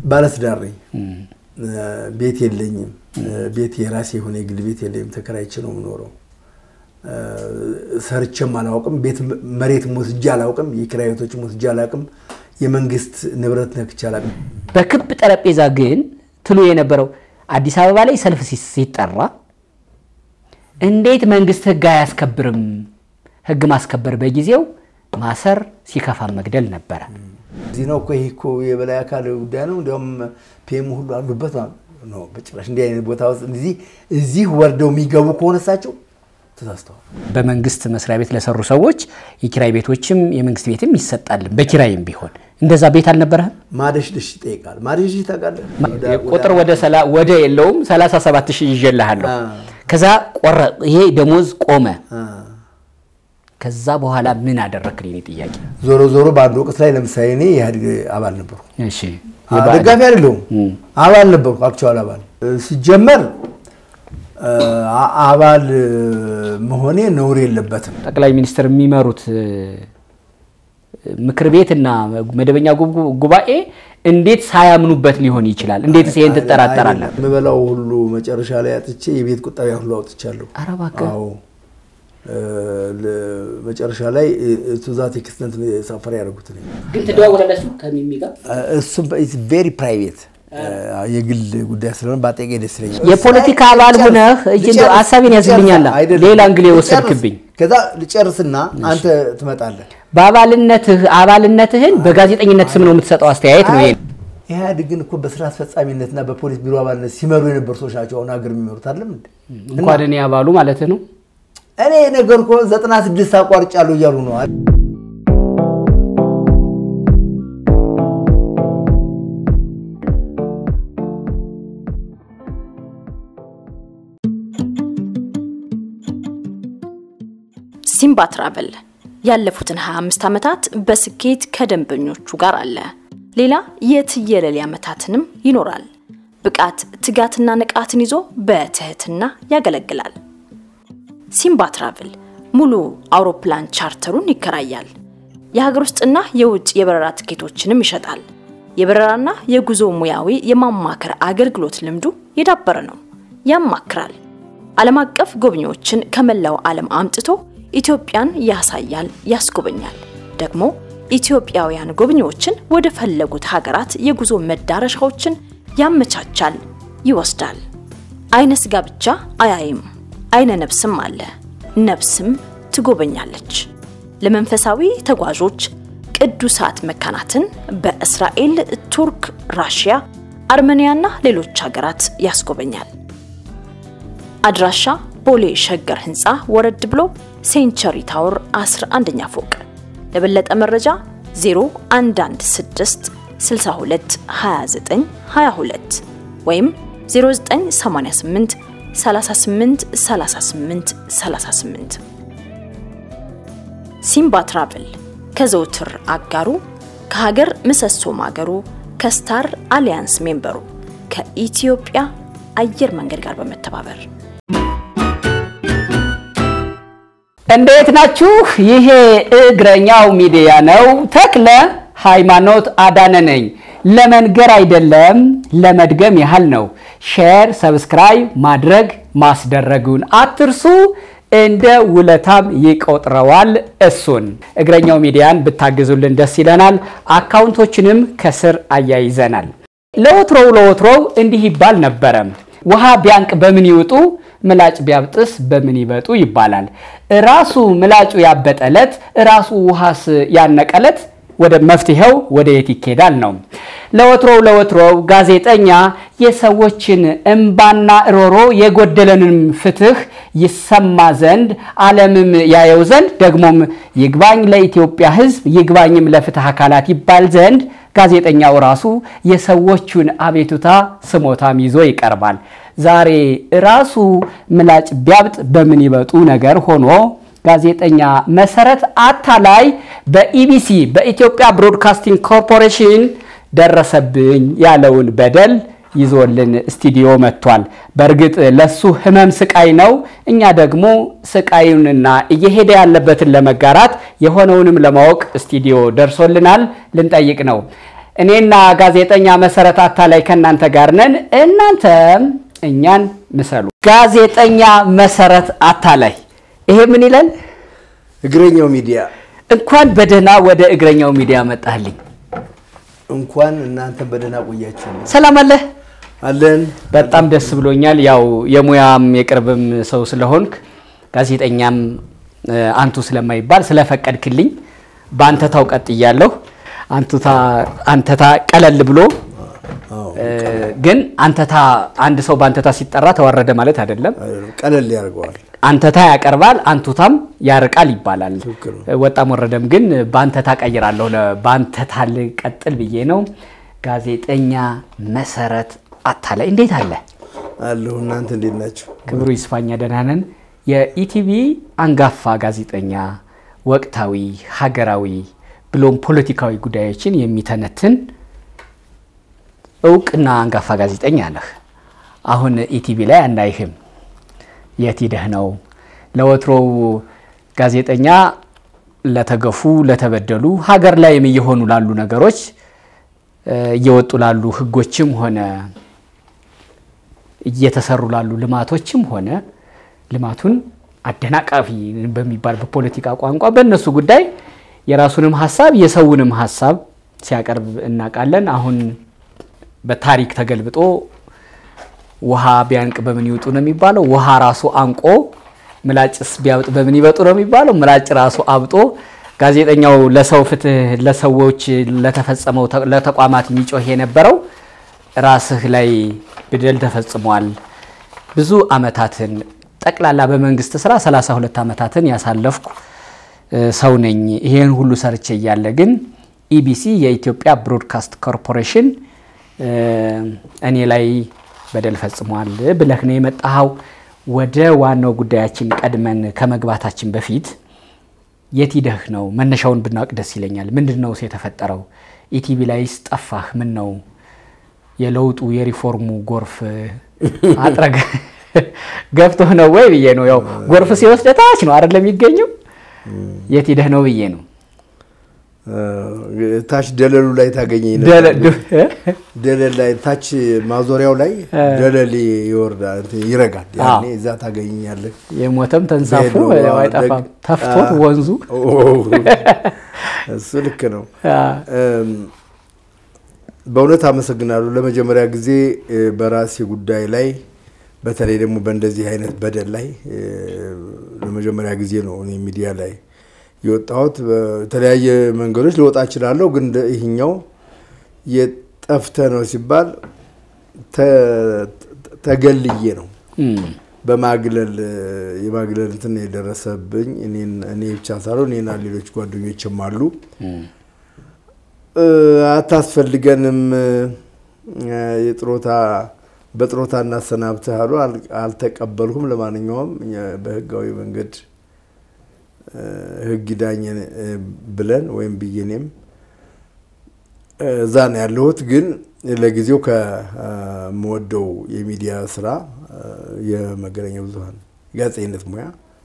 ባለትዳር ነኝ። ቤት የለኝም። ቤት የራሴ የሆነ የግል ቤት የለኝም። ተከራይቼ ነው የምኖረው። ሰርቼም አላውቅም። ቤት መሬትም ወስጄ አላውቅም። የኪራይ ቤቶችም ወስጄ አላውቅም። የመንግስት ንብረት ነክቼ አላውቅም። በክብ ጠረጴዛ ግን ትሉ የነበረው አዲስ አበባ ላይ ሰልፍ ሲጠራ እንዴት መንግስት ህግ አያስከብርም? ህግ ማስከበር በጊዜው ማሰር፣ ሲከፋ መግደል ነበረ። እዚህ ነው እኮ ይህ እኮ የበላይ አካል ጉዳይ ነው። እንዲያውም ፒኤም ሁሉ አሉበት ነው። በጭራሽ እንዲህ አይነት ቦታ ውስጥ እዚህ እዚህ ወርደው የሚገቡ ከሆነ እሳቸው ተሳስተዋል። በመንግስት መስሪያ ቤት ለሰሩ ሰዎች የኪራይ ቤቶችም የመንግስት ቤትም ይሰጣል። በኪራይም ቢሆን እንደዛ ቤት አልነበረህም? ማደሽደሽ ይጠይቃል። ማደሽደሽ ታውቃለህ? ቁጥር ወደ ሰላ- ወደ የለውም 37 ሺህ ይዤልሃለሁ። ከዛ ቆረ ይሄ ደሞዝ ቆመ። ከዛ በኋላ ምን አደረክልኝ? እኔ ጥያቄ ዞሮ ዞሮ በአንድ ወቅት ላይ ለምሳሌ እኔ የኢህአዴግ አባል ነበርኩ። እሺ ደጋፊ አይደለሁም፣ አባል ነበርኩ። አክቹዋል አባል ሲጀመር አ- አባል መሆኔ ነውር የለበትም። ጠቅላይ ሚኒስትር የሚመሩት እ፣ ምክር ቤትና መደበኛ ጉብ- ጉባኤ እንዴት ሳያምኑበት ሊሆን ይችላል? እንዴትስ ይሄን ትጠራጠራለህ? የምበላው ሁሉ መጨረሻ ላይ አጥቼ የቤት ቁጠቢያ ሁሉ አውጥቻለሁ። ኧረ እባክህ። አዎ እ፣ ለ- መጨረሻ ላይ ቱዛት ኤክስተንት ሳፈር ያደረጉት እኔ ግን ትደዋወላለች ከሚሚ ጋር እሱም ቬሪ ፕራይቬት የግል ጉዳይ ስለሆነ በአጠቄ ደስ ይለኛል። የፖለቲካ አባል ሆነህ እጅ እንደው ሀሳቤን ያዝልኛል። አይደለም። ሌላ እንግሌ ልጨርስ። ወሰድክብኝ። ከዛ ልጨርስና አንተ ትመጣለህ። በአባልነትህ አባልነትህን በጋዜጠኝነት ስም ነው የምትሰጠው አስተያየት ነው ይሄ። ኢህአዴግን እኮ በስራ አስፈጻሚነትና በፖሊስ ቢሮ አባልነት ሲመሩ የነበሩ ሰዎች ናቸው አሁን ሀገር የሚመሩት አይደለም እንዴ? እንኳን እኔ አባሉ ማለት ነው። እኔ ነገር እኮ ዘጠና ስድስት አቋርጫለሁ እያሉ ነው። ሲምባ ትራቨል ያለፉትን 25 ዓመታት በስኬት ከደንበኞቹ ጋር አለ። ሌላ የትየለሌ ዓመታትንም ይኖራል። ብቃት፣ ትጋትና ንቃትን ይዞ በትህትና ያገለግላል። ሲምባ ትራቭል ሙሉ አውሮፕላን ቻርተሩን ይከራያል። የሀገር ውስጥና የውጭ የበረራ ትኬቶችንም ይሸጣል። የበረራና የጉዞ ሙያዊ የማማከር አገልግሎት ልምዱ የዳበረ ነው። ያማክራል። ዓለም አቀፍ ጎብኚዎችን ከመላው ዓለም አምጥቶ ኢትዮጵያን ያሳያል፣ ያስጎበኛል። ደግሞ ኢትዮጵያውያን ጎብኚዎችን ወደ ፈለጉት ሀገራት የጉዞ መዳረሻዎችን ያመቻቻል፣ ይወስዳል። አይነ ስጋ ብቻ አያይም፣ አይነ ነብስም አለ። ነብስም ትጎበኛለች። ለመንፈሳዊ ተጓዦች ቅዱሳት መካናትን በእስራኤል፣ ቱርክ፣ ራሽያ፣ አርሜኒያና ሌሎች ሀገራት ያስጎበኛል። አድራሻ ቦሌ ሸገር ህንፃ ወረድ ብሎ ሴንቸሪ ታወር 11ኛ ፎቅ። ለበለጠ መረጃ 0116 62 29 22 ወይም 0988 38 38 38 ሲምባ ትራቭል ከዘውትር አጋሩ ከሀገር ምሰሶ ማገሩ ከስታር አሊያንስ ሜምበሩ ከኢትዮጵያ አየር መንገድ ጋር በመተባበር እንዴት ናችሁ? ይሄ እግረኛው ሚዲያ ነው። ተክለ ሃይማኖት አዳነ ነኝ። ለመንገር አይደለም ለመድገም ያህል ነው። ሼር፣ ሰብስክራይብ ማድረግ ማስደረጉን አትርሱ። እንደ ውለታም ይቆጥረዋል። እሱን እግረኛው ሚዲያን ብታግዙልን ደስ ይለናል። አካውንቶችንም ከስር አያይዘናል። ለወትሮው ለወትሮው እንዲህ ይባል ነበረ። ውሃ ቢያንቅ በምን ይውጡ፣ ምላጭ ቢያብጥስ በምን ይበጡ ይባላል። ራሱ ምላጩ ያበጠለት ራሱ ውሃስ ያነቀለት ወደ መፍትሄው ወደ የት ይኬዳል ነው። ለወትሮው ለወትሮው ጋዜጠኛ የሰዎችን እምባና ሮሮ የጎደለንም ፍትህ ይሰማ ዘንድ ዓለምም ያየው ዘንድ ደግሞም ይግባኝ ለኢትዮጵያ ሕዝብ ይግባኝም ለፍትህ አካላት ይባል ዘንድ ጋዜጠኛው ራሱ የሰዎቹን አቤቱታ ስሞታም ይዞ ይቀርባል። ዛሬ ራሱ ምላጭ ቢያብጥ በምን ይበጡ ነገር ሆኖ ጋዜጠኛ መሰረት አታላይ በኢቢሲ በኢትዮጵያ ብሮድካስቲንግ ኮርፖሬሽን ደረሰብኝ ያለውን በደል ይዞልን ስቱዲዮ መጥቷል። በእርግጥ ለሱ ህመም ስቃይ ነው። እኛ ደግሞ ስቃዩንና እየሄደ ያለበትን ለመጋራት የሆነውንም ለማወቅ ስቱዲዮ ደርሶልናል። ልንጠይቅ ነው። እኔና ጋዜጠኛ መሰረት አታላይ ከእናንተ ጋር ነን። እናንተም እኛን ምሰሉ። ጋዜጠኛ መሰረት አታላይ ይሄ ምን ይላል? እግረኛው ሚዲያ እንኳን በደህና ወደ እግረኛው ሚዲያ መጣህልኝ። እንኳን እናንተ በደህና ቆያችሁ። ሰላም አለህ? አለን በጣም ደስ ብሎኛል። ያው የሙያም የቅርብም ሰው ስለሆንክ ጋዜጠኛም እ፣ አንቱ ስለማይባል ስለፈቀድክልኝ በአንተታው ቀጥያለሁ። አንቱታ አንተታ ቀለል ብሎ አዎ፣ እ፣ ግን አንተታ አንድ ሰው በአንተታ ሲጠራ ተዋረደ ማለት አይደለም። ቀለል ያደርገዋል። አንተታ ያቀርባል፣ አንቱታም ያርቃል ይባላል። ትክክል ነው። ወጣም ወረደም ግን በአንተታ ቀይራለሁ። ለ- በአንተታ ልቀጥል ብዬ ነው። ጋዜጠኛ መሰረት አታላይ እንዴት አለ? አለሁ። እናንተ እንዴት ናቸው? ክብሩ ይስፋኛ ደህና ነን። የኢቲቪ አንጋፋ ጋዜጠኛ ወቅታዊ፣ ሀገራዊ ብሎም ፖለቲካዊ ጉዳዮችን የሚተነትን እውቅና አንጋፋ ጋዜጠኛ ነህ። አሁን ኢቲቪ ላይ አናይህም። የት ሂደህ ነው? ለወትሮው ጋዜጠኛ ለተገፉ፣ ለተበደሉ ሀገር ላይም እየሆኑ ላሉ ነገሮች እ፣ እየወጡ ላሉ ህጎችም ሆነ እየተሰሩ ላሉ ልማቶችም ሆነ ልማቱን አደናቃፊ በሚባል በፖለቲካ ቋንቋ በእነሱ ጉዳይ የራሱንም ሀሳብ የሰውንም ሀሳብ ሲያቀርብ እናውቃለን። አሁን በታሪክ ተገልብጦ ውሃ ቢያንቅ በምን ይውጡ ነው የሚባለው? ውሃ ራሱ አንቆ ምላጭስ ቢያብጥ በምን ይበጡ ነው የሚባለው? ምላጭ ራሱ አብጦ ጋዜጠኛው ለሰው ፍትህ፣ ለሰዎች ለተፈጸመው ተ- ለተቋማት የሚጮህ የነበረው ራስህ ላይ በደል ተፈጽሟል። ብዙ አመታትን ጠቅላላ በመንግስት ስራ 32 አመታትን ያሳለፍኩ እ፣ ሰው ነኝ። ይሄን ሁሉ ሰርቼ እያለ ግን ኢቢሲ የኢትዮጵያ ብሮድካስት ኮርፖሬሽን እ፣ እኔ ላይ በደል ፈጽሟል ብለህ ነው የመጣኸው። ወደ ዋናው ጉዳያችን ቀድመን ከመግባታችን በፊት የት ሂደህ ነው? መነሻውን ብናውቅ ደስ ይለኛል። ምንድን ነው የተፈጠረው? ኢቲቪ ላይስ ጠፋህ? ምን ነው የለውጡ የሪፎርሙ ጎርፍ አጥረግ ገብቶህ ነው ወይ ብዬ ነው። ያው ጎርፍ ሲወስድ ታች ነው አይደለም የሚገኘው። የት ሂደህ ነው ብዬ ነው። ታች ደለሉ ላይ ታገኘኝ ደለ- ነበር። ድ- ደለል ላይ ታች ማዞሪያው ላይ ደለል ይወርዳል፣ እንትን ይረጋል። ያኔ እዛ ታገኘኛለህ። የሞተም ተንሳፎ ብሄድ ነው ያው አይጠፋም። ደግ- ተፍቶት አ- ወንዙ ኦ፣ እሱ ልክ ነው። አ፣ እም፣ በእውነት አመሰግናለሁ። ለመጀመሪያ ጊዜ እ፣ በራሴ ጉዳይ ላይ በተለይ ደግሞ በእንደዚህ አይነት በደል ላይ እ፣ ለመጀመሪያ ጊዜ ነው እኔ ሚዲያ ላይ የወጣሁት። በተለያየ መንገዶች ልወጣ እችላለሁ፣ ግን እንደ ይህኛው የጠፍተ ነው ሲባል ተ- ተገልዬ ነው እም፣ በማግለል የማግለል እንትን የደረሰብኝ እኔን እኔ ብቻ ሳልሆን እኔና ሌሎች ጓደኞችም አሉ። እም፣ እ፣ አታስፈልገንም እ፣ የጥሮታ በጥሮታ እናሰናብትህ አሉ። አል- አልተቀበልኩም። ለማንኛውም እኛ በህጋዊ መንገድ እ፣ ህግ ዳኘን እ፣ ብለን ወይም ብዬ እኔም እ፣ እዛ ነው ያለሁት። ግን ለጊዜው ከምወደው የሚዲያ ስራ እ፣ የመገናኛ ብዙኃን ጋዜጠኝነት ሙያ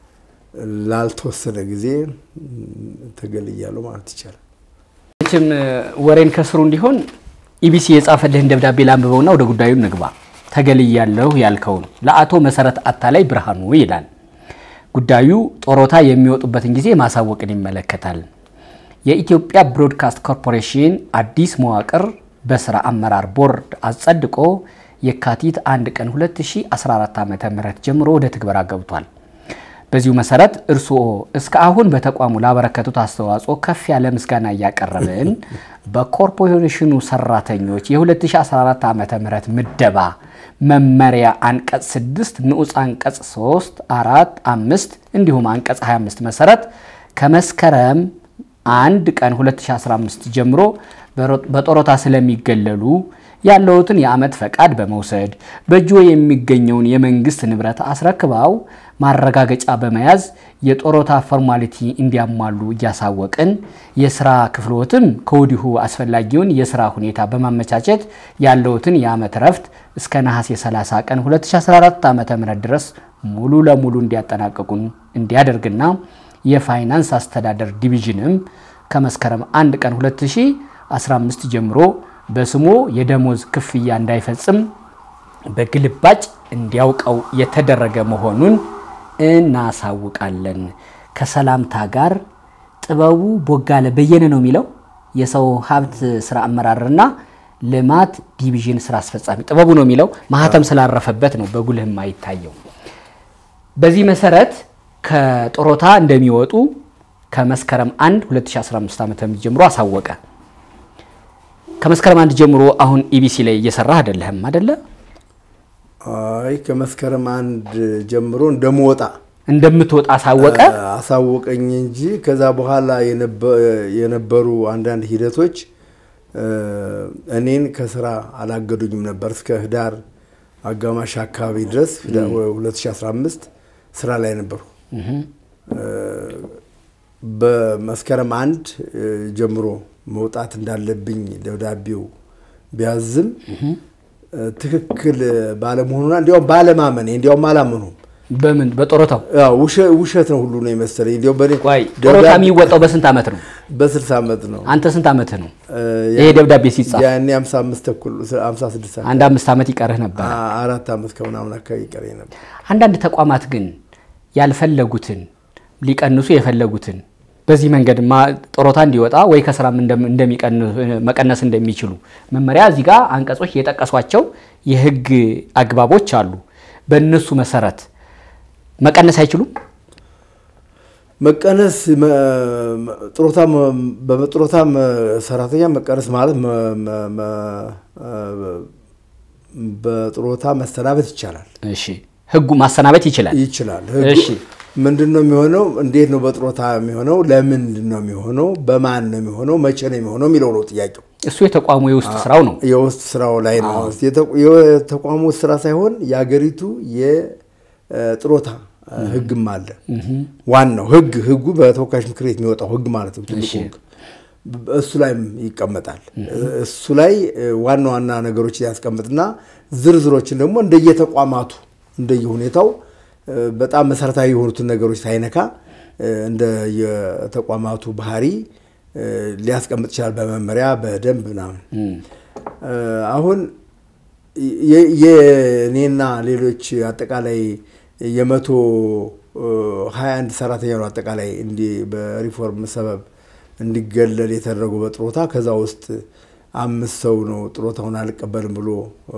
ላልተወሰነ ጊዜ እ፣ ተገልያለሁ ማለት ይቻላል። መቼም ወሬን ከስሩ እንዲሆን ኢቢሲ የጻፈልህን ደብዳቤ ላንብበውና ወደ ጉዳዩ ንግባ። ተገልያለሁ ያልከውን ለአቶ መሰረት አታላይ ብርሃኑ ይላል። ጉዳዩ ጦሮታ የሚወጡበትን ጊዜ ማሳወቅን ይመለከታል። የኢትዮጵያ ብሮድካስት ኮርፖሬሽን አዲስ መዋቅር በስራ አመራር ቦርድ አጸድቆ የካቲት 1 ቀን 2014 ዓ.ም ጀምሮ ወደ ትግበራ ገብቷል። በዚሁ መሰረት እርስዎ እስከ አሁን በተቋሙ ላበረከቱት አስተዋጽኦ ከፍ ያለ ምስጋና እያቀረብን በኮርፖሬሽኑ ሰራተኞች የ2014 ዓ ም ምደባ መመሪያ አንቀጽ 6 ንዑስ አንቀጽ 3፣ 4፣ 5 እንዲሁም አንቀጽ 25 መሰረት ከመስከረም አንድ ቀን 2015 ጀምሮ በጦሮታ ስለሚገለሉ ያለውትን የዓመት ፈቃድ በመውሰድ በእጆ የሚገኘውን የመንግስት ንብረት አስረክበው ማረጋገጫ በመያዝ የጦሮታ ፎርማሊቲ እንዲያሟሉ እያሳወቅን የስራ ክፍሎትም ከወዲሁ አስፈላጊውን የስራ ሁኔታ በማመቻቸት ያለውትን የዓመት ረፍት እስከ ነሐሴ 30 ቀን 2014 ዓ ም ድረስ ሙሉ ለሙሉ እንዲያጠናቀቁን እንዲያደርግና የፋይናንስ አስተዳደር ዲቪዥንም ከመስከረም 1 ቀን 15 ጀምሮ በስሙ የደሞዝ ክፍያ እንዳይፈጽም በግልባጭ እንዲያውቀው የተደረገ መሆኑን እናሳውቃለን። ከሰላምታ ጋር ጥበቡ ቦጋለ በየነ ነው የሚለው የሰው ሀብት ስራ አመራርና ልማት ዲቪዥን ስራ አስፈጻሚ ጥበቡ ነው የሚለው ማህተም ስላረፈበት ነው በጉልህ የማይታየው። በዚህ መሰረት ከጡረታ እንደሚወጡ ከመስከረም 1 2015 ዓ.ም ጀምሮ አሳወቀ። ከመስከረም አንድ ጀምሮ አሁን ኢቢሲ ላይ እየሰራ አይደለህም አይደለ? አይ ከመስከረም አንድ ጀምሮ እንደምወጣ እንደምትወጣ አሳወቀ። አሳወቀኝ እንጂ ከዛ በኋላ የነበሩ አንዳንድ ሂደቶች እኔን ከስራ አላገዱኝም ነበር። እስከ ህዳር አጋማሽ አካባቢ ድረስ 2015 ስራ ላይ ነበሩ። በመስከረም አንድ ጀምሮ መውጣት እንዳለብኝ ደብዳቤው ቢያዝም ትክክል ባለመሆኑና እንዲያውም ባለማመኔ እንዲያውም አላመኑም። በምን በጡረታው ውሸት ነው ሁሉ ነው የመሰለኝ። እንዲያውም በእኔ ቆይ ጡረታ የሚወጣው በስንት ዓመት ነው? በ60 ዓመት ነው። አንተ ስንት ዓመት ነው ይሄ ደብዳቤ ሲጻፍ? ያኔ 55 ተኩል 56 አንድ አምስት ዓመት ይቀርህ ነበር። አራት ዓመት ከምናምን አካባቢ ይቀረኝ ነበር። አንዳንድ ተቋማት ግን ያልፈለጉትን ሊቀንሱ የፈለጉትን በዚህ መንገድ ጡረታ እንዲወጣ ወይ ከስራም መቀነስ እንደሚችሉ መመሪያ እዚህ ጋር አንቀጾች የጠቀሷቸው የህግ አግባቦች አሉ። በእነሱ መሰረት መቀነስ አይችሉም። መቀነስ ጡረታ በጡረታ ሰራተኛ መቀነስ ማለት በጡረታ መሰናበት ይቻላል። እሺ ህጉ ማሰናበት ይችላል ይችላል። ህጉ ምንድን ነው የሚሆነው? እንዴት ነው በጡረታ የሚሆነው? ለምንድን ነው የሚሆነው? በማን ነው የሚሆነው? መቼ ነው የሚሆነው የሚለው ነው ጥያቄው። እሱ የተቋሙ የውስጥ ስራው ነው። የውስጥ ስራው ላይ ነው። የተቋሙ ስራ ሳይሆን የሀገሪቱ የጡረታ ህግም አለ። ዋናው ህግ ህጉ በተወካዮች ምክር ቤት የሚወጣው ህግ ማለት ነው። ትልቁ ህግ እሱ ላይም ይቀመጣል። እሱ ላይ ዋና ዋና ነገሮች ያስቀምጥና ዝርዝሮችን ደግሞ እንደየተቋማቱ እንደየሁኔታው በጣም መሰረታዊ የሆኑትን ነገሮች ሳይነካ እንደ የተቋማቱ ባህሪ ሊያስቀምጥ ይችላል። በመመሪያ በደንብ ምናምን። አሁን የእኔና ሌሎች አጠቃላይ የመቶ ሀያ አንድ ሰራተኛ ነው አጠቃላይ እንዲህ በሪፎርም ሰበብ እንዲገለል የተደረገው በጡረታ ከዛ ውስጥ አምስት ሰው ነው ጡረታውን አልቀበልም ብሎ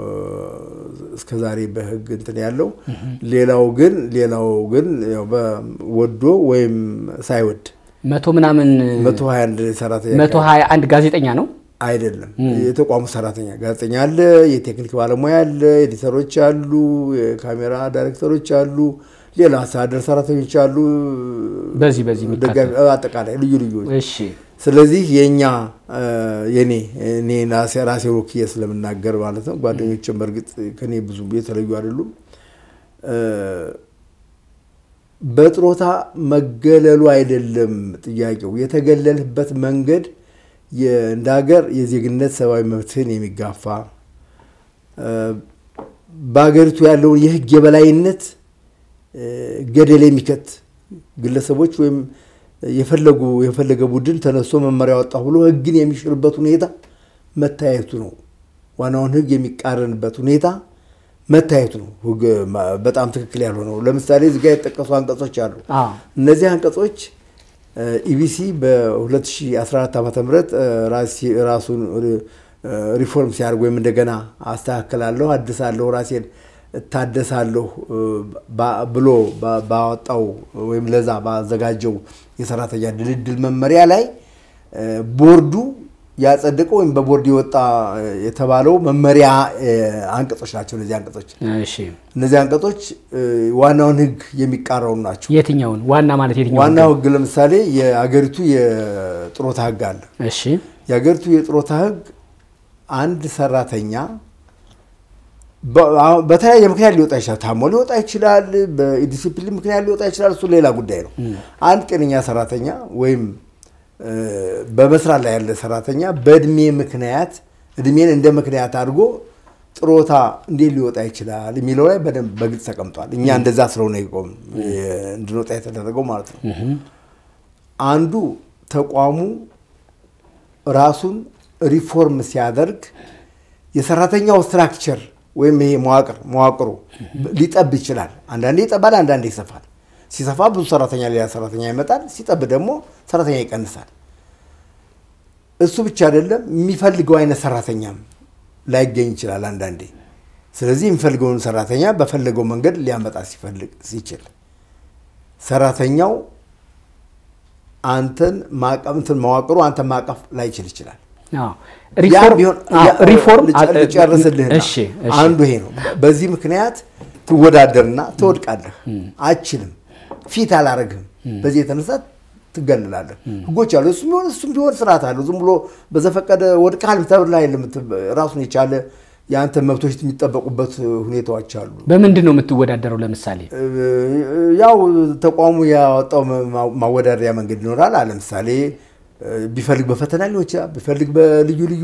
እስከዛሬ በህግ እንትን ያለው። ሌላው ግን ሌላው ግን ወዶ ወይም ሳይወድ መቶ ምናምን መቶ ሀያ አንድ ሰራተኛ መቶ ሀያ አንድ ጋዜጠኛ ነው አይደለም፣ የተቋሙ ሰራተኛ ጋዜጠኛ አለ፣ የቴክኒክ ባለሙያ አለ፣ ኤዲተሮች አሉ፣ የካሜራ ዳይሬክተሮች አሉ፣ ሌላ አስተዳደር ሰራተኞች አሉ። በዚህ በዚህ ደጋፊ አጠቃላይ ልዩ ልዩ እሺ ስለዚህ የእኛ የኔ እኔ ራሴ ወክዬ ስለምናገር ማለት ነው። ጓደኞችም በእርግጥ ከኔ ብዙ የተለዩ አይደሉም። በጡረታ መገለሉ አይደለም ጥያቄው። የተገለልበት መንገድ እንደ ሀገር የዜግነት ሰብአዊ መብትህን የሚጋፋ በሀገሪቱ ያለውን የህግ የበላይነት ገደል የሚከት ግለሰቦች ወይም የፈለጉ የፈለገ ቡድን ተነስቶ መመሪያ ወጣ ብሎ ህግን የሚሽርበት ሁኔታ መታየቱ ነው። ዋናውን ህግ የሚቃረንበት ሁኔታ መታየቱ ነው። ህግ በጣም ትክክል ያልሆነው ለምሳሌ እዚህ ጋር የተጠቀሱ አንቀጾች አሉ። እነዚህ አንቀጾች ኢቢሲ በ2014 ዓ ም ራሱን ሪፎርም ሲያደርግ ወይም እንደገና አስተካክላለሁ፣ አድሳለሁ፣ ራሴን እታደሳለሁ ብሎ ባወጣው ወይም ለዛ ባዘጋጀው የሰራተኛ ድልድል መመሪያ ላይ ቦርዱ ያጸደቀው ወይም በቦርድ የወጣ የተባለው መመሪያ አንቀጾች ናቸው። እነዚህ አንቀጾች እነዚህ አንቀጾች ዋናውን ህግ የሚቃረኑ ናቸው። የትኛውን ዋና ማለት የትኛው? ዋናው ህግ ለምሳሌ የአገሪቱ የጡረታ ህግ አለ። እሺ የአገሪቱ የጡረታ ህግ አንድ ሰራተኛ በተለያየ ምክንያት ሊወጣ ይችላል። ታሞ ሊወጣ ይችላል። በዲሲፕሊን ምክንያት ሊወጣ ይችላል። እሱ ሌላ ጉዳይ ነው። አንድ ጤነኛ ሰራተኛ ወይም በመስራት ላይ ያለ ሰራተኛ በእድሜ ምክንያት እድሜን እንደ ምክንያት አድርጎ ጡረታ እንዴት ሊወጣ ይችላል የሚለው ላይ በደንብ በግልጽ ተቀምጧል። እኛ እንደዛ ስለሆነ ይቆም እንድንወጣ የተደረገው ማለት ነው። አንዱ ተቋሙ ራሱን ሪፎርም ሲያደርግ የሰራተኛው ስትራክቸር ወይም ይሄ መዋቅር መዋቅሩ ሊጠብ ይችላል። አንዳንዴ ይጠባል፣ አንዳንዴ ይሰፋል። ሲሰፋ ብዙ ሰራተኛ ሌላ ሰራተኛ ይመጣል፣ ሲጠብ ደግሞ ሰራተኛ ይቀንሳል። እሱ ብቻ አይደለም፣ የሚፈልገው አይነት ሰራተኛም ላይገኝ ይችላል አንዳንዴ። ስለዚህ የሚፈልገውን ሰራተኛ በፈለገው መንገድ ሊያመጣ ሲፈልግ ሲችል ሰራተኛው አንተን ማቀፍ እንትን መዋቅሩ አንተን ማቀፍ ላይችል ይችላል። አዎ። ያ ሪፎርም ቢሆን አዎ፣ ያ- ሪፎርም ልጨ- ልጨርስልህና እሺ እሺ አንዱ ይሄ ነው። በዚህ ምክንያት ትወዳደርና ትወድቃለህ። አችልም ፊት አላረግህም። በዚህ የተነሳ ትገልላለህ። ህጎች አሉ። እሱም ቢሆን እሱም ቢሆን ስርዓት አለው። ዝም ብሎ በዘፈቀደ ወድቀሃል ተብላ የለም። ራሱን የቻለ የአንተ መብቶች የሚጠበቁበት ሁኔታዎች አሉ። በምንድን ነው የምትወዳደረው? ለምሳሌ ያው ተቋሙ ያወጣው ማ- ማወዳደሪያ መንገድ ይኖራል። አለ ለምሳሌ ቢፈልግ በፈተና ሊሆን ይችላል። ቢፈልግ በልዩ ልዩ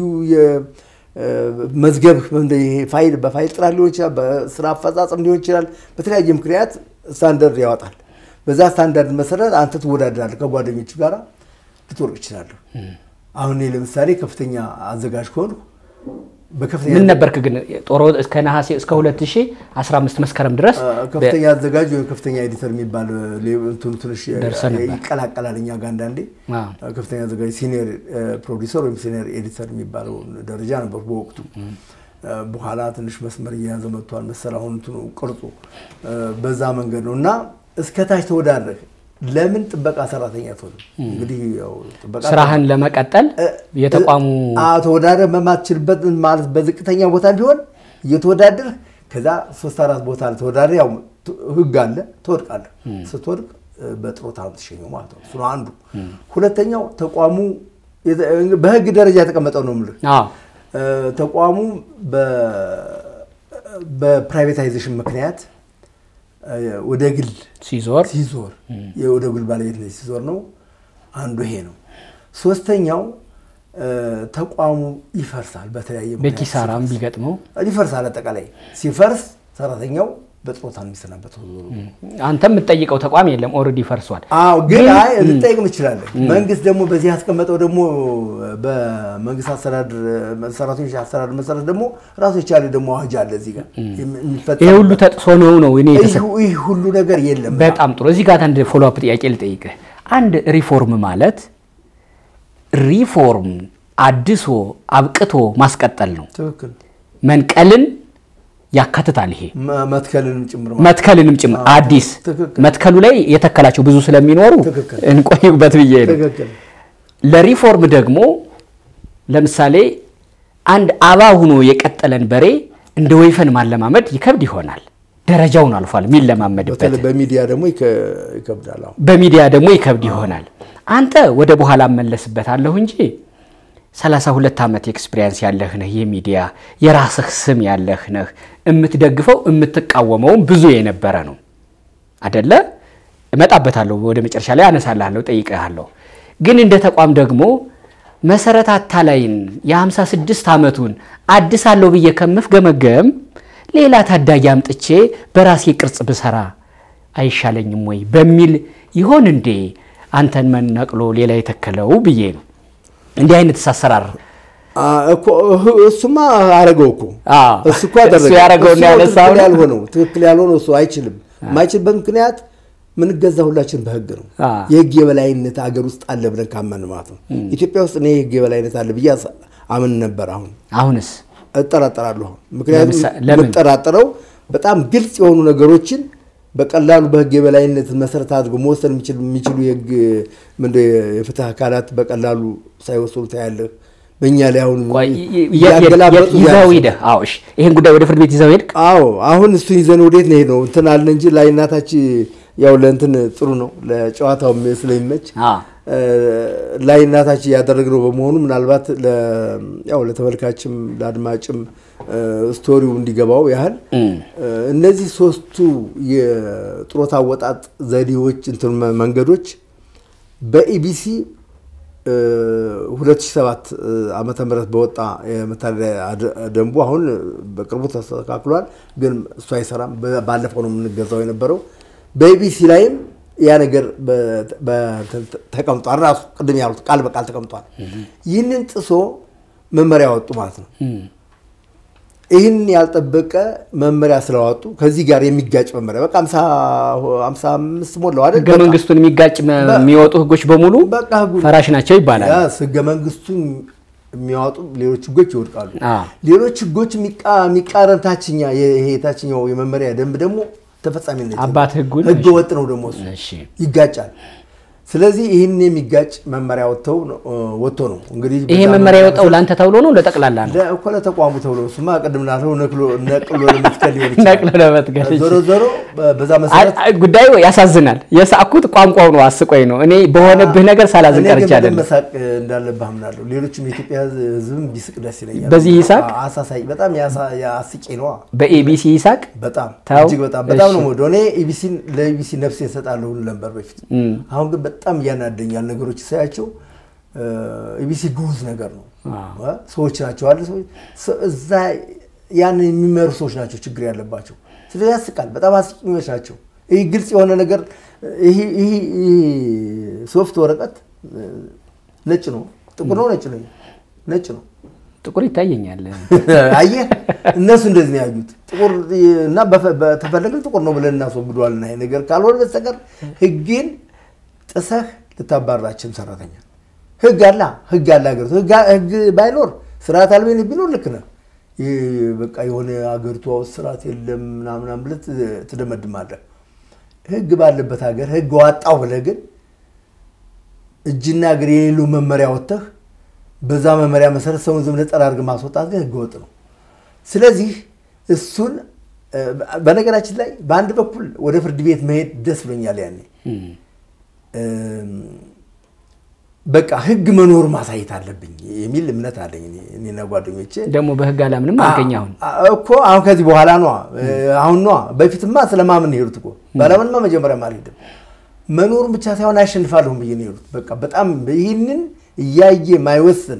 የመዝገብ ፋይል በፋይል ጥራት ሊሆን ይችላል። በስራ አፈጻጸም ሊሆን ይችላል። በተለያየ ምክንያት ስታንዳርድ ያወጣል። በዛ ስታንዳርድ መሰረት አንተ ትወዳደራለህ። ከጓደኞች ጋር ልትወርቅ ይችላለህ። አሁን እኔ ለምሳሌ ከፍተኛ አዘጋጅ ከሆንኩ በከፍተኛ ምን ነበርክ ግን ጦር እስከ ነሐሴ እስከ 2015 መስከረም ድረስ ከፍተኛ አዘጋጅ ወይም ከፍተኛ ኤዲተር የሚባል እንትኑ ትንሽ ደርሰህ ነበር። ይቀላቀላል እኛ ጋር አንዳንዴ። አዎ። ከፍተኛ አዘጋጅ ሲኒየር ፕሮዲሰር ወይም ሲኒየር ኤዲተር የሚባለው ደረጃ ነበር በወቅቱ። በኋላ ትንሽ መስመር እየያዘ መጥቷል መሰል አሁን እንትኑ ቅርጹ በዛ መንገድ ነው እና እስከታች ተወዳድረህ ለምን ጥበቃ ሰራተኛ ትሆንም? እንግዲህ ያው ጥበቃ ስራህን ለመቀጠል የተቋሙ አዎ ተወዳደር በማትችልበት ማለት በዝቅተኛ ቦታ ቢሆን እየተወዳደርህ ከዛ ሶስት አራት ቦታ ተወዳደር ያው ህግ አለ ትወድቃለህ። ስትወድቅ በጥሮታ ነው የምትሸኘው ማለት ነው። እሱ ነው አንዱ። ሁለተኛው ተቋሙ የተ- በህግ ደረጃ የተቀመጠው ነው የምልህ አዎ ተቋሙ በ- በፕራይቬታይዜሽን ምክንያት ወደ ግል ሲዞር ሲዞር ወደ ግል ባለቤትነት ሲዞር ነው። አንዱ ይሄ ነው። ሶስተኛው ተቋሙ ይፈርሳል። በተለያየ ምክንያት በኪሳራም ቢገጥመው ይፈርሳል። አጠቃላይ ሲፈርስ ሰራተኛው በጥሮታ ነው የሚሰናበተው። አንተ የምትጠይቀው ተቋም የለም፣ ኦልሬዲ ፈርሷል። አዎ ግን አይ ልጠይቅ እንችላለን። መንግስት ደግሞ በዚህ ያስቀመጠው ደግሞ በመንግስት አስተዳደር ሰራተኞች አስተዳደር መሰረት ደግሞ ራሱ የቻለ ደግሞ አዋጅ አለ እዚህ ጋር የሚፈጸም ይሄ ሁሉ ተጥሶ ነው ነው እኔ የተሰ ይህ ይህ ሁሉ ነገር የለም። በጣም ጥሩ። እዚህ ጋር አንድ ፎሎ አፕ ጥያቄ ልጠይቅህ። አንድ ሪፎርም ማለት ሪፎርም አድሶ አብቅቶ ማስቀጠል ነው። ትክክል መንቀልን ያካትታል። ይሄ መ- መትከልንም ጭምር ማለት መትከልንም ጭምር አዲስ ትክክል። መትከሉ ላይ የተከላቸው ብዙ ስለሚኖሩ ትክክል። እንቆይበት ብዬ ነው። ትክክል ለሪፎርም ደግሞ ለምሳሌ አንድ አባ ሁኖ የቀጠለን በሬ እንደ ወይፈን ማለማመድ ይከብድ ይሆናል። ደረጃውን አልፏል የሚለማመድበት በተለይ በሚዲያ ደግሞ ይከ- ይከብዳል። አሁን በሚዲያ ደግሞ ይከብድ ይሆናል። አንተ ወደ በኋላ እመለስበታለሁ እንጂ 32 ዓመት ኤክስፒሪየንስ ያለህ ነህ። የሚዲያ የራስህ ስም ያለህ ነህ። የምትደግፈው የምትቃወመውም ብዙ የነበረ ነው አደለ? እመጣበታለሁ። ወደ መጨረሻ ላይ አነሳልሃለሁ፣ ጠይቅሃለሁ። ግን እንደ ተቋም ደግሞ መሰረት አታላይን የ56 ዓመቱን አድሳለሁ ብዬ ከምፍገመገም ሌላ ታዳጊ አምጥቼ በራሴ ቅርጽ ብሰራ አይሻለኝም ወይ በሚል ይሆን እንዴ አንተን መነቅሎ ሌላ የተከለው ብዬ ነው። እንዲህ አይነት አሰራር አ፣ እኮ እህ- እሱማ አረገው እኮ አዎ። እሱ እኮ አደረገ። እሱ ያደረገውን እሱ ነው ያነሳው ትክክል ነው። ያልሆነው ትክክል ያልሆነው እሱ አይችልም። የማይችልበት ምክንያት ምንገዛ ሁላችን በህግ ነው። አ። የህግ የበላይነት አገር ውስጥ አለ ብለን ካመን ማለት ነው። ኢትዮጵያ ውስጥ እኔ የህግ የበላይነት አለ ብዬ አስ- አምን ነበር። አሁን አሁንስ እጠራጠራለሁ። አሁን ምክንያቱም ለምሳ- ለምን? የምጠራጠረው በጣም ግልጽ የሆኑ ነገሮችን በቀላሉ በህግ የበላይነት መሰረት አድርጎ መወሰን የሚችል- የሚችሉ የህግ ምንድን ነው የፍትህ አካላት በቀላሉ ሳይወስኑ ታያለህ። በእኛ ላይ አሁን ቆይ፣ ይ- ይ- የት- የት- እያገላበጡ ይዘው ያልፋሉ። ሂደህ አዎ፣ እሺ፣ ይህን ጉዳይ ወደ ፍርድ ቤት ይዘው ሄድክ? አዎ አሁን እሱን ይዘን ወዴት ነው ሄድነው? እንትን አለ እንጂ ላይ እናታች ያው ለእንትን ጥሩ ነው ለጨዋታው ስለሚመች አዎ። እ፣ ላይ እናታች ያደረግነው በመሆኑ ምናልባት ለ- ያው ለተመልካችም ለአድማጭም እ፣ ስቶሪው እንዲገባው ያህል እ፣ እነዚህ ሶስቱ የጡረታ አወጣጥ ዘዴዎች እንትን መ- መንገዶች በኢቢሲ 2007 ዓመተ ምህረት በወጣ የመተዳደሪያ ደንቡ አሁን በቅርቡ ተስተካክሏል፣ ግን እሱ አይሰራም። በ- ባለፈው ነው የምንገዛው የነበረው። በኢቢሲ ላይም ያ ነገር በ- በ- ተቀምጧል። ራሱ ቅድም ያሉት ቃል በቃል ተቀምጧል። ይህንን ጥሶ መመሪያ ወጡ ማለት ነው። ይህን ያልጠበቀ መመሪያ ስለዋጡ ከዚህ ጋር የሚጋጭ መመሪያ በቃ ሃምሳ አምስት ሞላው አይደል? ህገ መንግስቱን የሚጋጭ መ- የሚወጡ ህጎች በሙሉ በቃ ህጉ ፈራሽ ናቸው ይባላል። ያስ ህገ መንግስቱን የሚያወጡ ሌሎች ህጎች ይወድቃሉ። አ። ሌሎች ህጎች የሚቃ- የሚቃረን ታችኛ ይሄ ታችኛው የመመሪያ ደንብ ደግሞ ተፈጻሚነት የለውም። አባት ህጉን ህገ ወጥ ነው ደግሞ እሱ እሺ ይጋጫል። ስለዚህ ይህን የሚጋጭ መመሪያ ወጥተው ነው ወጥቶ ነው እንግዲህ ይሄ በዛ መመሪያ የወጣው ለአንተ ተብሎ ነው ለጠቅላላ ነው? ለ- እኮ ለተቋሙ ተብሎ እሱማ ቅድም ላለው ነቅሎ ነቅሎ ለመትከል ሊሆን ነቅሎ ይችላል። ለመትከል ዞሮ ዞሮ በ- በዛ መሰረት አይ- አይ፣ ጉዳዩ ያሳዝናል። የሳቅኩት ቋንቋው ነው አስቆኝ ነው። እኔ በሆነብህ ነገር ሳላዝን እኔ ግን ቀርቼ በደንብ አይደለም። መሳቅ እንዳለብህ አምናለሁ። ሌሎችም የኢትዮጵያ ህዝብም ቢስቅ ደስ ይለኛል። በዚህ ይሳቅ? አ- አሳሳይ በጣም ያሳ- ያስቄ ነዋ። በኤቢሲ ይሳቅ በጣም ተው። እጅግ በጣም በጣም እሺ። ነው የምወደው። እኔ ኢቢሲን ለኢቢሲ ነፍሴ እሰጣለሁ ሁሉ ነበር በፊት። አሁን ግን በጣም እያናደኛል ነገሮች ሳያቸው። ኢቢሲ ግዑዝ ነገር ነው። እ? ሰዎች ናቸው አለ ሰዎች ሰ- እዛ ያንን የሚመሩ ሰዎች ናቸው ችግር ያለባቸው። ስለዚህ ያስቃል። በጣም አስቂኞች ናቸው። ይህ ግልጽ የሆነ ነገር ይህ ይህ- ይህ ሶፍት ወረቀት እ፣ ነጭ ነው፣ ጥቁር ነው፣ ነጭ ነው፣ ነጭ ነው። ጥቁር ይታየኛል። አየህ እነሱ እንደዚህ ነው ያዩት። ጥቁር እና በፈ- በተፈለገ ጥቁር ነው ብለን እናስወግደዋልና ይሄ ነገር ካልሆነ በስተቀር ህግን ጥሰህ ልታባራችን ሰራተኛ ህግ አላ ህግ አለ ሀገሪቱ ህግ ህግ ባይኖር ስርዓት አልበኝነት ቢኖር ልክ ነህ። ይህ በቃ የሆነ ሀገሪቷ ውስጥ ስርዓት የለም ምናምናም ብለህ ት- ትደመድማለህ። ህግ ባለበት ሀገር ህግ ዋጣው ብለህ ግን እጅና እግር የሌለው መመሪያ ወጥተህ በዛ መመሪያ መሰረት ሰውን ዝም ብለህ ጠራርገህ ማስወጣት ግን ህገ ወጥ ነው። ስለዚህ እሱን እ፣ በነገራችን ላይ በአንድ በኩል ወደ ፍርድ ቤት መሄድ ደስ ብሎኛል ያኔ እም፣ በቃ ህግ መኖር ማሳየት አለብኝ የሚል እምነት አለኝ እኔ- እኔና ጓደኞቼ ደግሞ በህግ አላምንም አልከኝ። አሁን አ- እኮ አሁን ከዚህ በኋላ ነዋ እ፣ አሁን ነዋ። በፊትማ ስለማምን ነው የሄዱት እኮ ባለምንማ መጀመሪያም አልሄድም። መኖሩን ብቻ ሳይሆን አሸንፋለሁም ብዬ ነው የሄዱት። በቃ በጣም ይህንን እያየ ማይወስን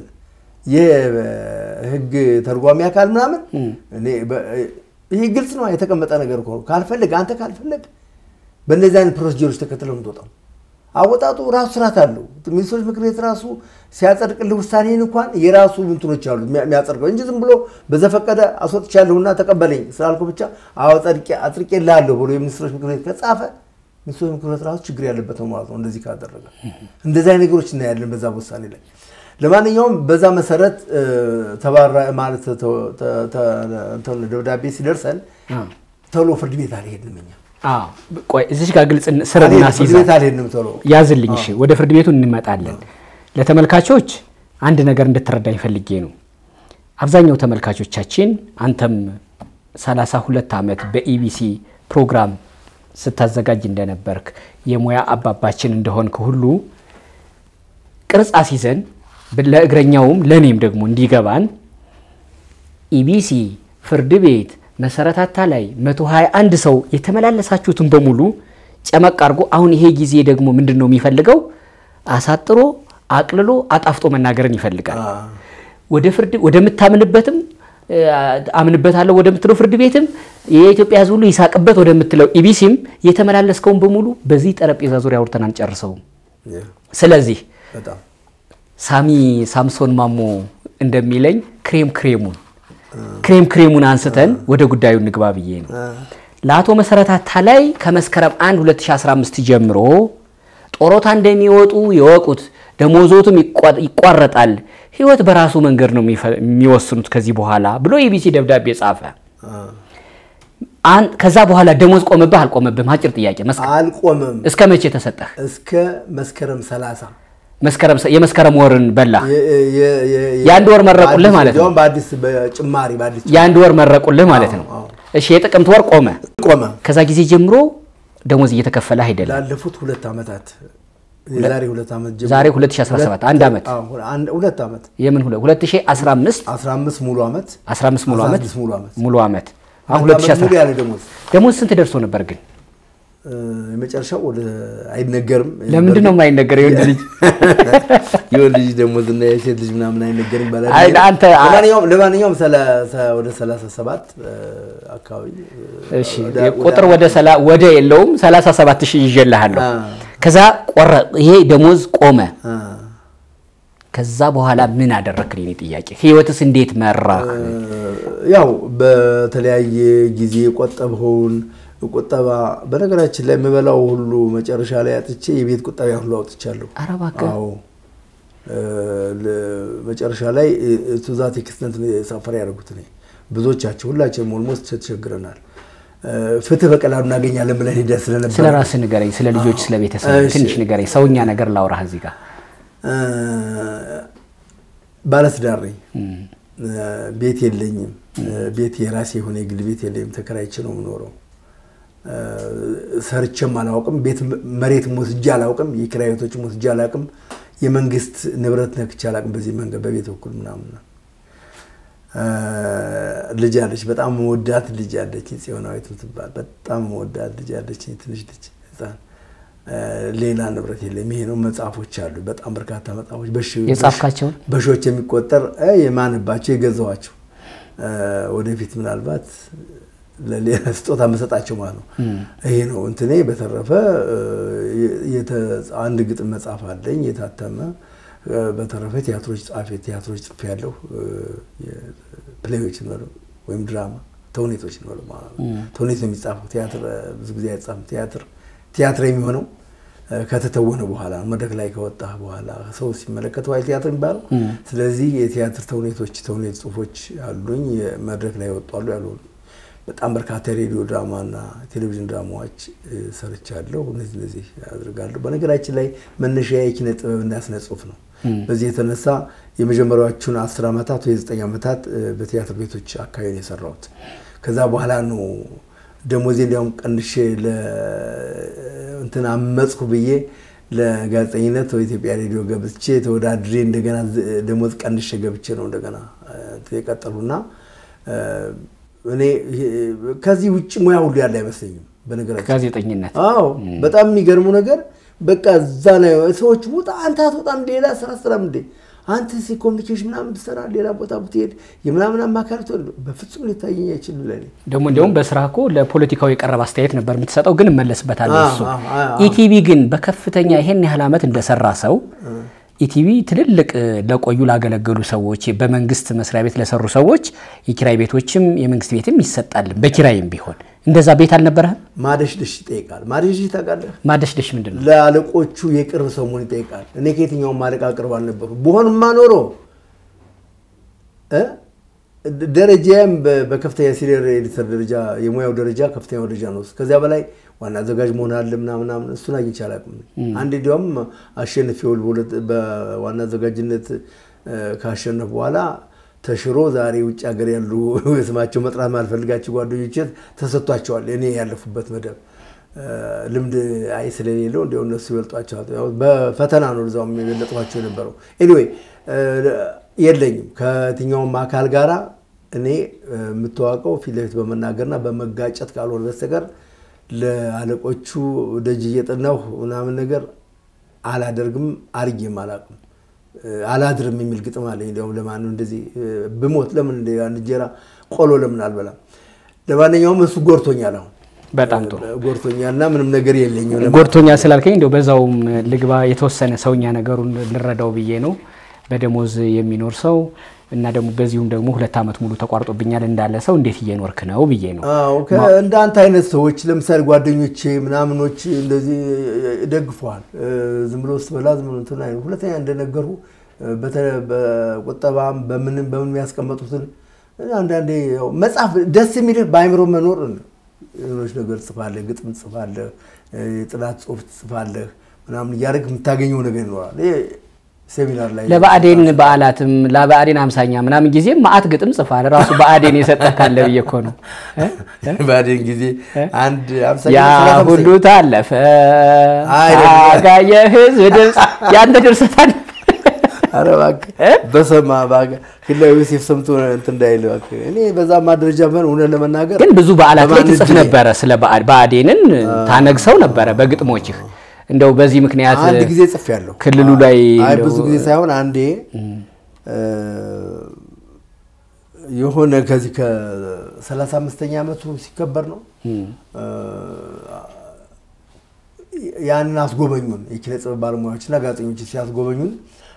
የህግ ተርጓሚ አካል ምናምን እኔ በ- ይህ ግልጽ ነው የተቀመጠ ነገር እኮ ነው። ካልፈለግ አንተ ካልፈለግ በእነዚህ አይነት ፕሮሲጀሮች ተከትለው የምትወጣው አወጣጡ ራሱ ስርዓት አለው። ሚኒስትሮች ምክር ቤት ራሱ ሲያጸድቅልህ ውሳኔን እንኳን የራሱ እንትኖች አሉ የሚያ- የሚያጸድቀው እንጂ ዝም ብሎ በዘፈቀደ አስወጥቻለሁና ተቀበለኝ ስላልኩ ብቻ አጽድቄልሃለሁ ብሎ የሚኒስትሮች ምክር ቤት ከጻፈ ሚኒስትሮች ምክር ቤት ራሱ ችግር ያለበት ነው ማለት ነው። እንደዚህ ካደረገ እንደዚህ አይነት ነገሮች እናያለን በዛ ውሳኔ ላይ። ለማንኛውም በዛ መሰረት እ፣ ተባራ ማለት ተ- ተ- ተ- እንትን ደብዳቤ ሲደርሰን ቶሎ ፍርድ ቤት አልሄድንም እኛ አዎ፣ ቆይ እዚች ጋር ግልጽ ስርና አልሄድንም፣ ፍርድ ሲዛ ቤት አልሄድንም ቶሎ ያዝልኝ። እሺ፣ ወደ ፍርድ ቤቱ እንመጣለን። ለተመልካቾች አንድ ነገር እንድትረዳኝ ፈልጌ ነው። አብዛኛው ተመልካቾቻችን አንተም 32 ዓመት በኢቢሲ ፕሮግራም ስታዘጋጅ እንደነበርክ የሙያ አባባችን እንደሆንክ ሁሉ ቅርጽ አስይዘን ለእግረኛውም ለእኔም ደግሞ እንዲገባን ኢቢሲ ፍርድ ቤት መሰረታታ ላይ 121 ሰው የተመላለሳችሁትን በሙሉ ጨመቅ አድርጎ አሁን ይሄ ጊዜ ደግሞ ምንድን ነው የሚፈልገው? አሳጥሮ አቅልሎ አጣፍጦ መናገርን ይፈልጋል። ወደ ፍርድ ወደምታምንበትም እ፣ አምንበታለሁ ወደምትለው ፍርድ ቤትም የኢትዮጵያ ሕዝብ ሁሉ ይሳቅበት ወደምትለው ኢቢሲም የተመላለስከውን በሙሉ በዚህ ጠረጴዛ ዙሪያ አውርተን አንጨርሰውም። ስለዚህ በጣም ሳሚ ሳምሶን ማሞ እንደሚለኝ ክሬም ክሬሙን ክሬም ክሬሙን አንስተን ወደ ጉዳዩ እንግባ ብዬ ነው። ለአቶ መሰረት አታላይ ከመስከረም 1 2015 ጀምሮ ጦሮታ እንደሚወጡ የወቁት፣ ደሞዞቱም ይቋ- ይቋረጣል፣ ህይወት በራሱ መንገድ ነው የሚፈ- የሚወስኑት ከዚህ በኋላ ብሎ ኢቢሲ ደብዳቤ ጻፈ። አን- ከዛ በኋላ ደሞዝ ቆመብህ አልቆመብህም? አጭር ጥያቄ። መስከ- አልቆመም እስከ መቼ ተሰጠህ? እስከ መስከረም 30 መስከረም የመስከረም ወርን በላ የ- የ- የ- የአንድ ወር መረቁልህ በአዲስ- ማለት ነው። እንዲያውም በአዲስ በጭማሪ በአዲስ የአንድ ወር መረቁልህ ማለት ነው። አዎ። እሺ የጥቅምት ወር ቆመ። ቆመ። ከዛ ጊዜ ጀምሮ ደሞዝ እየተከፈለ አይደለም። ላለፉት ሁለት ዓመታት የዛሬ ሁለት ዓመት ጀምሮ ዛሬ 2017 አንድ ዓመት አዎ፣ አንድ- ሁለት ዓመት የምን ሁለ 2015 15 ሙሉ ዓመት 15 ሙሉ ዓመት 16 ሙሉ ዓመት ሙሉ ዓመት አሁን አንድ ዓመት ሙሉ 2017 ያለ ደሞዝ ደሞዝ ስንት ደርሶ ነበር ግን? እ፣ የመጨረሻው ወደ አይነገርም። ለምንድን ነው የማይነገረው? የወንድ ልጅ የወንድ ልጅ ደሞዝ እና የሴት ልጅ ምናምን አይነገርም ይባላል። አይ፣ አንተ- ለማንኛውም ለማንኛውም ሰላሳ- ወደ 37 እ፣ አካባቢ እ፣ እሺ ወደ- ቁጥር ወደ ሰላ ወደ የለውም 37 ሺህ ይዤልሃለሁ። አ። ከዛ ቆረ ይሄ ደሞዝ ቆመ። አ፣ ከዛ በኋላ ምን አደረክ? የኔ ጥያቄ ህይወትስ እንዴት መራህ? ያው በተለያየ ጊዜ የቆጠብኸውን ቁጠባ በነገራችን ላይ የምበላው ሁሉ መጨረሻ ላይ አጥቼ የቤት ቁጠባ ሁሉ አውጥቻለሁ። ኧረ እባክህ። አዎ እ፣ ለ- መጨረሻ ላይ ቱዛት ኤክስተንት ሳፈር ያደረጉት እኔ ብዙዎቻቸው ሁላችንም ኦልሞስት ተቸግረናል። እ፣ ፍትህ በቀላሉ እናገኛለን ብለን ሄደን ስለነበረ ስለ ራስህ ንገረኝ፣ ስለ ልጆች፣ ስለ ቤተሰብ እሺ። ትንሽ ንገረኝ። ሰውኛ ነገር ላውራህ እዚህ ጋር እ፣ ባለትዳር ነኝ። እ፣ ቤት የለኝም። እ፣ ቤት የራሴ የሆነ የግል ቤት የለኝም። ተከራይቼ ነው የምኖረው። እ፣ ሰርቼም አላውቅም። ቤት መሬትም ወስጄ አላውቅም። የኪራይ ቤቶችም ወስጄ አላውቅም። የመንግስት ንብረት ነክቼ አላውቅም። በዚህ መንገድ በቤት በኩል ምናምን እ፣ ልጅ አለች። በጣም መወዳት ልጅ አለች። ጽዮናዊት የምትባል በጣም መወዳት ልጅ አለች። ትንሽ ልጅ ህፃን። እ፣ ሌላ ንብረት የለም። ይሄ ነው። መጽሐፎች አሉ። በጣም በርካታ መጽሐፎች በሺ- የጻፍካቸውን? በሺዎች የሚቆጠር እ፣ የማንባቸው የገዛኋቸው እ፣ ወደፊት ምናልባት ለሌላ ስጦታ መሰጣቸው ማለት ነው። ይሄ ነው እንትኔ። በተረፈ እ፣ የተ- አንድ ግጥም መጽሐፍ አለኝ የታተመ እ፣ በተረፈ ቲያትሮች ጻፌ ቲያትሮች ጽፌ ያለሁ ፕሌዮች ነው ወይም ድራማ ተውኔቶች ነው ማለት ነው። ተውኔት ነው የሚጻፈው። ቲያትር እ፣ ብዙ ጊዜ አይጻፍም። ቲያትር ቲያትር የሚሆነው እ፣ ከተተወነ በኋላ ነው። መድረክ ላይ ከወጣ በኋላ ሰው ሲመለከተው አይደል ቲያትር የሚባለው። ስለዚህ የቲያትር ተውኔቶች ተውኔት ጽሁፎች አሉኝ። መድረክ ላይ ይወጣሉ ያሉ በጣም በርካታ የሬዲዮ ድራማና ቴሌቪዥን ድራማዎች እ፣ ሰርቻለሁ። እነዚህ እነዚህ አድርጋለሁ። በነገራችን ላይ መነሻ የኪነ ጥበብና ስነ ጽሁፍ ነው። በዚህ የተነሳ የመጀመሪያዎቹን አስር ዓመታት ወይ ዘጠኝ ዓመታት እ፣ በቲያትር ቤቶች አካባቢ ነው የሰራሁት። ከዛ በኋላ ነው ደሞዜ እንዲያውም ቀንሼ እንትን አመጽኩ ብዬ ለጋዜጠኝነት ኢትዮጵያ ሬዲዮ ገብቼ ተወዳድሬ እንደገና ዝ- ደሞዝ ቀንሼ ገብቼ ነው እንደገና እ፣ እንትን የቀጠሉና እ፣ እኔ ይሄ ከዚህ ውጭ ሙያ ሁሉ ያለ አይመስለኝም በነገራችን ጋዜጠኝነት አዎ በጣም የሚገርሙ ነገር በቃ እዛ ላይ ሰዎች ውጣ አንተ አትወጣም ሌላ ስራ ስራም እንዴ አንተ ሲ ኮሚኒኬሽን ምናምን ብትሰራ ሌላ ቦታ ብትሄድ የምናምን አማካሪ ትሆን በፍጹም ሊታየኝ አይችልም ለኔ ደግሞ እንዲያውም በስራ እኮ ለፖለቲካው የቀረበ አስተያየት ነበር የምትሰጠው፣ ግን እመለስበታለሁ። አዎ፣ እሱ አዎ፣ አዎ። ኢቲቪ ግን በከፍተኛ ይሄን ያህል ዓመት እንደሰራ ሰው ኢቲቪ ትልልቅ እ፣ ለቆዩ ላገለገሉ ሰዎች በመንግስት መስሪያ ቤት ለሰሩ ሰዎች የኪራይ ቤቶችም የመንግስት ቤትም ይሰጣል፣ በኪራይም ቢሆን እንደዛ ቤት አልነበረህም? ማደሽደሽ ይጠይቃል ማደሽደሽ ታውቃለህ ማደሽደሽ ምንድን ነው? ለአለቆቹ የቅርብ ሰው መሆን ይጠይቃል እኔ ከየትኛውም አለቃ ቅርብ አልነበሩ በሆንማ ኖሮ እ? ደረጃም በ- በከፍተኛ ሲኒየር ኤዲተር ደረጃ የሙያው ደረጃ ከፍተኛ ደረጃ ነው። ከዚያ በላይ ዋና አዘጋጅ መሆን አለ ምናምን ምናምን እሱን አግኝቼ አላውቅም። አንድ እንዲያውም አሸንፌው በሁለት በዋና አዘጋጅነት እ፣ ካሸነፍ በኋላ ተሽሮ ዛሬ ውጭ ሀገር ያሉ ስማቸው መጥራት ማልፈልጋቸው ጓደኞች ተሰጥቷቸዋል። እኔ ያለፉበት መደብ እ፣ ልምድ አይ ስለሌለው እንዲያው እነሱ ይበልጧቸዋል። ያው በፈተና ነው እዛውም የበለጥኋቸው የነበረው። ኤኒዌይ የለኝም ከየትኛውም አካል ጋራ እኔ እ፣ የምታዋቀው ፊት ለፊት በመናገርና በመጋጨት ካልሆነ በስተቀር ለአለቆቹ ደጅ እየጠናሁ ምናምን ነገር አላደርግም፣ አርጌም አላውቅም። እ፣ አላድርም የሚል ግጥም አለኝ። እንዲያውም ለማንም እንደዚህ እ፣ ብሞት ለምን እንደ አንድ እንጀራ ቆሎ ለምን አልበላም? ለማንኛውም እሱ ጎርቶኛል፣ አሁን በጣም ጥሩ ጎርቶኛል እና ምንም ነገር የለኝም። ለማ- ጎድቶኛ ስላልከኝ እንደው በዛውም ልግባ የተወሰነ ሰውኛ ነገሩን ልረዳው ብዬ ነው። በደሞዝ የሚኖር ሰው እና ደግሞ በዚሁም ደግሞ ሁለት ዓመት ሙሉ ተቋርጦብኛል እንዳለ ሰው እንዴት እየኖርክ ነው ብዬ ነው። አዎ እንደ አንተ አይነት ሰዎች ለምሳሌ ጓደኞቼ ምናምኖች እንደዚህ ደግፈዋል። ዝም ብሎ ስትበላ ዝም ብሎ እንትን አይልም። ሁለተኛ እንደነገርኩ በተ- በቁጠባም በምንም በምን የሚያስቀመጡትን አንዳንዴ ያው መጽሐፍ ደስ የሚልህ በአይምሮ መኖር ሌሎች ነገር ጽፋለህ፣ ግጥም ጽፋለህ፣ የጥናት ጽሁፍ ጽፋለህ ምናምን እያደረግህ የምታገኘው ነገር ይኖራል። ይሄ ሴሚናር ላይ ለብአዴን በዓላትም ለብአዴን አምሳኛ ምናምን ጊዜ ማአት ግጥም ጽፋል። ራሱ ብአዴን የሰጠህ ካለ ብዬ እኮ ነው። ባዴን ጊዜ አንድ አምሳ ያ ሁሉ ታለፈ አይደለም። ታጋየ ህዝብ ድምፅ ያንተ ድርሰት አለ። ኧረ እባክህ በሰማ እባክህ ክላዊ ዮሴፍ ሰምቶ እንትን እንዳይል እባክህ። እኔ በዛማ ደረጃ ቢሆን እውነት ለመናገር ግን ብዙ በዓላት ላይ በማን ትጽፍ እጅ ላይ? ነበረ። ስለ ብአ- ብአዴንን ታነግሰው ነበረ በግጥሞችህ። እንደው በዚህ ምክንያት አንድ ጊዜ ጽፌያለሁ። ክልሉ ላይ አይ እንደው- ብዙ ጊዜ ሳይሆን አንዴ እ፣ የሆነ ከዚህ ከሰላሳ አምስተኛ ዓመቱ ሲከበር ነው እ፣ ያንን አስጎበኙን የኪነ ጥበብ ባለሙያዎችና ጋዜጠኞች ሲያስጎበኙን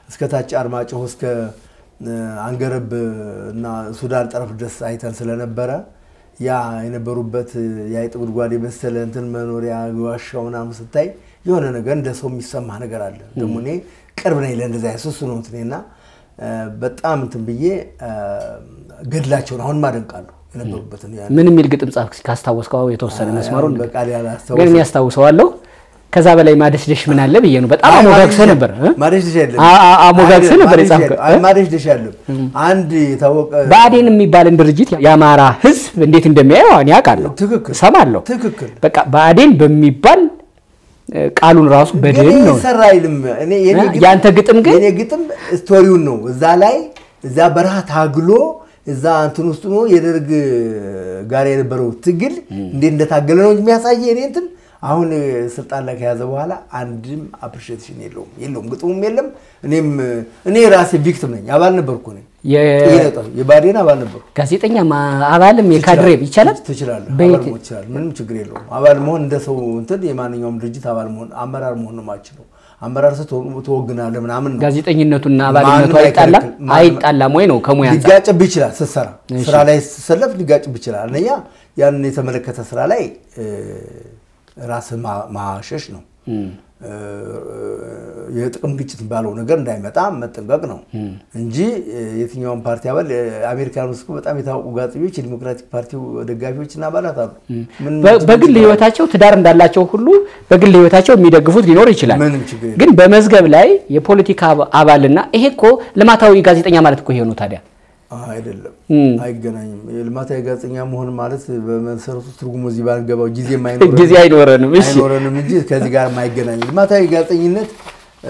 እስከ ታች አርማጭሆ እስከ አንገረብ እና ሱዳን ጠረፍ ድረስ አይተን ስለነበረ ያ የነበሩበት የአይጥ ጉድጓድ የመሰለ እንትን መኖሪያ ዋሻው ምናምን ስታይ የሆነ ነገር እንደ ሰው የሚሰማ ነገር አለ። ደግሞ እኔ ቅርብ ነኝ ለእንደዚያ ሱሱ ነው እንትን እና በጣም እንትን ብዬ ገድላቸውን አሁን ማደንቃለሁ የነበሩበትን ምን የሚል ግጥም ጻፍክ ካስታወስከው የተወሰነ መስመሩን በቃል ግን ያላስታወስ ያስታውሰዋለሁ። ከዛ በላይ ማደሽደሽ ምን አለ ብዬ ነው። በጣም አሞጋግሰህ ነበር እ? ማደሽ ደሽ ያለም አ- አ- አሞጋግሰህ ነበር የጻፍከው። ማደሽ ደሽ ያለም አንድ የታወቀ ብአዴን የሚባልን ድርጅት የአማራ ሕዝብ እንዴት እንደሚያየው እኔ አውቃለሁ፣ ትክክል እሰማለሁ። ትክክል በቃ ብአዴን በሚባል እ፣ ቃሉን ራሱ በድል የኔ ነው ሰራ አይልም። እኔ የኔ እ? ግጥም- ያንተ ግጥም ግን የኔ ግጥም ስቶሪውን ነው እዛ ላይ እዛ በረሃ ታግሎ እዛ እንትን ውስጥ ነው የደርግ ጋር የነበረው ትግል እንዴት እንደታገለ ነው እንጂ የሚያሳየ እኔ እንትን አሁን ስልጣን ላይ ከያዘ በኋላ አንድም አፕሪሺዬሽን የለውም የለውም ግጥሙም የለም። እኔም እኔ ራሴ ቪክቲም ነኝ። አባል ነበርኩ ነኝ የ- የባዴን አባል ነበርኩ። ጋዜጠኛ ማ- አባልም የካድሬም ይቻላል። ትችላለህ። በየት- አባል መሆን ትችላለህ። ምንም ችግር የለውም። አባል መሆን እንደ ሰው እንትን የማንኛውም ድርጅት አባል መሆን አመራር መሆን ነው የማችለው። አመራር ስትሆን ትወግናለህ ምናምን ነው። ጋዜጠኝነቱና አባልነቱ ማንም አይጣላም አይከለክልም። አይጣላም ወይ ነው ከሙያ አንጻር? ሊጋጭብህ ይችላል። ስትሰራ ስራ ላይ ስትሰለፍ ሊጋጭብህ ይችላል። አንደኛ ያንን የተመለከተ ስራ ላይ ራስህ ማሸሽ ነው። እ፣ የጥቅም ግጭት ባለው ነገር እንዳይመጣ መጠንቀቅ ነው እንጂ እ፣ የትኛውን ፓርቲ አባል እ፣ አሜሪካን ውስጥ እኮ በጣም የታወቁ ጋዜጠኞች የዲሞክራቲክ ፓርቲው ደጋፊዎች እና አባላት አሉ። ምን- በ- በግል ህይወታቸው ትዳር እንዳላቸው ሁሉ በግል ህይወታቸው የሚደግፉት ሊኖር ይችላል። ምንም ችግር የለም። ግን በመዝገብ ላይ የፖለቲካ አባ- አባልና ይሄ እኮ ልማታዊ ጋዜጠኛ ማለት እኮ ይሄ ነው ታዲያ አይደለም፣ እም። አይገናኝም። የልማታዊ ጋዜጠኛ መሆን ማለት በመሰረቱ ትርጉሙ እዚህ ባንገባው ጊዜ የማይኖረን ጊዜ አይኖረንም። እሺ አይኖረንም እንጂ ከዚህ ጋር የማይገናኝ ልማታዊ ጋዜጠኝነት እ፣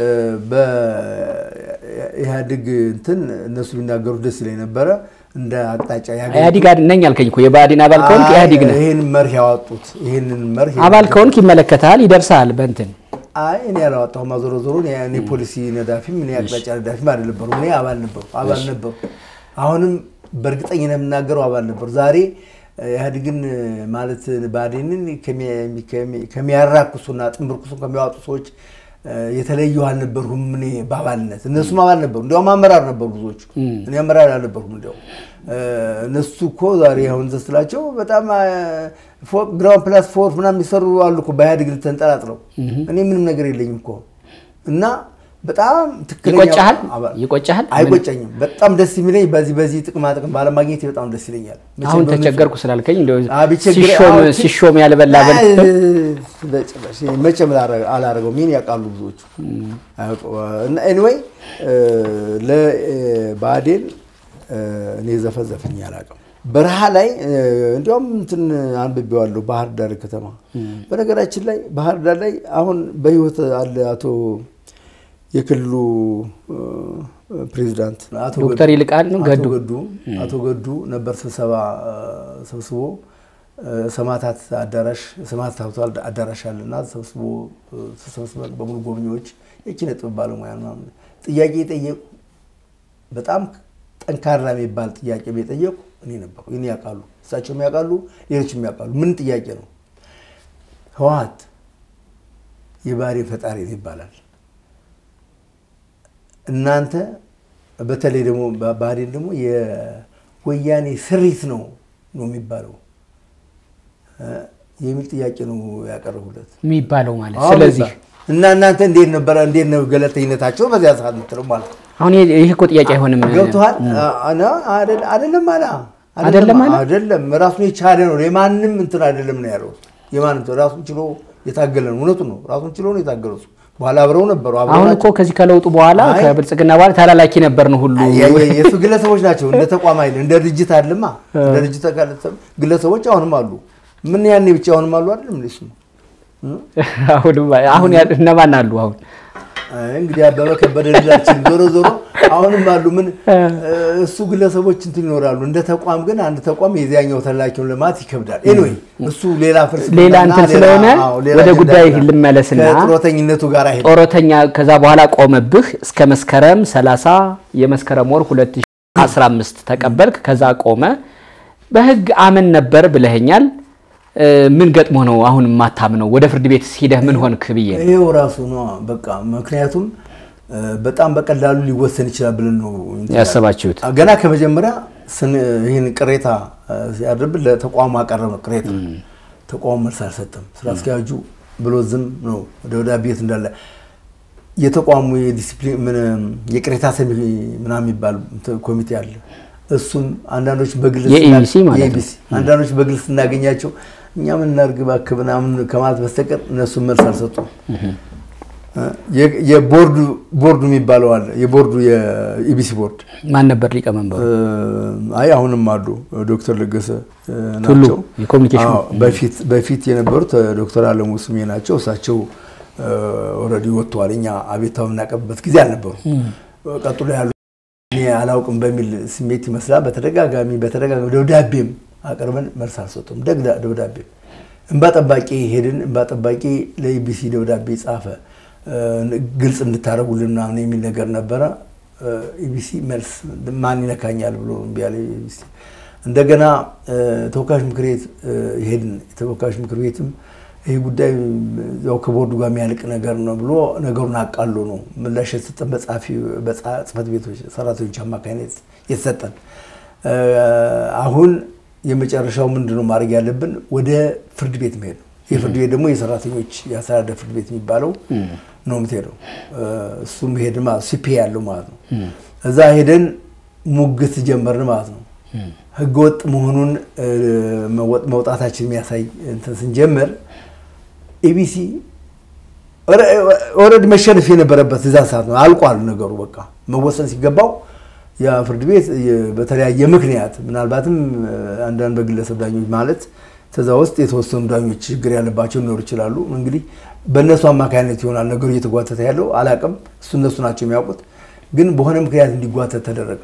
በኢህአዴግ እንትን እነሱ ቢናገሩት ደስ ይለኝ ነበረ እንደ አቅጣጫ ያገኙት- ኢህአዲግ አድ- ነኝ አልከኝ እኮ የብአዴን አባል ከሆንክ አይ፣ ኢህአዲግ ነህ። ይህን መርህ ያወጡት ይህንን መርህ አባል ከሆንክ ይመለከታል፣ ይደርሳል በእንትን አይ እኔ ያላወጣሁም ዞሮ ዞሮ እኔ እኔ ፖሊሲ ነዳፊም እኔ አቅጣጫ ነዳፊም አይደለበሩ እኔ አባል ነበሩ አባል ነበሩ። አሁንም በእርግጠኝነት የምናገረው አባል ነበሩ። ዛሬ እ፣ ኢህአዴግን እ፣ ማለት ብአዴንን ከሚ- ከሚ- ከሚያራክሱና ጥንብርኩሱን ከሚያወጡ ሰዎች እ፣ የተለዩ አልነበርሁም። እኔ በአባልነት እነሱም አባል ነበሩ፣ እንዲያውም አመራር ነበሩ ብዙዎቹ። እኔ አመራር አልነበርኩም። እንዲያውም እ፣ እነሱ እኮ ዛሬ አሁን ዘ ስላቸው በጣም ግራውንድ ፕላስ ፎር ምናምን የሚሰሩ አሉ እኮ በኢህአዴግ ተንጠላጥለው። እኔ ምንም ነገር የለኝም እኮ እና በጣም ትክክለኛ ይቆጫሃል? አባል- ይቆጫሃል? አይቆጨኝም። በጣም ደስ የሚለኝ በዚህ በዚህ ጥቅማ ጥቅም ባለማግኘት በጣም ደስ ይለኛል። መቼም አሁን በእነሱ- ተቸገርኩ ስላልከኝ እንደው አ፣ ቢቸግር- ሲሾም አዎ፣ ሲሾም ያልበላ በል አይ፣ በጭራሽ መቼም ላረ- አላረገውም። ይህን ያውቃሉ ብዙዎቹ። እና ኤኒዌይ ለብአዴን እኔ ዘፈዘፈኝ አላውቅም። በረሃ ላይ እ፣ እንዲያውም እንትን አንብቤዋለሁ ባህር ዳር ከተማ። በነገራችን ላይ ባህር ዳር ላይ አሁን በህይወት አለ አቶ የክልሉ እ፣ ፕሬዚዳንት አቶ ዶክተር ገዱ- ይልቃል ነው አቶ ገዱ ገዱ አቶ ገዱ ነበር ስብሰባ እ፣ ሰብስቦ እ፣ ሰማዕታት አዳራሽ ሰማዕታት ሀውልት አዳራሽ አለና ሰብስቦ እ፣ ተሰብስበን በሙሉ ጎብኚዎች የኪነ ጥበብ ባለሙያ ምናምን ጥያቄ የጠየቁ በጣም ጠንካራ የሚባል ጥያቄ የጠየቁ እኔ ነበሩ። እኔ ያውቃሉ፣ እሳቸውም ያውቃሉ፣ ሌሎችም ያውቃሉ። ምን ጥያቄ ነው? ህወሓት የብአዴን ፈጣሪ ነው ይባላል። እናንተ በተለይ ደግሞ ብአዴን ደግሞ የወያኔ ስሪት ነው ነው የሚባለው እ የሚል ጥያቄ ነው ያቀረቡለት። የሚባለው ማለት አዎ ስለዚህ በቃ። እና እናንተ እንዴት ነበረ እንዴት ነው ገለልተኝነታቸው በዚያ ሰዓት የምትለው ማለት ነው። አሁን ይሄ ይሄ እኮ ጥያቄ አይሆንም። ገብቶሃል? አና አይደል- አይደለም አለ አይደለም አለ? አይደለም ራሱን የቻለ ነው። የማንም እንትን አይደለም ነው ያለው። የማንም እንትን ራሱን ችሎ የታገለ ነው። እውነቱን ነው። ራሱን ችሎ ነው የታገለው። እሱ በኋላ አብረው ነበሩ። አብረው አሁን ናቸው። እኮ ከዚህ ከለውጡ በኋላ አይ። ከብልጽግና በኋላ ተላላኪ ነበር ነው ሁሉ የ- የ- የእሱ ግለሰቦች ናቸው። እንደ ተቋም አይደለም፣ እንደ ድርጅት አይደለማ። እንደ ድርጅት ተካለ- ግለሰቦች አሁንም አሉ። ምን ያኔ ብቻ አሁንም አሉ አይደለም እንዴ? እሱ አሁን አሁን ያ- እነማን አሉ አሁን አይ እንግዲህ አበበ ከበደ ልላችን ዞሮ ዞሮ አሁንም አሉ። ምን እሱ ግለሰቦች እንትን ይኖራሉ። እንደ ተቋም ግን አንድ ተቋም የዚያኛው ተላኪውን ለማለት ይከብዳል። ኤኒዌይ እሱ ሌላ ፍልስፍና ሌላ እንትን ሌላ- ስለሆነ አዎ፣ ሌላ ወደ አጀንዳ ጉዳይ ይላል። ልመለስና ከጡረተኝነቱ ጋር አይሄድ ጦረተኛ ከዛ በኋላ ቆመብህ እስከ መስከረም 30 የመስከረም ወር 2015 ተቀበልክ። ከዛ ቆመ። በህግ አምን ነበር ብለኸኛል። እ፣ ምን ገጥሞ ነው አሁን የማታምነው? ወደ ፍርድ ቤት ሂደህ ምን ሆንክ ብዬ ነው። ይሄው ራሱ ነው በቃ። ምክንያቱም በጣም በቀላሉ ሊወሰን ይችላል ብለን ነው ያሰባችሁት? ገና ከመጀመሪያ ይህን ቅሬታ ሲያድርብን ለተቋሙ አቀረብ ነው ቅሬታ። ተቋሙ መልስ አልሰጠም። ስራ አስኪያጁ ብሎ ዝም ነው። ደብዳቤ የት እንዳለ የተቋሙ የዲሲፕሊን የቅሬታ ሰሚ ምናምን የሚባል ኮሚቴ አለ። እሱም አንዳንዶች በግል የኢቢሲ ማለት ነው። አንዳንዶች በግል ስናገኛቸው እኛ ምን እናድርግ እባክህ ምናምን ከማለት በስተቀር እነሱም መልስ አልሰጡም። የቦርዱ ቦርዱ የሚባለው አለ። የቦርዱ የኢቢሲ ቦርድ ማን ነበር ሊቀመንበሩ? አይ አሁንም አሉ ዶክተር ለገሰ ቱሉ ናቸው። የኮሚኒኬሽን አዎ፣ በፊት በፊት የነበሩት ዶክተር አለሙ ስሜ ናቸው። እሳቸው ኦልሬዲ ወጥተዋል። እኛ አቤቱታ የምናቀርብበት ጊዜ አልነበሩ። ቀጥሎ ያሉ እኔ አላውቅም በሚል ስሜት ይመስላል በተደጋጋሚ በተደጋጋሚ ደብዳቤም አቅርበን መልስ አልሰጡም። ደግዳ ደብዳቤም እንባ ጠባቂ ሄድን። እንባ ጠባቂ ለኢቢሲ ደብዳቤ ጻፈ ግልጽ እንድታደርጉልን ምናምን የሚል ነገር ነበረ። ኢቢሲ መልስ ማን ይነካኛል ብሎ እምቢ አለ ኢቢሲ። እንደገና ተወካዮች ምክር ቤት ሄድን። የተወካዮች ምክር ቤትም ይህ ጉዳይ ያው ከቦርዱ ጋር የሚያልቅ ነገር ነው ብሎ ነገሩን አቃሎ ነው ምላሽ የተሰጠን በጻፊ በጽህፈት ቤቶች ሰራተኞች አማካኝነት የተሰጠን። አሁን የመጨረሻው ምንድነው ማድረግ ያለብን? ወደ ፍርድ ቤት መሄድ ነው። ይህ ፍርድ ቤት ደግሞ የሰራተኞች የአስተዳደር ፍርድ ቤት የሚባለው ነው የምትሄደው። እሱም ሄድ ሲፒ ያለው ማለት ነው። እዛ ሄደን ሙግት ጀመርን ማለት ነው። ህገወጥ መሆኑን መውጣታችን የሚያሳይ እንትን ስንጀምር ኢቢሲ ኦልሬዲ መሸነፍ የነበረበት እዛ ሰዓት ነው። አልቋል ነገሩ በቃ መወሰን ሲገባው ያ ፍርድ ቤት በተለያየ ምክንያት ምናልባትም አንዳንድ በግለሰብ ዳኞች ማለት ከዛ ውስጥ የተወሰኑ ዳኞች ችግር ያለባቸው ሊኖሩ ይችላሉ። እንግዲህ በእነሱ አማካኝነት ይሆናል ነገሩ እየተጓተተ ያለው አላቅም። እሱ እነሱ ናቸው የሚያውቁት። ግን በሆነ ምክንያት እንዲጓተት ተደረገ።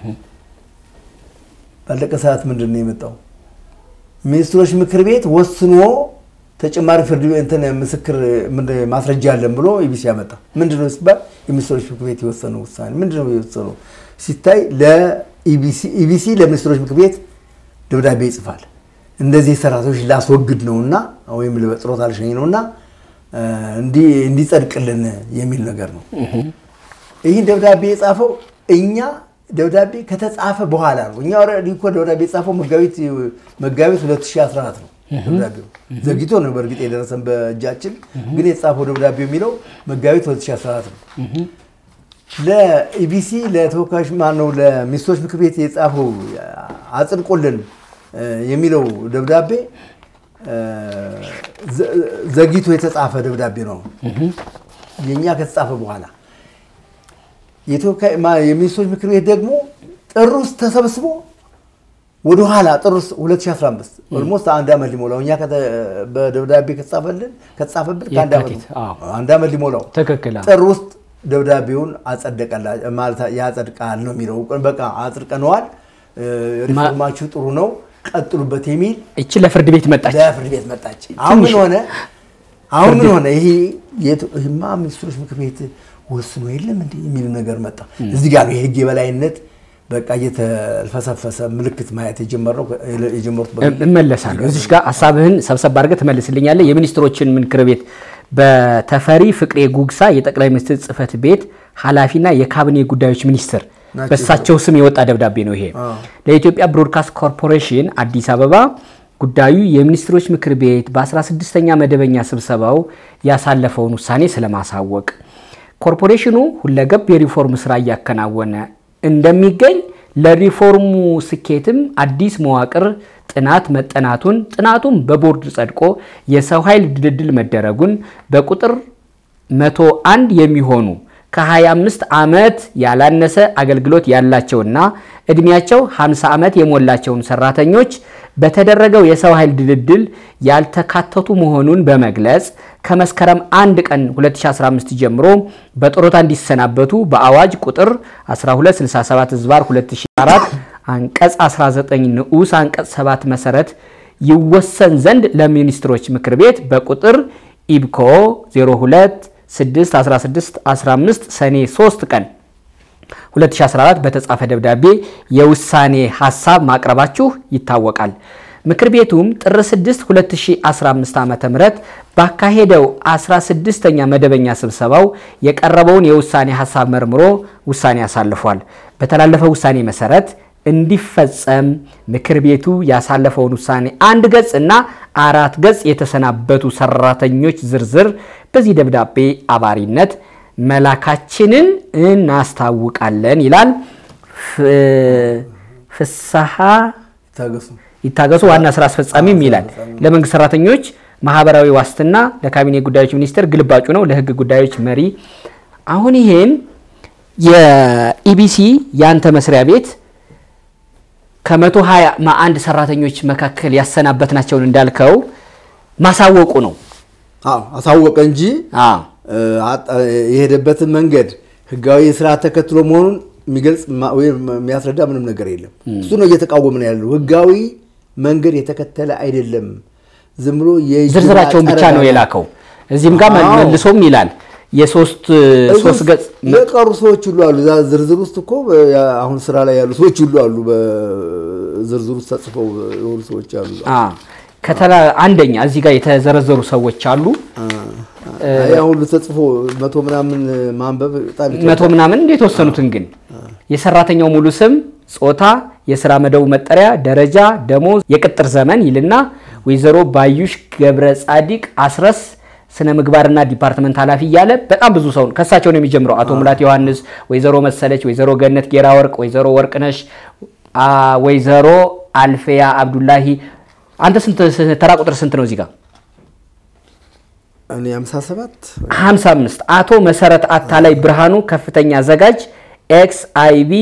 ባለቀ ሰዓት ምንድን ነው የመጣው? ሚኒስትሮች ምክር ቤት ወስኖ ተጨማሪ ፍርድ እንትን ምስክር ማስረጃ አለን ብሎ ኢቢሲ ያመጣ። ምንድነው ሲባል የሚኒስትሮች ምክር ቤት የወሰነው ውሳኔ ምንድነው የወሰነው ሲታይ ለኢቢሲ ለሚኒስትሮች ምክር ቤት ደብዳቤ ይጽፋል። እንደዚህ ሰራተኞች ላስወግድ ነውና ወይም በጥሮታ ልሸኝ ነውና እንዲጸድቅልን የሚል ነገር ነው። ይህን ደብዳቤ የጻፈው እኛ ደብዳቤ ከተጻፈ በኋላ ነው። እኛ ኦልሬዲ እኮ ደብዳቤ የጻፈው መጋቢት መጋቢት 2014 ነው። ደብዳቤው ዘግይቶ ነው በእርግጥ የደረሰን በእጃችን፣ ግን የተጻፈው ደብዳቤ የሚለው መጋቢት 2014 ነው። ለኢቢሲ ለተወካዮች ማነው ለሚኒስትሮች ምክር ቤት የጻፈው አጽድቆልን የሚለው ደብዳቤ ዘግይቶ የተጻፈ ደብዳቤ ነው። የእኛ ከተጻፈ በኋላ የሚኒስትሮች ምክር ቤት ደግሞ ጥር ውስጥ ተሰብስቦ ወደኋላ ጥር ውስጥ 2015 ኦልሞስት አንድ ዓመት ሊሞላው እኛ በደብዳቤ ከተጻፈልን ከተጻፈብን ከአንድ ዓመት ሊሞላው ትክክል። ጥር ውስጥ ደብዳቤውን አጸደቀላ ማለት ያጸድቃል ነው የሚለው። በቃ አጽድቀነዋል፣ ሪፎርማችሁ ጥሩ ነው ቀጥሉበት የሚል እቺ ለፍርድ ቤት መጣች። ለፍርድ ቤት መጣች። አሁን ምን ሆነ? አሁን ምን ሆነ? ይሄ ይሄማ ሚኒስትሮች ምክር ቤት ወስኖ የለም እንዴ የሚል ነገር መጣ። እዚህ ጋር ነው የህግ የበላይነት በቃ እየተልፈሰፈሰ ምልክት ማየት የጀመረው የጀመሩት እመለሳለሁ። እዚሽ ጋር ሀሳብህን ሰብሰብ አድርገህ ትመልስልኛለህ። የሚኒስትሮችን ምክር ቤት በተፈሪ ፍቅሬ ጉግሳ የጠቅላይ ሚኒስትር ጽህፈት ቤት ኃላፊና የካቢኔ ጉዳዮች ሚኒስትር በእሳቸው ስም የወጣ ደብዳቤ ነው ይሄ። ለኢትዮጵያ ብሮድካስት ኮርፖሬሽን አዲስ አበባ ጉዳዩ የሚኒስትሮች ምክር ቤት በ16ኛ መደበኛ ስብሰባው ያሳለፈውን ውሳኔ ስለማሳወቅ ኮርፖሬሽኑ ሁለገብ የሪፎርም ስራ እያከናወነ እንደሚገኝ ለሪፎርሙ ስኬትም አዲስ መዋቅር ጥናት መጠናቱን ጥናቱም በቦርድ ጸድቆ የሰው ኃይል ድልድል መደረጉን በቁጥር 101 የሚሆኑ ከ25 ዓመት ያላነሰ አገልግሎት ያላቸውና እድሜያቸው 50 ዓመት የሞላቸውን ሰራተኞች በተደረገው የሰው ኃይል ድልድል ያልተካተቱ መሆኑን በመግለጽ ከመስከረም 1 ቀን 2015 ጀምሮ በጡረታ እንዲሰናበቱ በአዋጅ ቁጥር 1267 ዝባር 2004 አንቀጽ 19 ንዑስ አንቀጽ 7 መሰረት ይወሰን ዘንድ ለሚኒስትሮች ምክር ቤት በቁጥር ኢብኮ 02 6 16 15 ሰኔ 3 ቀን 2014 በተጻፈ ደብዳቤ የውሳኔ ሀሳብ ማቅረባችሁ ይታወቃል። ምክር ቤቱም ጥር 6 2015 ዓ ም ባካሄደው 16ኛ መደበኛ ስብሰባው የቀረበውን የውሳኔ ሀሳብ መርምሮ ውሳኔ አሳልፏል። በተላለፈው ውሳኔ መሰረት እንዲፈጸም ምክር ቤቱ ያሳለፈውን ውሳኔ አንድ ገጽ እና አራት ገጽ የተሰናበቱ ሰራተኞች ዝርዝር በዚህ ደብዳቤ አባሪነት መላካችንን እናስታውቃለን ይላል። ፍስሐ ታገሱ ይታገሱ ዋና ስራ አስፈጻሚም ይላል። ለመንግስት ሰራተኞች ማህበራዊ ዋስትና ለካቢኔ ጉዳዮች ሚኒስቴር ግልባጩ ነው። ለህግ ጉዳዮች መሪ አሁን ይሄን የኢቢሲ ያንተ መስሪያ ቤት ከመቶ ሀያ አንድ ሰራተኞች መካከል ያሰናበትናቸውን እንዳልከው ማሳወቁ ነው። አዎ አሳወቀ እንጂ አዎ የሄደበትን መንገድ ህጋዊ ስርዓት ተከትሎ መሆኑን የሚገልጽ ማ- ወይም የሚያስረዳ ምንም ነገር የለም። እሱ ነው እየተቃወምን ያለው። ህጋዊ መንገድ የተከተለ አይደለም። ዝም ብሎ የእጅ ዝርዝራቸውን ብቻ ነው ማጠረጋ- የላከው። እዚህም ጋር አዎ። መልሶም ይላል የሶስት እዚህ ሶስት ውስጥ ገጽ የቀሩ ሰዎች ሁሉ አሉ። እዛ ዝርዝር ውስጥ እኮ ያ- አሁን ስራ ላይ ያሉ ሰዎች ሁሉ አሉ። በዝርዝር ውስጥ ተጽፈው የሆኑ ሰዎች አሉ። አ ከተላ አንደኛ እዚህ ጋር የተዘረዘሩ ሰዎች አሉ። ያ ሁሉ ተጽፎ መቶ ምናምን ማንበብ በጣም ይከብዳል። መቶ ምናምን የተወሰኑትን ግን የሰራተኛው ሙሉ ስም፣ ጾታ፣ የስራ መደቡ መጠሪያ፣ ደረጃ፣ ደሞዝ፣ የቅጥር ዘመን ይልና ወይዘሮ ባዩሽ ገብረ ጻዲቅ አስረስ ስነ ምግባርና ዲፓርትመንት ኃላፊ እያለ በጣም ብዙ ሰው ከእሳቸው ነው የሚጀምረው። አቶ ሙላት ዮሐንስ፣ ወይዘሮ መሰለች፣ ወይዘሮ ገነት ጌራ ወርቅ፣ ወይዘሮ ወርቅነሽ፣ አ፣ ወይዘሮ አልፌያ አብዱላሂ። አንተ ስንት ተራ ቁጥር ስንት ነው እዚህ ጋር? እኔ 57 55 አቶ መሰረት አታላይ ብርሃኑ ከፍተኛ አዘጋጅ ኤክስ አይቢ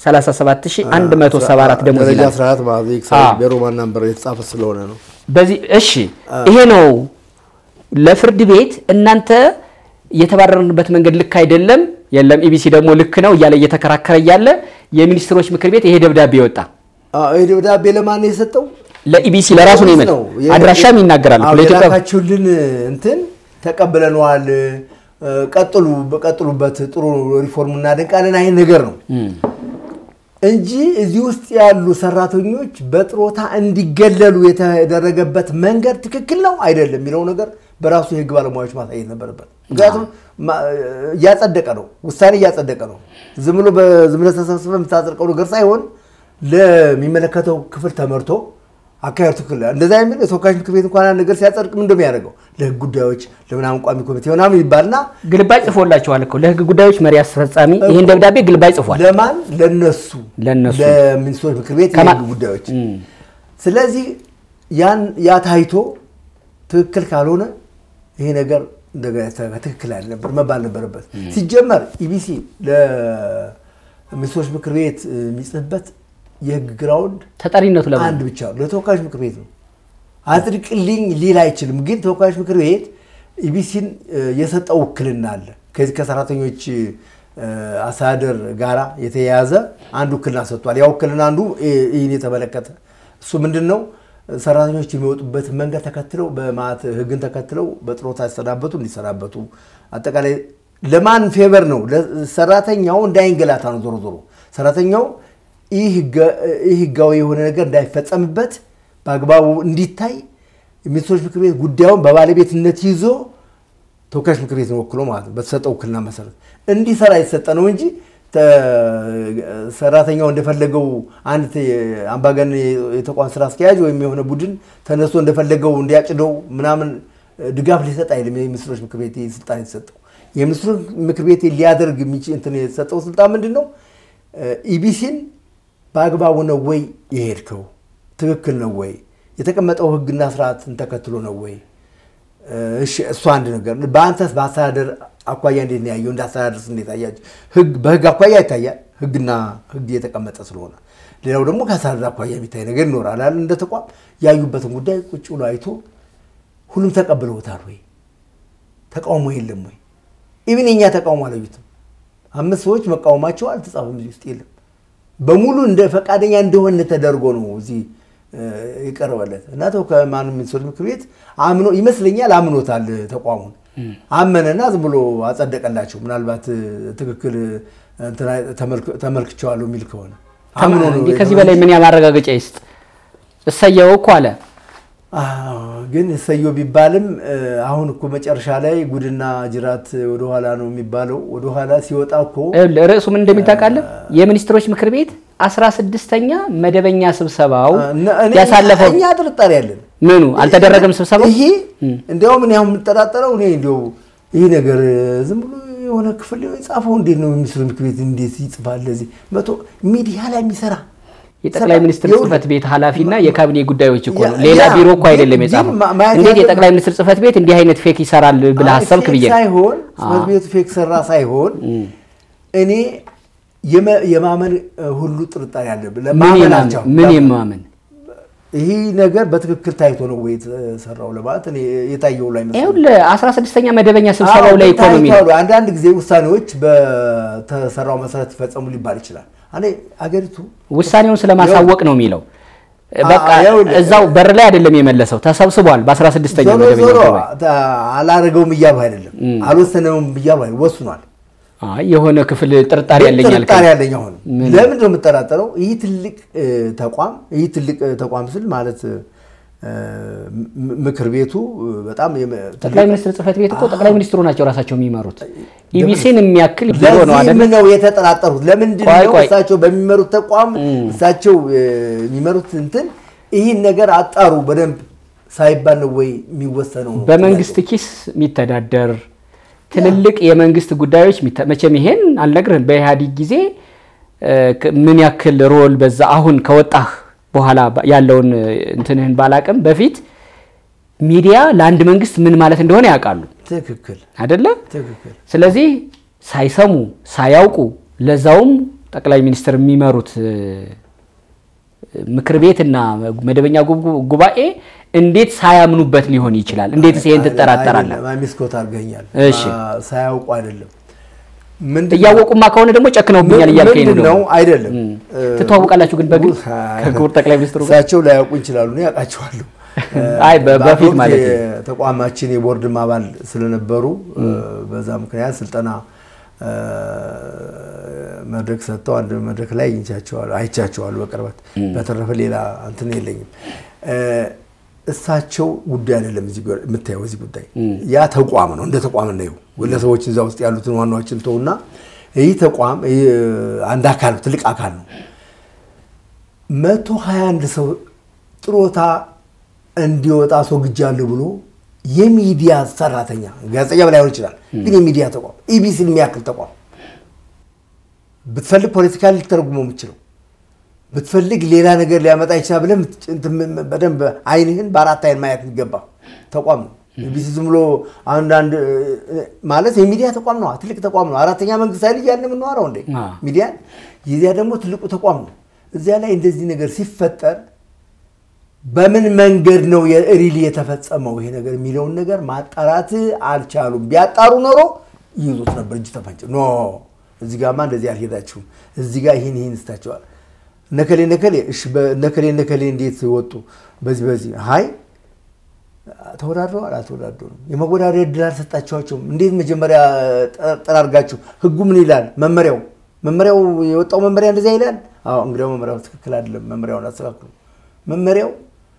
37174 ደሞዝ ደረጃ ይላል። 14 ማለት ነው። ኤክስ አዎ። በሮማን ናምበር የተጻፈ ስለሆነ ነው። በዚህ እሺ፣ ይሄ ነው ለፍርድ ቤት እናንተ የተባረርንበት መንገድ ልክ አይደለም፣ የለም ኢቢሲ ደግሞ ልክ ነው እያለ እየተከራከረ እያለ የሚኒስትሮች ምክር ቤት ይሄ ደብዳቤ ወጣ። አዎ፣ ይህ ደብዳቤ ለማን ነው የሰጠው? ለኢቢሲ ለራሱ ነው ይመል የ- አድራሻም ይናገራል። አዎ፣ ለኢትዮጵያ የላካችሁልን እንትን ተቀብለነዋል፣ እ፣ ቀጥሉ በቀጥሉበት ጥሩ ሪፎርም እናደንቃለን አይነት ነገር ነው እንጂ እዚህ ውስጥ ያሉ ሰራተኞች በጥሮታ እንዲገለሉ የተደረገበት መንገድ ትክክል ነው አይደለም የሚለው ነገር በራሱ የህግ ባለሙያዎች ማሳየት ነበረበት። ምክንያቱም ማ- እያጸደቀ ነው፣ ውሳኔ እያጸደቀ ነው። ዝም ብሎ በዝም ብለህ ተሰብስበህ የምታጸድቀው ነገር ሳይሆን ለሚመለከተው ክፍል ተመርቶ አካሄዱ ትክክል እንደዛ የሚል የተወካዮች ምክር ቤት እንኳን አንድ ነገር ሲያጸድቅ ምን እንደሚያደርገው ለህግ ጉዳዮች ለምናምን ቋሚ ኮሚቴ ምናምን ይባልና ግልባጭ ጽፎላቸዋል እኮ ለህግ ጉዳዮች መሪ አስፈጻሚ ይህን ደብዳቤ ግልባጭ ጽፏል። ለማን ለነሱ ለነሱ። ለሚኒስትሮች ምክር ቤት ከማ- የህግ ጉዳዮች ስለዚህ ያን ያ ታይቶ ትክክል ካልሆነ ይሄ ነገር እንደገና ያስተካክል- ትክክል አልነበር መባል ነበረበት ሲጀመር ኢቢሲ ለሚኒስትሮች ምክር ቤት የሚጽፍበት የህግ ግራውንድ ተጠሪነቱ ለማን አንድ ብቻ ነው ለተወካዮች ምክር ቤት ነው አጽድቅልኝ ሊል አይችልም ግን ተወካዮች ምክር ቤት ኢቢሲን የሰጠው ውክልና አለ ከዚህ ከሰራተኞች እ፣ አስተዳደር ጋራ የተያያዘ አንድ ውክልና ሰጥቷል ያ ውክልና አንዱ እ- ይህን የተመለከተ እሱ ምንድን ነው ሰራተኞች የሚወጡበት መንገድ ተከትለው በማት ህግን ተከትለው በጥሮታ ሲሰናበቱ እንዲሰናበቱ አጠቃላይ ለማን ፌቨር ነው ሰራተኛው እንዳይንገላታ ነው ዞሮ ዞሮ ሰራተኛው ይህ ህገ- ይህ ህጋዊ የሆነ ነገር እንዳይፈጸምበት በአግባቡ እንዲታይ የሚኒስትሮች ምክር ቤት ጉዳዩን በባለቤትነት ይዞ ተወካዮች ምክር ቤትን ወክሎ ማለት ነው በተሰጠው ውክልና መሰረት እንዲሰራ የተሰጠ ነው እንጂ ተ- ሰራተኛው እንደፈለገው አንድ ተ- አምባገነን የተቋም ስራ አስኪያጅ ወይም የሆነ ቡድን ተነስቶ እንደፈለገው እንዲያጭደው ምናምን ድጋፍ ሊሰጥ አይልም። የሚኒስትሮች ምክር ቤት ይህ ስልጣን የተሰጠው የሚኒስትሮች ምክር ቤት ሊያደርግ የሚችል እንትን የተሰጠው ስልጣን ምንድን ነው? ኢቢሲን በአግባቡ ነው ወይ የሄድከው? ትክክል ነው ወይ? የተቀመጠው ህግና ስርዓትን ተከትሎ ነው ወይ? እሺ እሱ አንድ ነገር። በአንተስ በአስተዳደር አኳያ እንዴት ነው ያየው? እንደ አስተዳደርስ እንዴት አያችሁ? ህግ በህግ አኳያ ይታያል፣ ህግና ህግ የተቀመጠ ስለሆነ። ሌላው ደግሞ ከአስተዳደር አኳያ የሚታይ ነገር ይኖራል አይደል? እንደ ተቋም ያዩበትን ጉዳይ ቁጭ ብሎ አይቶ ሁሉም ተቀብለውታል ወይ? ተቃውሞ የለም ወይ? ኢቭን የኛ ተቃውሞ አላዩትም። አምስት ሰዎች መቃወማቸው አልተጻፈም እዚህ ውስጥ የለም። በሙሉ እንደ ፈቃደኛ እንደሆነ ተደርጎ ነው እዚህ የቀረበለት እና ተው ከማንም ሚኒስትሮች ምክር ቤት አምኖ ይመስለኛል አምኖታል ተቋሙን አመነና ዝም ብሎ አጸደቀላቸው። ምናልባት ትክክል እንትና ተመልክ- ተመልክቼዋለሁ የሚል ከሆነ አምኖ ነው እንዴ ከዚህ በላይ ምን ያማረጋገጫ ይስጥ? እሰየው እኮ አለ። አዎ፣ ግን እሰየው ቢባልም እ፣ አሁን እኮ መጨረሻ ላይ ጉድና ጅራት ወደኋላ ነው የሚባለው። ወደኋላ ሲወጣ እኮ ይኸውልህ ርዕሱ ምን እንደሚታወቃለህ የሚኒስትሮች ምክር ቤት አስራ ስድስተኛ መደበኛ ስብሰባው እነ- እኔ- ያሳለፈው እኛ ጥርጣሬ ያለን ምኑ አልተደረገም ስብሰባው ይሄ እንዲያውም እኔ አሁን የምጠራጠረው እኔ እንዲያው ይሄ ነገር ዝም ብሎ የሆነ ክፍል የጻፈው እንዴት ነው የሚኒስትሮች ምክር ቤት እንዴት ይጽፋል? ለዚህ መቶ ሚዲያ ላይ የሚሰራ የጠቅላይ ሚኒስትር ይኸውልህ፣ ጽህፈት ቤት ኃላፊና የካቢኔ ጉዳዮች እኮ ነው። ያ- ሌላ ያ፣ ቢሮ እኮ አይደለም ግን- የጻፈው። ግን ማ- ማየት እንዴት ያለብን- የጠቅላይ ሚኒስትር ጽህፈት ቤት እንዲህ አይነት ፌክ ይሰራል ብለህ አሰብክ ብዬ ፌክ ነው። ሳይሆን ጽህፈት ቤቱ ፌክ ሰራ ሳይሆን እኔ የመ- የማመን እ, ሁሉ ጥርጣሬ አለብን። ምን ለማመን የማመን አልቻልኩም። ምን የማመን ይህ ነገር በትክክል ታይቶ ነው ወይ የተሰራው ለማለት እኔ የታየው ላይ መስሎኝ ይኸውልህ አስራ ስድስተኛ መደበኛ ስብሰባው ላይ ኢኮኖሚ ነው። ታይቷል። አንዳንድ ጊዜ ውሳኔዎች በተሰራው መሰረት ይፈጸሙ ሊባል ይችላል። እኔ አገሪቱ ውሳኔውን ስለማሳወቅ ነው የሚለው። በቃ ይኸውልህ፣ እዛው በር ላይ አይደለም የመለሰው፣ ተሰብስቧል። በአስራ ስድስተኛ ዞሮ መደበኛ ዞሮ ጉባኤ ታ- አላረገውም እያሉ አይደለም፣ አልወሰነውም እያሉ አይደለም፣ ወስኗል። አይ የሆነ ክፍል ጥርጣሬ ያለኝ አልከኝ። ጥርጣሬ ያለኝ አሁን ለምንድን ነው የምጠራጠረው? ይህ ትልቅ እ, ተቋም ይህ ትልቅ እ, ተቋም ስል ማለት እ, ም- ምክር ቤቱ እ, በጣም የመ- ጠቅላይ ሚኒስትር ጽህፈት ቤት እኮ ጠቅላይ ሚኒስትሩ ናቸው ራሳቸው የሚመሩት። ኢቢሲን የሚያክል ቢሮ ነው ለዚህም አይደል? ነው የተጠራጠሩት። ለምንድን ቆይ ነው ቆይ። እሳቸው በሚመሩት ተቋም እሳቸው እ, የሚመሩት እንትን ይህን ነገር አጣሩ በደንብ ሳይባል ነው ወይ የሚወሰነው? ነው በመንግስት ኪስ የሚተዳደር ትልልቅ የመንግስት ጉዳዮች የሚተ- መቼም ይሄን አልነግርህም። በኢህአዴግ ጊዜ እ, ክ- ምን ያክል ሮል በዛ አሁን ከወጣህ በኋላ ባ- ያለውን እ, እንትንህን ባላቅም በፊት ሚዲያ ለአንድ መንግስት ምን ማለት እንደሆነ ያውቃሉ ትክክል አይደለ? ትክክል። ስለዚህ ሳይሰሙ ሳያውቁ ለዛውም ጠቅላይ ሚኒስትር የሚመሩት እ, ምክር ቤትና መደበኛ ጉብ- ጉባኤ እንዴት ሳያምኑበት ሊሆን ይችላል? እንዴትስ ይሄን ትጠራጠራለህ? ሚስኮት አድርገኛል። እሺ። አ- ሳያውቁ አይደለም ምንድን ነው? እያወቁማ ከሆነ ደግሞ ጨክነውብኛል እያልከኝ ነው። ምንድን ነው ደግሞ። አይደለም እ፣ ትተዋወቃላችሁ ግን በግል አይ፣ ከክቡር ጠቅላይ ሚኒስትሩ ጋር? እሳቸው ላያውቁ ይችላሉ፣ እኔ ያውቃቸዋለሁ። አይ በ- በአንድ በፊት ወቅት ማለት ነው። የተቋማችን የቦርድም አባል ስለነበሩ እ፣ በዛ ምክንያት ስልጠና እ፣ መድረክ ሰጥተው አንድ መድረክ ላይ አግኝቻቸዋለሁ፣ አይቻቸዋለሁ በቅርበት። በተረፈ ሌላ እንትን የለኝም። እ፣ እሳቸው ጉዳይ አይደለም እዚህ ጉ- የምታየው እዚህ ጉዳይ ያ ተቋም ነው። እንደ ተቋም ነው ግለሰቦች እዛ ውስጥ ያሉትን ዋናዎችን ተውና ይህ ተቋም ይህ አንድ አካል ነው፣ ትልቅ አካል ነው። መቶ ሀያ አንድ ሰው ጥሮታ እንዲወጣ አስወግጃለሁ ብሎ የሚዲያ ሰራተኛ ጋዜጠኛ ላይሆን ይችላል፣ ግን የሚዲያ ተቋም ኢቢሲን የሚያክል ተቋም ብትፈልግ ፖለቲካ ልተረጉመው የምችለው ብትፈልግ ሌላ ነገር ሊያመጣ ይችላል ብለህ ምት- እንትን ም- በደንብ አይንህን በአራት አይን ማየት የሚገባ ተቋም ነው። ኢቢሲ ዝም ብሎ አንዳንድ እ፣ ማለት የሚዲያ ተቋም ነው፣ ትልቅ ተቋም ነው። አራተኛ መንግስት ኃይል እያልን የምንዋረው እንዴ አዎ። ሚዲያን። የዚያ ደግሞ ትልቁ ተቋም ነው። እዚያ ላይ እንደዚህ ነገር ሲፈጠር በምን መንገድ ነው ሪሊ የተፈጸመው ይሄ ነገር የሚለውን ነገር ማጣራት አልቻሉም። ቢያጣሩ ኖሮ ይይዙት ነበር እጅ ተፈንጭ ኖ እዚህ ጋማ እንደዚህ አልሄዳችሁም፣ እዚህ ጋር ይህን ይህን ስታቸዋል ነከሌ ነከሌ እሺ፣ ነከሌ ነከሌ እንዴት ወጡ? በዚህ በዚህ ሀይ ተወዳድረዋል አልተወዳደሩም። የመወዳደር እድል አልሰጣችኋቸውም። እንዴት መጀመሪያ ጠራርጋችሁ ህጉ ምን ይላል? መመሪያው መመሪያው የወጣው መመሪያ እንደዚያ ይላል። አዎ እንግዲያው መመሪያው ትክክል አይደለም። መመሪያውን አስተካክሉ። መመሪያው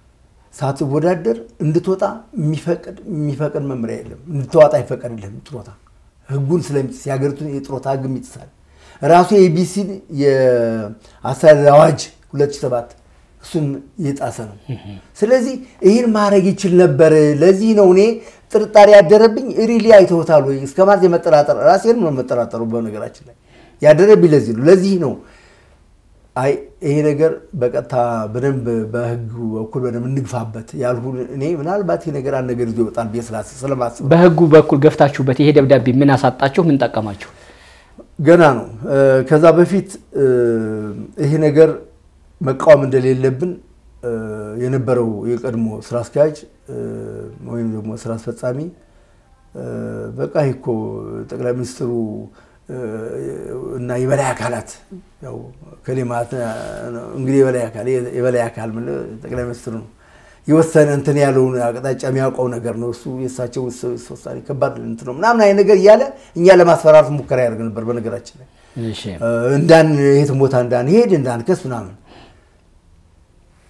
ሳትወዳደር እንድትወጣ የሚፈቅድ የሚፈቅድ መመሪያ የለም። እንድትዋጣ አይፈቀድልህም። ጥሮታ ህጉን ስለሚጥስ የሀገሪቱን የጥሮታ ህግ ይጥሳል። ራሱ የኢቢሲን የአስተዳደር አዋጅ 2007 እሱን የጣሰ ነው። ስለዚህ ይህን ማድረግ ይችል ነበር። ለዚህ ነው እኔ ጥርጣሬ ያደረብኝ። ሪሊ አይተውታል ወይ እስከ ማለት የመጠራጠር ራሴን ነው መጠራጠሩ። በነገራችን ላይ ያደረብኝ ለዚህ ነው ለዚህ ነው አይ ይሄ ነገር በቀጥታ በደንብ በህግ በኩል በደንብ እንግፋበት ያልሁ እኔ ምናልባት ይሄ ነገር አንድ ነገር ይዞ ይወጣል ብዬ ስላስ- ስለማስብ በህጉ በኩል ገፍታችሁበት ይሄ ደብዳቤ ምን አሳጣችሁ? ምን ጠቀማችሁ? ገና ነው። እ፣ ከዛ በፊት እ፣ ይሄ ነገር መቃወም እንደሌለብን እ፣ የነበረው የቀድሞ ስራ አስኪያጅ እ፣ ወይም ደግሞ ስራ አስፈጻሚ እ፣ በቃ ይሄ እኮ ጠቅላይ ሚኒስትሩ እ፣ እና የበላይ አካላት ያው ከሌማት እንግዲህ የበላይ አካል የበላይ አካል ምን ጠቅላይ ሚኒስትሩ ነው የወሰነ እንትን ያለውን አቅጣጫ የሚያውቀው ነገር ነው። እሱ የእሳቸው ውስ- ውሳኔ ከባድ እንትን ነው ምናምን አይነት ነገር እያለ እኛ ለማስፈራራት ሙከራ ያደርግ ነበር። በነገራችን ላይ እሺ እንዳን የትም ቦታ እንዳንሄድ እንዳንከስ ምናምን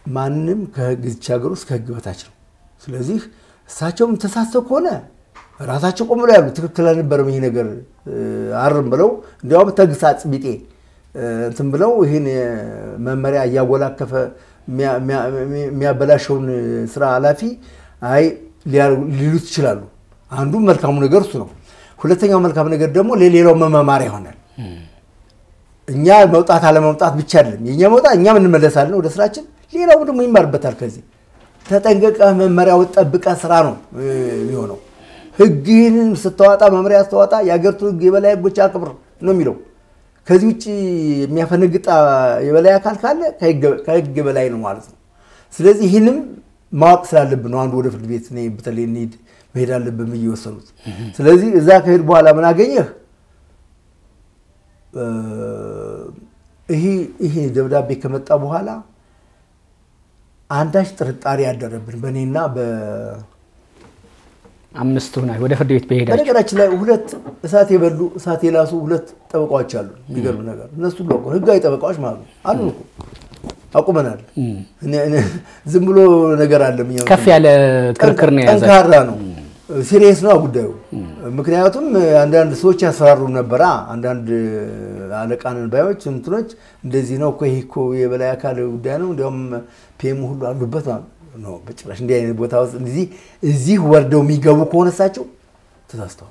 ማንም ከህግ እዚች ሀገር ውስጥ ከህግ በታች ነው። ስለዚህ እሳቸውም ተሳስተው ከሆነ ራሳቸው ቆም ብለው ያሉ ትክክል አልነበረም ይሄ ነገር አርም ብለው እንዲያውም ተግሳጽ ቢጤ እንትን ብለው ይህን መመሪያ እያወላከፈ የሚያበላሸውን ስራ ኃላፊ አይ ሊሉት ይችላሉ። አንዱ መልካሙ ነገር እሱ ነው። ሁለተኛው መልካም ነገር ደግሞ ለሌላው መመማሪያ ይሆናል። እኛ መውጣት አለመውጣት ብቻ አይደለም የእኛ መውጣት፣ እኛም እንመለሳለን ወደ ስራችን፣ ሌላው ደግሞ ይማርበታል። ከዚህ ተጠንቀቀህ መመሪያውን ጠብቀህ ስራ ነው የሚሆነው። ህግህን ስተዋጣ መመሪያ ስተዋጣ የሀገሪቱ ህግ የበላይ ህጎች አክብር ነው የሚለው። ከዚህ ውጭ የሚያፈነግጣ የበላይ አካል ካለ ከህግ በላይ ነው ማለት ነው። ስለዚህ ይህንም ማወቅ ስላለብን ነው አንዱ ወደ ፍርድ ቤት በተለይ እንሂድ መሄድ አለብን ብዬ የወሰኑት። ስለዚህ እዛ ከሄድ በኋላ ምን አገኘህ? ይሄ ደብዳቤ ከመጣ በኋላ አንዳች ጥርጣሬ ያደረብን በእኔና አምስቱ ናቸው ወደ ፍርድ ቤት በሄዳቸው። በነገራችን ላይ ሁለት እሳት የበሉ እሳት የላሱ ሁለት ጠበቃዎች አሉ። የሚገርም ነገር እነሱ ብሎ ህጋዊ ጠበቃዎች ማለት ነው አሉ እኮ አቁመናል። ዝም ብሎ ነገር አለ። ከፍ ያለ ክርክር ነው የያዘ ጠንካራ ነው። ሲሪየስ ነው ጉዳዩ። ምክንያቱም አንዳንድ ሰዎች ያስፈራሩ ነበራ። አንዳንድ አለቃንን ባዮች እንትኖች እንደዚህ ነው እኮ ይሄ እኮ የበላይ አካል ጉዳይ ነው፣ እንዲያውም ፒኤም ሁሉ አሉበት ነው። በጭራሽ እንዲህ አይነት ቦታ ውስጥ እዚህ እዚህ ወርደው የሚገቡ ከሆነ እሳቸው ተሳስተዋል።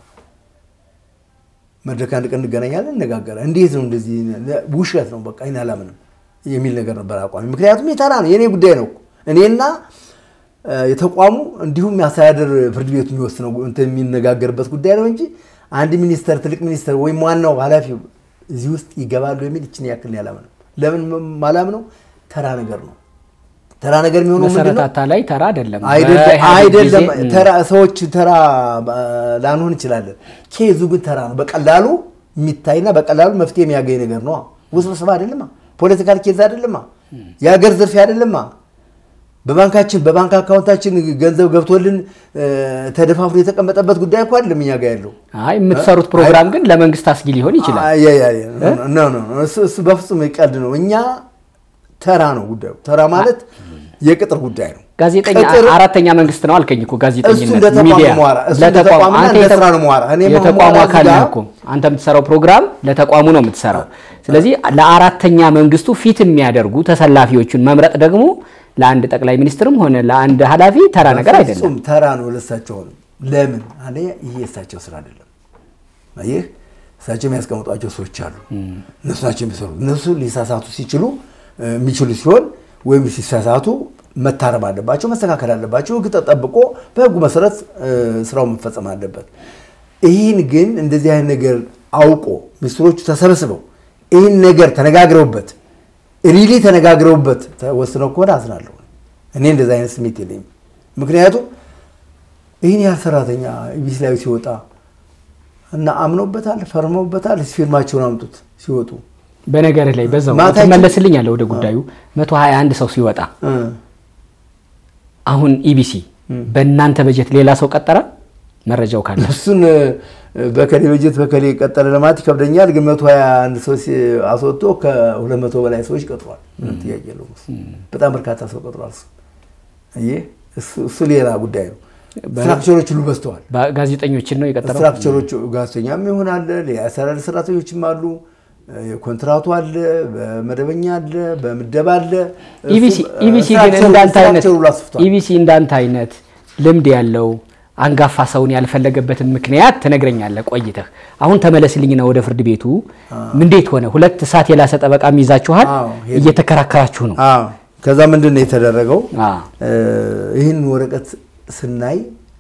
መድረክ አንድ ቀን እንገናኛለን፣ እነጋገራለን። እንዴት ነው እንደዚህ? ውሸት ነው በቃ ይህን አላምንም የሚል ነገር ነበር አቋሚ። ምክንያቱም የተራ ነው የእኔ ጉዳይ ነው እኔና የተቋሙ እንዲሁም የአስተዳደር ፍርድ ቤቱ የሚወስነው እንትን የሚነጋገርበት ጉዳይ ነው እንጂ አንድ ሚኒስተር ትልቅ ሚኒስተር ወይም ዋናው ኃላፊ እዚህ ውስጥ ይገባሉ የሚል ይችን ያክል ያላምነው። ለምን ማላምነው? ተራ ነገር ነው። ተራ ነገር የሚሆነው ምንድን ነው? መሰረታታ ላይ ተራ አይደለም አይደለም። ተራ ሰዎች ተራ ላንሆን እንችላለን። ኬዙ ግን ተራ ነው። በቀላሉ የሚታይና በቀላሉ መፍትሄ የሚያገኝ ነገር ነው። ውስብስብ አይደለማ። ፖለቲካል ኬዝ አይደለማ። የሀገር ዝርፊያ አይደለማ። በባንካችን በባንክ አካውንታችን ገንዘብ ገብቶልን ተደፋፍሮ የተቀመጠበት ጉዳይ እኮ አይደለም እኛ ጋር ያለው። አይ የምትሰሩት ፕሮግራም ግን ለመንግስት አስጊ ሊሆን ይችላል። እሱ በፍጹም ቀልድ ነው። እኛ ተራ ነው ጉዳዩ። ተራ ማለት የቅጥር ጉዳይ ነው። ጋዜጠኛ አራተኛ መንግስት ነው አልከኝ እኮ ጋዜጠኝነት እንደ ተቋም ሚዲያ ነው የማወራ። እሱ እንደ ለተቋም ተቋምና አንተ እንደ የተ- ስራ ነው የማወራ። እኔ የተቋሙ የማወራ አካል እዚህ ነህ ጋር- እኮ አንተ የምትሰራው ፕሮግራም ለተቋሙ ነው የምትሰራው። ስለዚህ ለአራተኛ መንግስቱ ፊት የሚያደርጉ ተሰላፊዎቹን መምረጥ ደግሞ ለአንድ ጠቅላይ ሚኒስትርም ሆነ ለአንድ ኃላፊ ተራ ነገር አይደለም። ፍጹም ተራ ነው ለእሳቸው ነው። ለምን አለ ይሄ የእሳቸው ስራ አይደለም። ይህ እሳቸው የሚያስቀምጧቸው ሰዎች አሉ። እነሱ ናቸው የሚሰሩት። እነሱ ሊሳሳቱ ሲችሉ እ፣ የሚችሉ ሲሆን ወይም ሲሳሳቱ መታረም አለባቸው፣ መስተካከል አለባቸው። ህግ ተጠብቆ በህጉ መሰረት እ፣ ስራው መፈጸም አለበት። ይህን ግን እንደዚህ አይነት ነገር አውቆ ሚኒስትሮቹ ተሰብስበው ይህን ነገር ተነጋግረውበት ሪሊ ተነጋግረውበት ወስነው ከሆነ አዝናለሁ። እኔ እንደዚህ አይነት ስሜት የለኝም። ምክንያቱም ይህን ያህል ሰራተኛ ኢቢሲ ላይ ሲወጣ እና አምነውበታል፣ ፈርመውበታል። ፊርማቸውን አምጡት ሲወጡ በነገርህ ላይ በዛው ማታችን- ትመለስልኛለህ ወደ ጉዳዩ 121 ሰው ሲወጣ እ፣ አሁን ኢቢሲ በእናንተ በጀት ሌላ ሰው ቀጠረ? መረጃው ካለ እሱን እ፣ በከሌ በጀት በከሌ ቀጠለ ለማለት ይከብደኛል። ግን መቶ ሀያ አንድ ሰው ሲ- አስወጥቶ ከሁለት መቶ በላይ ሰዎች ቀጥሯል። ምንም ጥያቄ የለውም። እሱ በጣም በርካታ ሰው ቀጥሯል። እሱ አየህ፣ እሱ- እሱ ሌላ ጉዳይ ነው። ስትራክቸሮች ሁሉ በዝተዋል። ጋዜጠኞችን ነው የቀጠረው። ስትራክቸሮች ጋዜጠኛም ይሆን አለ፣ የአሰራር ሰራተኞችም አሉ፣ የኮንትራቱ አለ፣ በመደበኛ አለ፣ በምደባ አለ። ኢቢሲ እሱ- ኢቢሲ ግን ስትራክቸሩ- እንዳንተ አይነት ስትራክቸሩ ሁሉ አስፍቷል። ኢቢሲ እንዳንተ አይነት ልምድ ያለው አንጋፋ ሰውን ያልፈለገበትን ምክንያት ትነግረኛለህ ቆይተህ። አሁን ተመለስልኝና ወደ ፍርድ ቤቱ እንዴት ሆነ? ሁለት እሳት የላሰ ጠበቃም ይዛችኋል፣ አዎ፣ ሄድን። እየተከራከራችሁ ነው። አዎ። ከዛ ምንድን ነው የተደረገው? አዎ። እ፣ ይህን ወረቀት ስናይ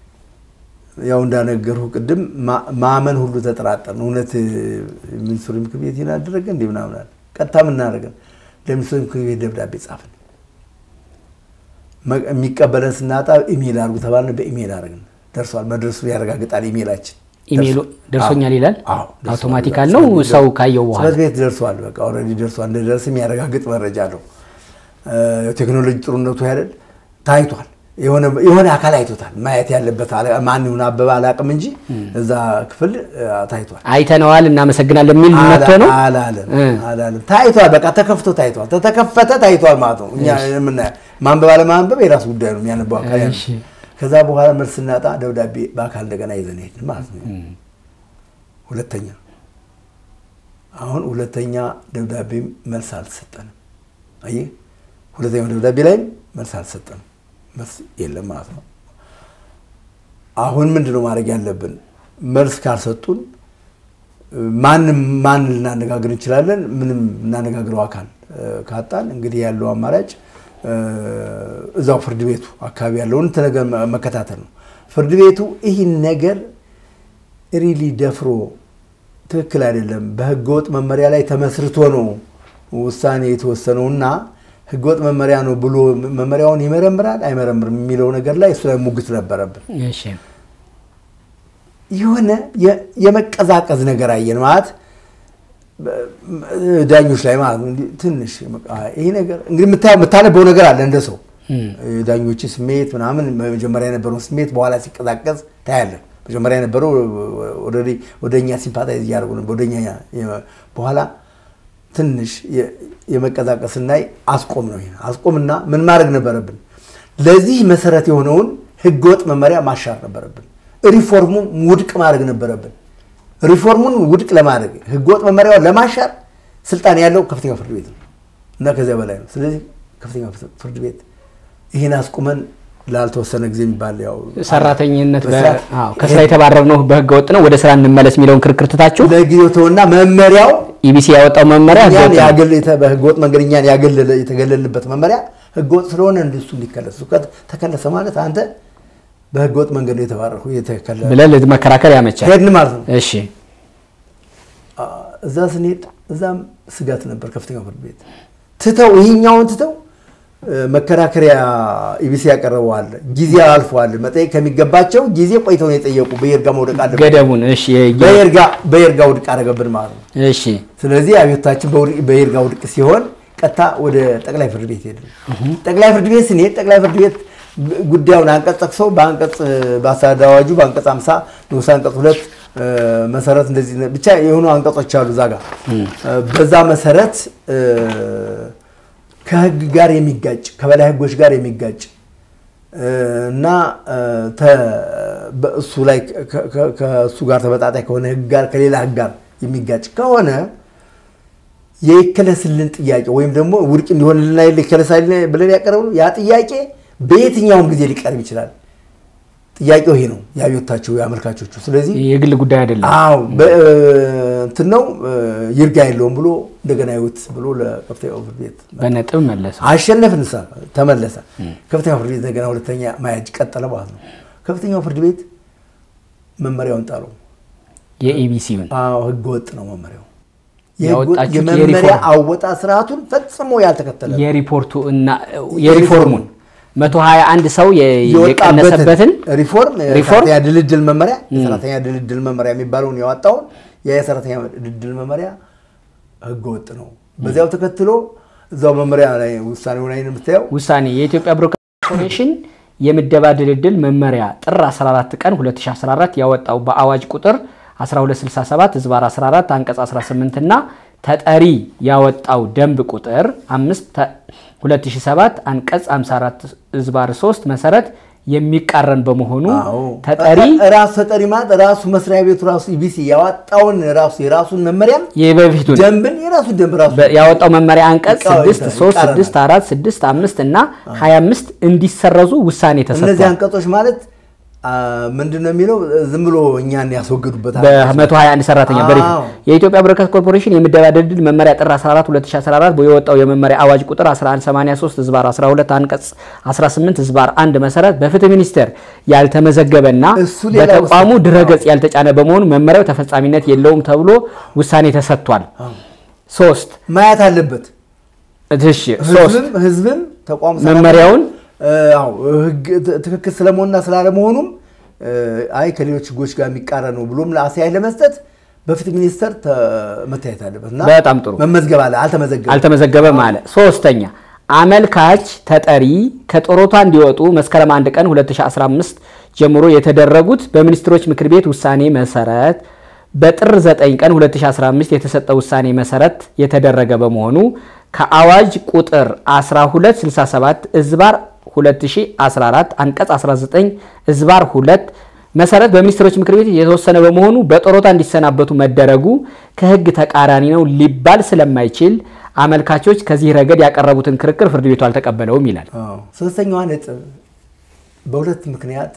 ያው እንዳነገርሁ ቅድም ማ- ማመን ሁሉ ተጠራጠርን። እውነት እ፣ ሚኒስትሩ ምክር ቤት ይህን አደረገ እንዲህ ምናምን አለ። ቀጥታ ምናደረገን ለሚኒስትሩ ምክር ቤት ደብዳቤ ጻፍን። መ- የሚቀበለን ስናጣ ኢሜል አድርጉ ተባልን። በኢሜል አድርግን። ደርሷል፣ መድረሱ ያረጋግጣል ኢሜላችን። ኢሜሉ ደርሷል። ደርሶኛል አዎ፣ ይላል። አዎ፣ ደርሷል። አውቶማቲካል ነው ጽሕፈት ቤት ሰው ካየው በኋላ ጽሕፈት ቤት ደርሷል። በቃ ኦልሬዲ ደርሷል። እንደደረስ የሚያረጋግጥ መረጃ አለው። ቴክኖሎጂ ጥሩነቱ ያደል ታይቷል። የሆነ- የሆነ አካል አይቶታል። ማየት ያለበት አለ- ማን ይሁን አበበ አላውቅም እንጂ እዛ ክፍል እ፣ ታይቷል። አይተነዋል እናመሰግናለን የሚል መጥቶ ነው። አላለም እ። አላለም። ታይቷል። በቃ ተከፍቶ ታይቷል። ተተከፈተ ታይቷል ማለት ነው። እኛ የምናየው ማንበብ አለማንበብ የራሱ ጉዳይ ነው። የሚያነበው አካል ያለው። እሺ። ከዛ በኋላ መልስ ስናጣ ደብዳቤ በአካል እንደገና ይዘን ሄድን ማለት ነው። ሁለተኛ አሁን ሁለተኛ ደብዳቤ መልስ አልተሰጠንም። አየህ ሁለተኛው ደብዳቤ ላይም መልስ አልተሰጠንም። መልስ የለም ማለት ነው። አሁን ምንድን ነው ማድረግ ያለብን? መልስ ካልሰጡን ማንም ማን ልናነጋግር እንችላለን? ምንም እናነጋግረው አካል እ፣ ካጣን እንግዲህ ያለው አማራጭ እ፣ እዛው ፍርድ ቤቱ አካባቢ ያለውን ነገር መከታተል ነው። ፍርድ ቤቱ ይህን ነገር ሪሊ ደፍሮ ትክክል አይደለም፣ በህገወጥ መመሪያ ላይ ተመስርቶ ነው ውሳኔ የተወሰነውና ህገወጥ መመሪያ ነው ብሎ መመሪያውን ይመረምራል አይመረምርም የሚለው ነገር ላይ እሱ ላይ ሙግት ነበረብን። እሺ የሆነ የ- የመቀዛቀዝ ነገር አየን ማለት በ- ዳኞች ላይ ማለት ነው። እንዲህ ትንሽ በቃ ይሄ ነገር እንግዲህ የምታ- የምታነበው ነገር አለ እንደ ሰው የዳኞች ስሜት ምናምን መጀመሪያ የነበረውን ስሜት በኋላ ሲቀዛቀዝ ታያለን። መጀመሪያ የነበረው ወደ- ወደ እኛ ሲምፓታይዝ እያደረጉ ነበር። ወደ እኛ የ- በኋላ ትንሽ የ- የመቀዛቀስ ስናይ አስቆም ነው። ይሄ አስቆምና ምን ማድረግ ነበረብን? ለዚህ መሰረት የሆነውን ህገወጥ መመሪያ ማሻር ነበረብን። ሪፎርሙን ውድቅ ማድረግ ነበረብን። ሪፎርሙን ውድቅ ለማድረግ ህገወጥ መመሪያውን ለማሻር ስልጣን ያለው ከፍተኛው ፍርድ ቤት ነው እና ከዚያ በላይ ነው። ስለዚህ ከፍተኛው ፍርድ ቤት ይህን አስቁመን ላልተወሰነ ጊዜ የሚባል ያው ሰራተኝነት በ- በስርዓት አዎ፣ ከስራ የተባረርነው በህገ ወጥ ነው፣ ወደ ስራ እንመለስ የሚለውን ክርክር ትታችሁ ለጊዜው ተውና መመሪያው ኢቢሲ ያወጣው መመሪያ ህገ እኛን ወጥ ነው። ያገል የተ- በህገወጥ መንገድ እኛን ያገለለ የተገለልንበት መመሪያ ህገወጥ ስለሆነ እንደሱ እንዲከለስ እሱ ከ- ተከለሰ ማለት አንተ በህገወጥ መንገድ ነው የተባረርኩ የተከለለ ብለህ ለመከራከር ያመቻል። ሄድን ማለት ነው። እሺ አ- እዛ ስንሄድ እዛም ስጋት ነበር። ከፍተኛው ፍርድ ቤት ትተው ይሄኛውን ትተው እ፣ መከራከሪያ ኢቢሲ ያቀረበዋል ጊዜ አልፈዋል። መጠየቅ ከሚገባቸው ጊዜ ቆይተው ነው የጠየቁ። በይርጋ መውደቅ አለበት። ገደቡን እሺ የ- በይርጋ በይርጋ ውድቅ አደረገብን ማለት ነው። እሺ ስለዚህ አብዮታችን በውድ- በይርጋ ውድቅ ሲሆን ቀጥታ ወደ ጠቅላይ ፍርድ ቤት ሄድን። ጠቅላይ ፍርድ ቤት ስንሄድ ጠቅላይ ፍርድ ቤት ጉዳዩን አንቀጽ ጠቅሰው በአንቀጽ በአስተዳደር አዋጁ በአንቀጽ 50 ንዑስ አንቀጽ ሁለት እ፣ መሰረት እንደዚህ ነ- ብቻ የሆኑ አንቀጾች አሉ እዛ ጋር እ፣ በዛ መሰረት እ፣ ከህግ ጋር የሚጋጭ ከበላይ ህጎች ጋር የሚጋጭ እ፣ እና እ፣ ተ- በእሱ ላይ ከ- ከ- ከእሱ ጋር ተመጣጣኝ ከሆነ ህግ ጋር ከሌላ ህግ ጋር የሚጋጭ ከሆነ የይከለስልን ጥያቄ ወይም ደግሞ ውድቅ እንዲሆንልና ይከለሳል ብለን ያቀረብነው ያ ጥያቄ በየትኛውም ጊዜ ሊቀርብ ይችላል። ጥያቄው ይሄ ነው የአብዮታቸው የአመልካቾቹ። ስለዚህ የግል ጉዳይ አይደለም። አዎ በ- እንትን ነው እ፣ ይርጋ የለውም ብሎ እንደገና ይውት ብሎ ለከፍተኛው ፍርድ ቤት በነጥብ መለሰው። አሸነፍን። ሳ ተመለሰ። ከፍተኛው ፍርድ ቤት እንደገና ሁለተኛ ማያጅ ቀጠለ ማለት ነው። ከፍተኛው ፍርድ ቤት መመሪያውን ጣለው። የኢቢሲውን አዎ ህገ ወጥ ነው መመሪያው። የህገ ወጥ- ያወጣችሁት የመመሪያ የሪፎርም- አወጣ ስርዓቱን ፈጽሞ ያልተከተለ ነው። የሪፖርቱ እና የሪፎርሙን 121 ሰው የ- የወጣበትን የቀነሰበትን ሪፎርም ሪፎርም? የሰራተኛ ድልድል መመሪያ የሰራተኛ ድልድል መመሪያ የሚባለውን ያወጣውን ያ የሰራተኛ ድልድል መመሪያ ህገ ወጥ ነው። በዚያው ተከትሎ እዛው መመሪያ ላይ ውሳኔው ላይ ነው የምታየው ውሳኔ የኢትዮጵያ ብሮድካስቲንግ ኮርፖሬሽን የምደባ ድልድል መመሪያ ጥር 14 ቀን 2014 ያወጣው በአዋጅ ቁጥር 1267 ዝባር 14 አንቀጽ 18 እና ተጠሪ ያወጣው ደንብ ቁጥር 5 2007 አንቀጽ 54 ዝባር 3 መሰረት የሚቃረን በመሆኑ አዎ። ተጠሪ ራሱ ተጠሪ ማለት ራሱ መስሪያ ቤቱ ራሱ ኢቢሲ ያወጣውን ራሱ የራሱን መመሪያ የበፊቱን ደንብን የራሱ ደንብ ራሱ በ- ያወጣው መመሪያ አንቀጽ ይቃ- 6 3 ይቃረናል። 6 4 6 5 እና 25 እንዲሰረዙ ውሳኔ እነዚህ ተሰጥቷል። አንቀጾች ማለት አ፣ ምንድን ነው የሚለው ዝም ብሎ እኛን ያስወገዱበት በ121 ሰራተኛ በሪፍ አዎ። የኢትዮጵያ ብሮድካስት ኮርፖሬሽን የምደባ ድልድል መመሪያ ጥር 14 2014 የወጣው የመመሪያ አዋጅ ቁጥር 1183 ዝባር 12 አንቀጽ 18 ዝባር 1 መሰረት በፍትህ ሚኒስቴር ያልተመዘገበና እሱ ሌላ በተቋሙ ውሳኔ። ድረገጽ ያልተጫነ በመሆኑ መመሪያው ተፈጻሚነት የለውም ተብሎ ውሳኔ ተሰጥቷል። ሶስት ማየት አለበት። እሺ ሶስት ህዝብም ህዝብም ተቋሙ መመሪያውን እ፣ አዎ ህግ ት- ትክክል ስለመሆንና ስላለመሆኑም እ፣ አይ ከሌሎች ህጎች ጋር የሚቃረን ነው ብሎም አስተያየት ለመስጠት በፍትህ ሚኒስቴር ተ- መታየት አለበት እና በጣም ጥሩ መመዝገብ አለ። አልተመዘገበም። አልተመዘገበም አለ። ሶስተኛ አመልካች ተጠሪ ከጡረታ እንዲወጡ መስከረም 1 ቀን 2015 ጀምሮ የተደረጉት በሚኒስትሮች ምክር ቤት ውሳኔ መሰረት በጥር 9 ቀን 2015 የተሰጠ ውሳኔ መሰረት የተደረገ በመሆኑ ከአዋጅ ቁጥር 1267 እዝባር 2014 አንቀጽ 19 እዝባር 2 መሰረት በሚኒስትሮች ምክር ቤት የተወሰነ በመሆኑ በጡረታ እንዲሰናበቱ መደረጉ ከሕግ ተቃራኒ ነው ሊባል ስለማይችል አመልካቾች ከዚህ ረገድ ያቀረቡትን ክርክር ፍርድ ቤቱ አልተቀበለውም ይላል። አዎ። ሶስተኛዋ ነጥብ በሁለት ምክንያት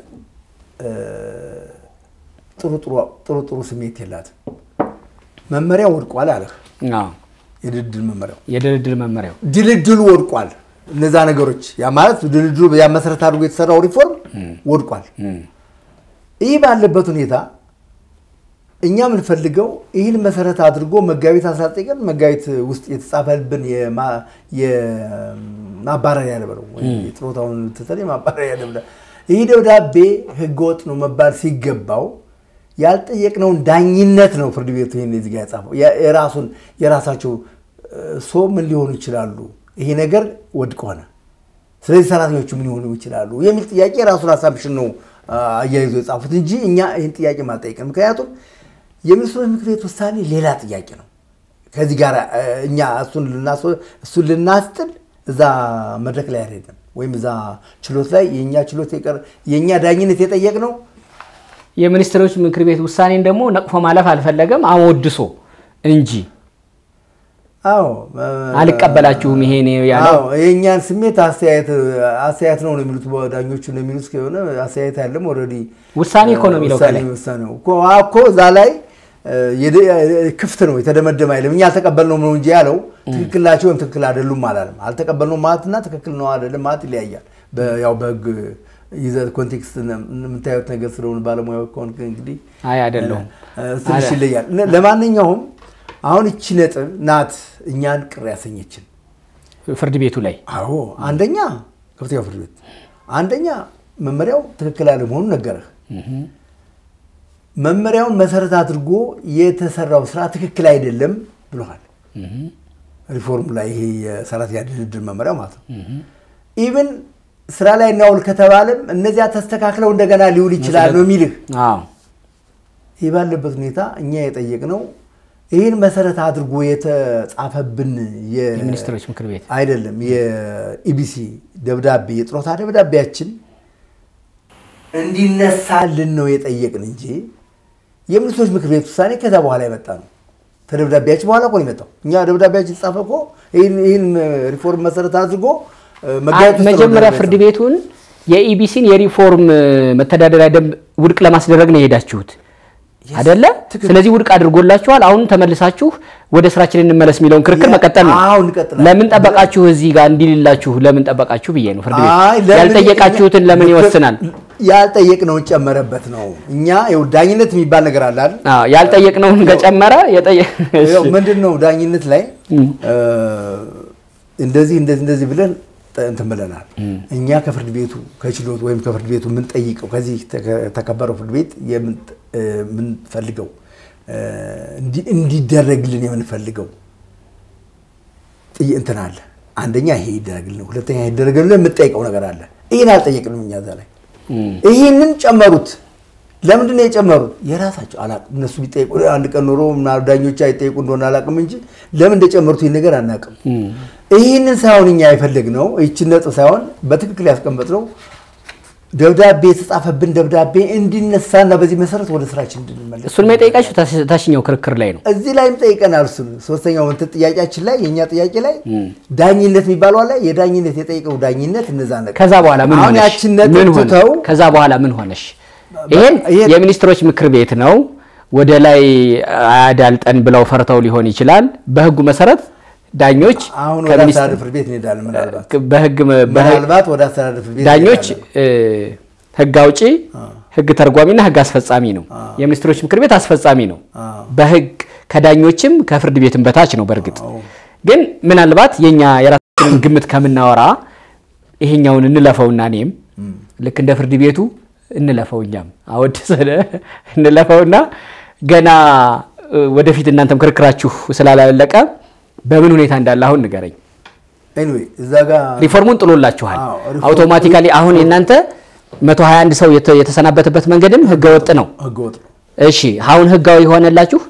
ጥሩ ጥሩ ጥሩ ስሜት የላትም። መመሪያው ወድቋል አለህ። አዎ። የድልድል መመሪያው የድልድል መመሪያው ድልድሉ ወድቋል። እነዛ ነገሮች ያ ማለት ድልድሉ ያ መሰረት አድርጎ የተሰራው ሪፎርም ወድቋል። ይህ ባለበት ሁኔታ እኛ የምንፈልገው ይህን መሰረት አድርጎ መጋቢት 19 ቀን መጋቢት ውስጥ የተጻፈልብን የማ- የማባረሪያ ደብረ የጥሮታውን ትተን የማባረሪያ ደብረ ይህ ደብዳቤ ህገወጥ ነው መባል ሲገባው ያልጠየቅነውን ዳኝነት ነው ፍርድ ቤቱ ይህን እዚህ ጋር የጻፈው። የ- የራሱን የራሳቸው ሶ ምን ሊሆኑ ይችላሉ? ይሄ ነገር ወድቅ ሆነ፣ ስለዚህ ሰራተኞቹ ምን ሊሆኑ ይችላሉ የሚል ጥያቄ የራሱን አሳምሽን ነው አያይዞ የጻፉት እንጂ እኛ ይህን ጥያቄ ማልጠየቅን። ምክንያቱም የሚኒስትሮች ምክር ቤት ውሳኔ ሌላ ጥያቄ ነው። ከዚህ ጋር እ፣ እኛ እሱን ልናስ- እሱን ልናስጥል እዛ መድረክ ላይ አይደለም ወይም እዛ ችሎት ላይ የእኛ ችሎት የቀር የእኛ ዳኝነት የጠየቅነው የሚኒስትሮች ምክር ቤት ውሳኔን ደግሞ ነቅፎ ማለፍ አልፈለገም አወድሶ እንጂ አዎ አልቀበላችሁም ይሄ ነው ያለው። አዎ የእኛን ስሜት አስተያየት አስተያየት ነው ነው የሚሉት ዳኞቹ ነው የሚሉት ከሆነ አስተያየት ያለም ኦልሬዲ ውሳኔ እኮ ነው የሚለው ከላይ። ውሳኔ ነው እኮ አዎ እኮ እዛ ላይ እ፣ የደ- ክፍት ነው የተደመደመ አይልም። እኛ አልተቀበልነውም ነው እንጂ ያለው ትክክል ናቸው ወይም ትክክል አይደሉም አላለም። አልተቀበልነውም ማለትና ትክክል ነው አይደለም ማለት ይለያያል። በ- ያው በህግ ይዘት ኮንቴክስት የምታዩት ነገር ስለሆነ ባለሙያው ከሆንክ እንግዲህ አይ አይደለሁም። እ፣ ትንሽ ይለያል። ለ- ለማንኛውም አሁን እቺ ነጥብ ናት እኛን ቅር ያሰኘችን። ፍርድ ቤቱ ላይ አዎ አንደኛ ከፍተኛው ፍርድ ቤት አንደኛ መመሪያው ትክክል አለመሆኑን ነገረህ። መመሪያውን መሰረት አድርጎ የተሰራው ስራ ትክክል አይደለም ብለዋል። ሪፎርሙ ላይ ይሄ የሰራተኛ ድልድል መመሪያው ማለት ነው። ኢቭን ስራ ላይ እናውል ከተባለም እነዚያ ተስተካክለው እንደገና ሊውል ይችላል ነው የሚልህ። አዎ ይህ ባለበት ሁኔታ እኛ የጠየቅነው ይህን መሰረት አድርጎ የተጻፈብን የ- የሚኒስትሮች ምክር ቤት አይደለም የኢቢሲ ደብዳቤ የጥሮታ ደብዳቤያችን እንዲነሳልን ነው የጠየቅን እንጂ የሚኒስትሮች ምክር ቤት ውሳኔ ከዛ በኋላ የመጣ ነው። ከደብዳቤያችን በኋላ እኮ ነው የመጣው። እኛ ደብዳቤያችን የተጻፈ እኮ ይህን ይህን ሪፎርም መሰረት አድርጎ እ፣ መጋቢት ውስጥ ነው መጀመሪያ ደብዳቤ ፍርድ የተጻፈው። ቤቱን የኢቢሲን የሪፎርም መተዳደሪያ ደንብ ውድቅ ለማስደረግ ነው የሄዳችሁት አደለ? ትክክል። ስለዚህ ውድቅ አድርጎላችኋል። አሁን ተመልሳችሁ ወደ ስራችን እንመለስ የሚለውን ክርክር ያ- መቀጠል ነው። አዎ፣ እንቀጥላለን። ለምን ጠበቃችሁ? እዚህ ጋር እንዲልላችሁ ለምን ጠበቃችሁ ብዬ ነው። ፍርድ ቤት አይ፣ ለምን- ያልጠየቃችሁትን ለምን ይወስናል? ያልጠየቅነውን ጨመረበት ነው። እኛ ይኸው ዳኝነት የሚባል ነገር አለ አይደል? አዎ፣ ያልጠየቅነውን ከጨመረ የጠየ- ይኸው ምንድን ነው ዳኝነት ላይ እ፣ እንደዚህ እንደዚህ እንደዚህ ብለን ጠ- እንትን ብለናል። እኛ ከፍርድ ቤቱ ከችሎት ወይም ከፍርድ ቤቱ የምንጠይቀው ከዚህ ተከ- ተከበረው ፍርድ ቤት የምን- እ፣ የምንፈልገው እ፣ እንዲ- እንዲደረግልን የምንፈልገው ጥይ- እንትን አለ። አንደኛ ይሄ ይደረግልን፣ ሁለተኛ ይሄ ይደረግልን የምንጠይቀው ነገር አለ። ይህን አልጠየቅንም እኛ እዛ ላይ ይህንን ጨመሩት። ለምንድን ነው የጨመሩት? የራሳቸው አላቅም። እነሱ ቢጠይቁ አንድ ቀን ኖሮ ምናምን ዳኞች አይጠይቁ እንደሆነ አላቅም እንጂ ለምን እንደጨመሩት ይህን ነገር አናቅም። ይህንን ሳይሆን እኛ የፈለግነው ይችን ነጥብ ሳይሆን በትክክል ያስቀመጥነው ደብዳቤ የተጻፈብን ደብዳቤ እንዲነሳና በዚህ መሰረት ወደ ስራችን እንድንመለስ እሱን የጠየቃችሁ ታች- ታችኛው ክርክር ላይ ነው። እዚህ ላይም ጠይቀናል። እሱን ሶስተኛው እንትን ጥያቄያችን ላይ የእኛ ጥያቄ ላይ ዳኝነት የሚባለው ላይ የዳኝነት የጠየቀው ዳኝነት እነዛ ነገር ከዛ በኋላ ምን አሁን ሆነሽ? ያችን ነጥብ ምን ሆነ? ትተው ከዛ በኋላ ምን ሆነሽ? ይሄን ይሄን- የሚኒስትሮች ምክር ቤት ነው ወደ ላይ አያዳልጠን ብለው ፈርተው ሊሆን ይችላል። በህጉ መሰረት ዳኞች አሁን ወደ ከሚኒስ- አስተዳደር ፍርድ ቤት እንሄዳለን። ምናልባት በህግ በህግ ምናልባት ወደ አስተዳደር ፍርድ ቤት ዳኞች እንሄዳለን። እ፣ ህግ አውጪ፣ ህግ ተርጓሚና ህግ አስፈጻሚ ነው። የሚኒስትሮች ምክር ቤት አስፈጻሚ ነው። አዎ። በህግ ከዳኞችም ከፍርድ ቤትም በታች ነው። በእርግጥ ግን ምናልባት የኛ የራሳችንን ግምት ከምናወራ ይሄኛውን እንለፈውና እኔም ልክ እንደ ፍርድ ቤቱ እንለፈው እኛም አወድሰን እንለፈውና ገና እ፣ ወደፊት እናንተም ክርክራችሁ ስላላለቀ በምን ሁኔታ እንዳለ አሁን ንገረኝ። ኤኒዌይ እዛ ጋር ሪፎርሙን ጥሎላችኋል። አዎ፣ ሪፎርሙ- አውቶማቲካሊ አሁን የእናንተ 121 ሰው የተ- የተሰናበተበት መንገድም ህገወጥ ነው። ህገወጥ ነው። እሺ አሁን ህጋዊ ሆነላችሁ?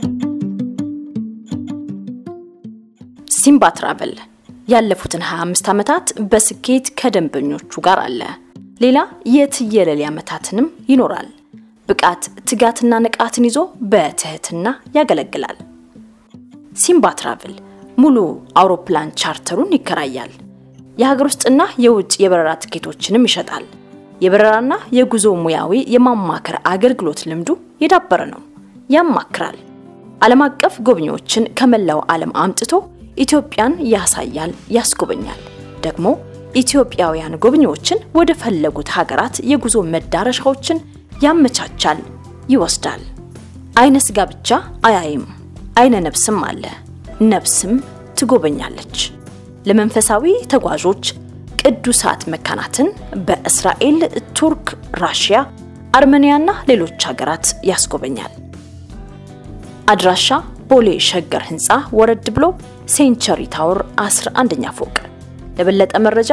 ሲምባ ትራቨል ያለፉትን 25 ዓመታት በስኬት ከደንበኞቹ ጋር አለ። ሌላ የትየለሌ ዓመታትንም ይኖራል። ብቃት፣ ትጋትና ንቃትን ይዞ በትህትና ያገለግላል። ሲምባ ትራቭል ሙሉ አውሮፕላን ቻርተሩን ይከራያል። የሀገር ውስጥና የውጭ የበረራ ትኬቶችንም ይሸጣል። የበረራና የጉዞ ሙያዊ የማማከር አገልግሎት ልምዱ የዳበረ ነው። ያማክራል። ዓለም አቀፍ ጎብኚዎችን ከመላው ዓለም አምጥቶ ኢትዮጵያን ያሳያል፣ ያስጎበኛል። ደግሞ ኢትዮጵያውያን ጎብኚዎችን ወደ ፈለጉት ሀገራት የጉዞ መዳረሻዎችን ያመቻቻል፣ ይወስዳል። አይነ ስጋ ብቻ አያይም፣ አይነ ነብስም አለ። ነብስም ትጎበኛለች። ለመንፈሳዊ ተጓዦች ቅዱሳት መካናትን በእስራኤል፣ ቱርክ፣ ራሽያ፣ አርሜኒያና ሌሎች ሀገራት ያስጎበኛል። አድራሻ ቦሌ ሸገር ህንፃ ወረድ ብሎ ሴንቸሪ ታወር 11ኛ ፎቅ። ለበለጠ መረጃ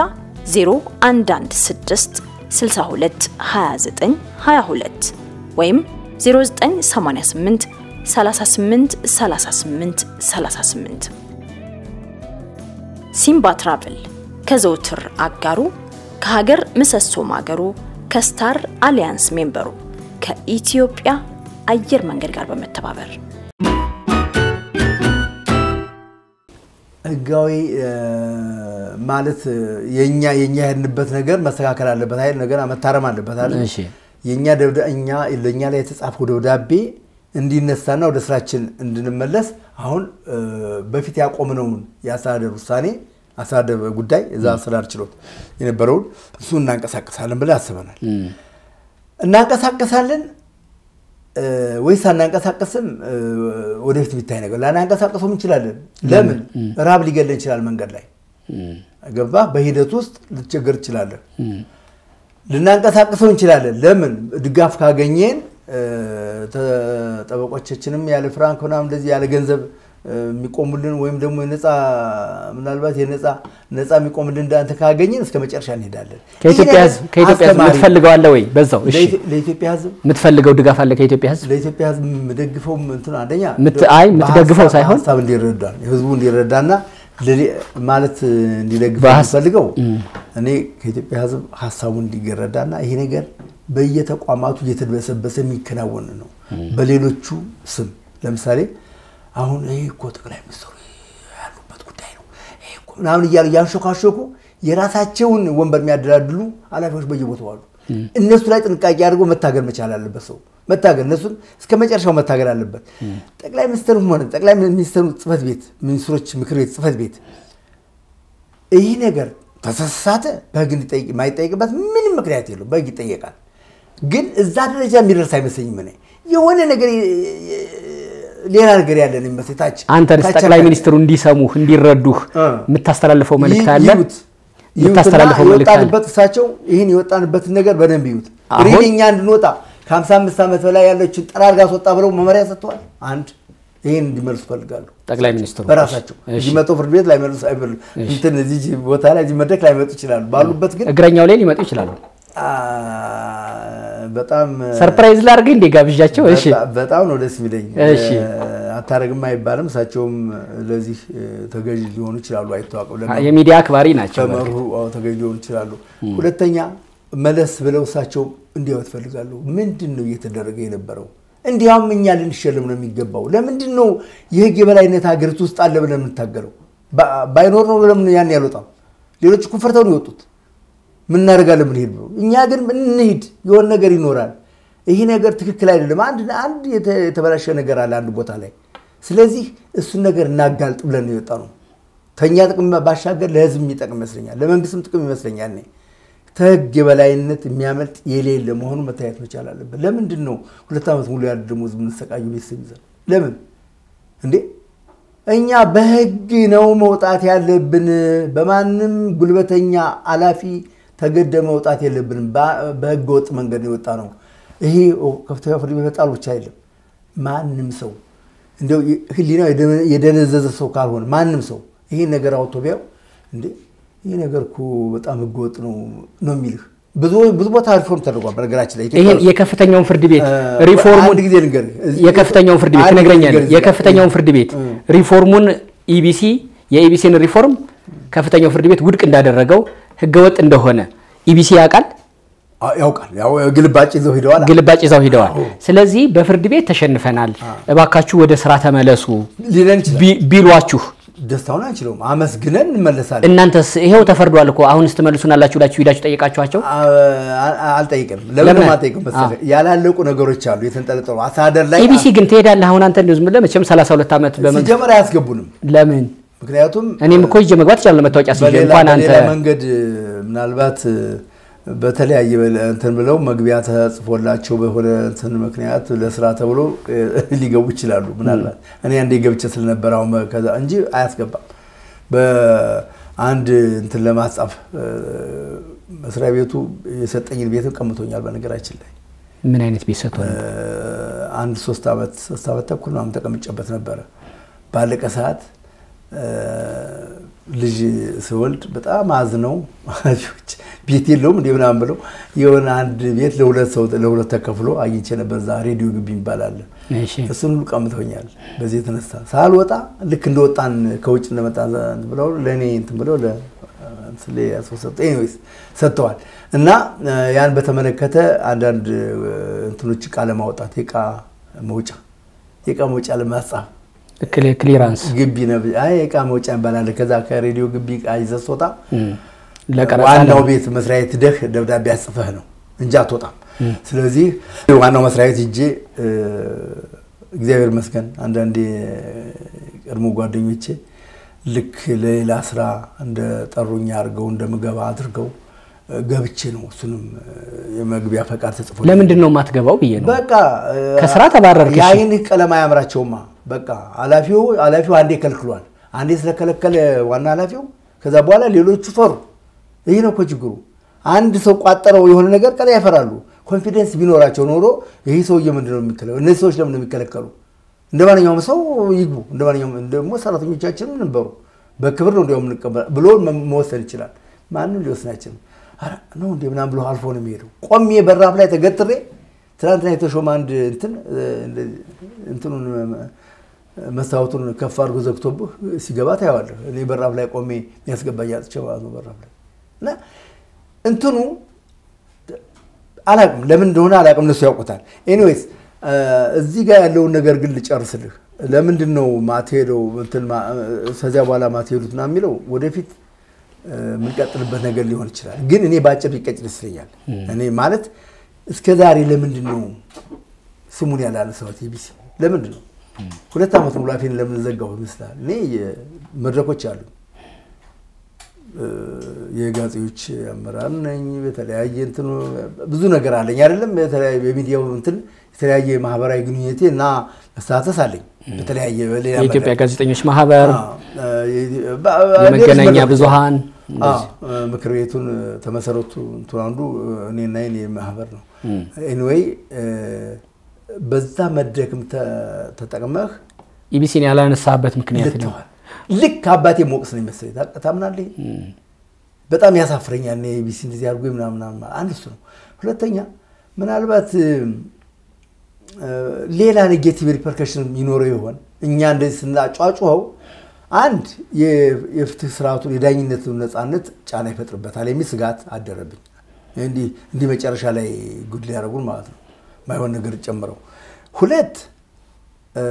0116 62 29 22 ወይም 0988 38 38 38 ሲምባ ትራቭል ከዘውትር አጋሩ ከሀገር ምሰሶ ማገሩ ከስታር አሊያንስ ሜምበሩ ከኢትዮጵያ አየር መንገድ ጋር በመተባበር ህጋዊ እ፣ ማለት የኛ የኛ የሄድንበት ነገር መስተካከል አለበት አይደል? ነገር መታረም አለበት አይደል? እሺ። የኛ ደብዳ እኛ ለኛ ላይ የተጻፈው ደብዳቤ እንዲነሳና ወደ ስራችን እንድንመለስ አሁን እ፣ በፊት ያቆምነውን የአስተዳደር ውሳኔ አስተዳደር ጉዳይ እዛ አስተዳደር ችሎት የነበረውን እሱን እናንቀሳቀሳለን ብለን አስበናል። እናንቀሳቀሳለን እ፣ ወይስ አናንቀሳቀስም? እ፣ ወደፊት የሚታይ ነገር ላናንቀሳቀሰውም እንችላለን። ለምን ራብ ሊገለን ይችላል መንገድ ላይ ገባ። በሂደት ውስጥ ልትቸገር ትችላለን። ልናንቀሳቅሰው እንችላለን። ለምን ድጋፍ ካገኘን እ፣ ተ- ጠበቆቻችንም ያለ ፍራንክ ምናምን እንደዚህ ያለ ገንዘብ እ፣ የሚቆሙልን ወይም ደግሞ የነፃ ምናልባት የነፃ ነፃ የሚቆሙልን እንዳንተ ካገኘን እስከ መጨረሻ እንሄዳለን። ከኢትዮጵያ ይህ ህዝብ ነገር ከኢትዮጵያ ህዝብ አስተማሪ ነው። የምትፈልገው አለ ወይ? በዛው እሺ፣ ለኢትዮ- ለኢትዮጵያ ህዝብ የምትፈልገው ድጋፍ አለ ከኢትዮጵያ ህዝብ? ለኢትዮጵያ ህዝብ የምደግፈው እንትን አንደኛ ምት- አይ የምትደግፈው በሀሳብ- ሳይሆን በሀሳብ እንዲረዳ ህዝቡ እንዲረዳና ለሌ- ማለት እንዲደግፈው በሀስ- የሚፈልገው እኔ ከኢትዮጵያ ህዝብ ሀሳቡ እንዲረዳና ይሄ ነገር በየተቋማቱ እየተደበሰበሰ የሚከናወን ነው። በሌሎቹ ስም ለምሳሌ አሁን ይሄ እኮ ጠቅላይ ሚኒስትሩ ያሉበት ጉዳይ ነው ይሄ እኮ ምናምን እያሉ እያንሾካሾኩ የራሳቸውን ወንበር የሚያደላድሉ ኃላፊዎች በየቦታው አሉ። እነሱ ላይ ጥንቃቄ አድርጎ መታገል መቻል አለበት ሰው መታገል እነሱን እስከ መጨረሻው መታገል አለበት። ጠቅላይ ሚኒስትሩም ሆነ ጠቅላይ ሚኒስትሩ ጽህፈት ቤት ሚኒስትሮች ምክር ቤት ጽህፈት ቤት ይህ ነገር ተሳሳተ በህግ እንዲጠይቅ የማይጠይቅበት ምንም ምክንያት የለው። በህግ ይጠየቃል። ግን እዛ ደረጃ የሚደርስ አይመስለኝም። እኔ የሆነ ነገር ሌላ ነገር ያለን ይመስል ታች አንተንስ ታች ጠቅላይ አካባቢ ሚኒስትሩ እንዲሰሙህ እንዲረዱህ እ። የምታስተላልፈው መልእክት አለ? ይዩት የምታስተላልፈው መልእክት አለ? የወጣንበት እሳቸው ይህን የወጣንበትን ነገር በደንብ ይዩት። አሁን- ሪሊ እኛ እንድንወጣ ከ55 ዓመት በላይ ያለችን ጠራርጋ አስወጣ ብለው መመሪያ ሰጥተዋል። አንድ ይህን እንዲመልሱ ፈልጋሉ ጠቅላይ ሚኒስትሩ በራሳቸው እሺ። እዚህ መጥተው ፍርድ ቤት ላይመልሱ አይበሉ እንትን እዚህ ቦታ ላይ እዚህ መድረክ ላይመጡ ይችላሉ። ባሉበት ግን እግረኛው ላይ ሊመጡ ይችላሉ። አ፣ በጣም ሰርፕራይዝ ላድርግ እንዴ ጋብዣቸው? እሺ በጣም- በጣም ነው ደስ የሚለኝ። እሺ። አታረግም አይባልም። እሳቸውም ለዚህ ተገዥ ሊሆኑ ይችላሉ፣ አይታወቅም። ለመ- የሚዲያ አክባሪ ናቸው። ከመሩ አዎ፣ ተገዥ ሊሆኑ ይችላሉ። ሁለተኛ መለስ ብለው እሳቸው እንዲያው ትፈልጋሉ። ምንድን ነው እየተደረገ የነበረው? እንዲያውም እኛ ልንሸለም ነው የሚገባው። ለምንድን ነው የህግ የበላይነት ሀገሪቱ ውስጥ አለ ብለን የምንታገለው? ባ- ባይኖር ነው ለምን ያን ያልወጣም? ሌሎች እኮ ፈርተው ነው የወጡት። ምን እናደርጋለን ብንሄድ ብሎ እኛ ግን እንሂድ የሆነ ነገር ይኖራል። ይህ ነገር ትክክል አይደለም። አንድ አንድ የተ- የተበላሸ ነገር አለ አንድ ቦታ ላይ። ስለዚህ እሱን ነገር እናጋልጥ ብለን ነው የወጣ ነው። ከእኛ ጥቅም ባሻገር ለህዝብ የሚጠቅም ይመስለኛል፣ ለመንግስትም ጥቅም ይመስለኛል። እኔ ከህግ የበላይነት የሚያመልጥ የሌለ መሆኑ መታየት መቻል አለበት። ለምንድን ነው ሁለት ዓመት ሙሉ ያለ ደሞዝ የምንሰቃዩ ቤተሰብ ይዘን ለምን እንዴ? እኛ በህግ ነው መውጣት ያለብን። በማንም ጉልበተኛ አላፊ ተገደ መውጣት የለብንም። በ- በህገ ወጥ መንገድ ነው የወጣ ነው። ይሄ ከፍተኛ ፍርድ ቤት መጣሉ ብቻ አይደለም። ማንም ሰው እንደው ህሊናው የደነ- የደነዘዘ ሰው ካልሆነ ማንም ሰው ይሄን ነገር አውጥቶ ቢያው እንዴ ይህ ነገር እኮ በጣም ህገወጥ ነው ነው የሚልህ። ብዙ ብዙ ቦታ ሪፎርም ተደርጓል። በነገራችን ላይ ኢትዮጵያ ይሄን ውስጥ የከፍተኛውን ፍርድ ቤት እ፣ ሪፎርሙን አንድ ጊዜ ልንገርህ። እዚህ- የከፍተኛውን ፍርድ ቤት አንድ ትነግረኛለህ። ጊዜ ልንገርህ። የከፍተኛውን ፍርድ ቤት ሪፎርሙን ኢቢሲ የኢቢሲን ሪፎርም ከፍተኛው ፍርድ ቤት ውድቅ እንዳደረገው ህገወጥ እንደሆነ ኢቢሲ ያውቃል። አ- ያውቃል። ያው ግልባጭ ይዘው ሄደዋል። ግልባጭ ይዘው ሂደዋል። ስለዚህ በፍርድ ቤት ተሸንፈናል፣ እባካችሁ ወደ ስራ ተመለሱ ሊለን ይችላል። ቢ- ቢሏችሁ ደስታውን አንችለውም። አመስግነን እንመለሳለን። እናንተስ ይሄው ተፈርዷል እኮ አሁንስ ትመልሱናላችሁ ብላችሁ ሂዳችሁ ጠየቃችኋቸው? አ- አ- አልጠይቅም። ለምን ለምን? አልጠይቅም መሰለህ? ያላለቁ ነገሮች አሉ የተንጠለጠሉ አስተዳደር ላይ ኢቢሲ ግን ትሄዳለህ። አሁን አንተ እንደው ዝም ብለህ መቼም 32 ዓመት በመንግስት ሲጀመር አያስገቡንም። ለምን ምክንያቱም እኔም እኮ ይዤ መግባት እችላለሁ መታወቂያ ሲዤ በሌላ እንኳን አንተ በሌላ መንገድ ምናልባት በተለያየ በለ- እንትን ብለው መግቢያ ተጽፎላቸው በሆነ እንትን ምክንያት ለስራ ተብሎ እ፣ ሊገቡ ይችላሉ። ምናልባት እኔ አንዴ ገብቼ ስለነበረ አሁን ከዛ እንጂ አያስገባም። በአንድ እንትን ለማጻፍ እ፣ መስሪያ ቤቱ የሰጠኝን ቤት ቀምቶኛል። በነገራችን ላይ ምን አይነት ቤት ሰጥቶህ እ፣ ነው? አንድ ሶስት ዓመት ሶስት ዓመት ተኩል ምናምን ተቀምጬበት ነበረ። ባለቀ ሰዓት እ፣ ልጅ ስወልድ በጣም አዝነው ወላጆች ቤት የለውም እንደ ምናምን ብለው የሆነ አንድ ቤት ለሁለት ሰው ለሁለት ተከፍሎ አግኝቼ ነበር። እዛ ሬዲዮ ግቢ ይባላል። እሺ እሱን ሁሉ ቀምተውኛል። በዚህ የተነሳ ሳልወጣ ልክ እንደወጣን ከውጭ እንደመጣ እንትን ብለው ለእኔ እንትን ብለው ለ- እንትን ላይ ሰው ሰጡ። ኤኒዌይስ ሰጥተዋል። እና እ፣ ያን በተመለከተ አንዳንድ እ፣ እንትኖች እቃ ለማውጣት የእቃ መውጫ የእቃ መውጫ ለማጻፍ ክሊ- ክሊራንስ ግቢ ነው። አይ የእቃ መውጫ ይባላል። ከዛ ከሬዲዮ ግቢ እቃ ይዘህ ስትወጣ እም፣ ለቀረጻ ዋናው ነው። ቤት መስሪያ ቤት ሂደህ ደብዳቤ አጽፈህ ነው እንጂ አትወጣም። ስለዚህ ዋናው መስሪያ ቤት ሂጄ እ፣ እግዚአብሔር ይመስገን አንዳንዴ ቀድሞ ጓደኞቼ ልክ ለሌላ ስራ እንደ ጠሩኝ አድርገው እንደምገባ አድርገው እ፣ ገብቼ ነው እሱንም እ፣ የመግቢያ ፈቃድ ተጽፎ ለምንድን ነው የማትገባው ብዬ ነው። በቃ እ፣ ከስራ ተባረርክ። እሺ። የአይን ቀለም አያምራቸውማ። በቃ ኃላፊው ኃላፊው አንዴ ከልክሏል። አንዴ ስለከለከለ ዋና ኃላፊው ከዛ በኋላ ሌሎቹ ፈሩ። ይህ ነው እኮ ችግሩ። አንድ ሰው ቋጠረው የሆነ ነገር ቀላ ያፈራሉ። ኮንፊደንስ ቢኖራቸው ኖሮ ይህ ሰውዬ ምንድን ነው የሚከለከሉ? እነዚህ ሰዎች ለምን ነው የሚከለከሉ? እንደ ማንኛውም ሰው ይግቡ። እንደ ማንኛውም ደግሞ ሰራተኞቻችንም ነበሩ። በክብር ነው እንዲያውም እንቀበል ብሎ መ- መወሰን ይችላል። ማንም ሊወስን አይችልም። ኧረ ነው እንደ ምናምን ብሎ አልፎ ነው የሚሄደው። ቆሜ በራፍ ላይ ተገትሬ ትናንትና የተሾመ አንድ እንትን እ፣ እንደዚህ እንትኑን እ፣ መስታወቱን ከፍ አድርጎ ዘግቶብህ ሲገባ ታየዋለህ። እኔ በራፍ ላይ ቆሜ የሚያስገባኝ አጥቼ ማለት ነው በራፍ ላይ እና እንትኑ አላቅም ለምን እንደሆነ አላቅም፣ እነሱ ያውቁታል። ኤኒዌይስ እዚህ ጋር ያለውን ነገር ግን ልጨርስልህ። ለምንድን ነው ማትሄደው እንትን ማ- ከዚያ በኋላ ማትሄዱት ና የሚለው ወደፊት እ፣ የምንቀጥልበት ነገር ሊሆን ይችላል። ግን እኔ በአጭር ቢቀጭል ይመስለኛል። እኔ ማለት እስከ ዛሬ ለምንድን ነው ስሙን ያላነሳሁት ኢቢሲ ለምንድን ነው ሁለት ዓመት ሙሉ አፌን ለምን ዘጋሁ ይመስላል። እኔ መድረኮች አሉ የጋዜጦች አመራር ነኝ። በተለያየ እንትን ብዙ ነገር አለኝ አይደለም። በተለያየ በሚዲያው እንትን የተለያየ ማህበራዊ ግንኙነቴ እና መሳተፍ አለኝ። በተለያየ በሌላ የኢትዮጵያ መድረክ። ጋዜጠኞች ማህበር፣ አዎ፣ የ- በ- ሌሎች የመገናኛ መድረኮች ብዙሃን አዎ፣ ምክር ቤቱን ተመሰረቱ እንትን አንዱ እኔና የኔ ማህበር ነው። ኤኒዌይ በዛ መድረክም ተ- ተጠቅመህ ኢቢሲን ያላነሳበት ምክንያት ነው። ልተዋል። ልክ አባቴ ሞቅስ ነው የመሰለኝ። ታ- ታምናለህ? በጣም ያሳፍረኛል። እኔ ቢሲ እንደዚህ አድርጎ ምናምን ምናምን ማለት አንድ እሱ ነው። ሁለተኛ ምናልባት እ፣ ሌላ ኔጌቲቭ ሪፐርከሽን ይኖረው ይሆን እኛ እንደዚህ ስናጫጩኸው አንድ የ- የፍትህ ስርዓቱን የዳኝነቱን ነፃነት ጫና ይፈጥርበታል የሚል ስጋት አደረብኝ። እንዲህ እንዲህ መጨረሻ ላይ ጉድ ሊያደርጉን ማለት ነው ማይሆን ነገር ጨምረው። ሁለት እ፣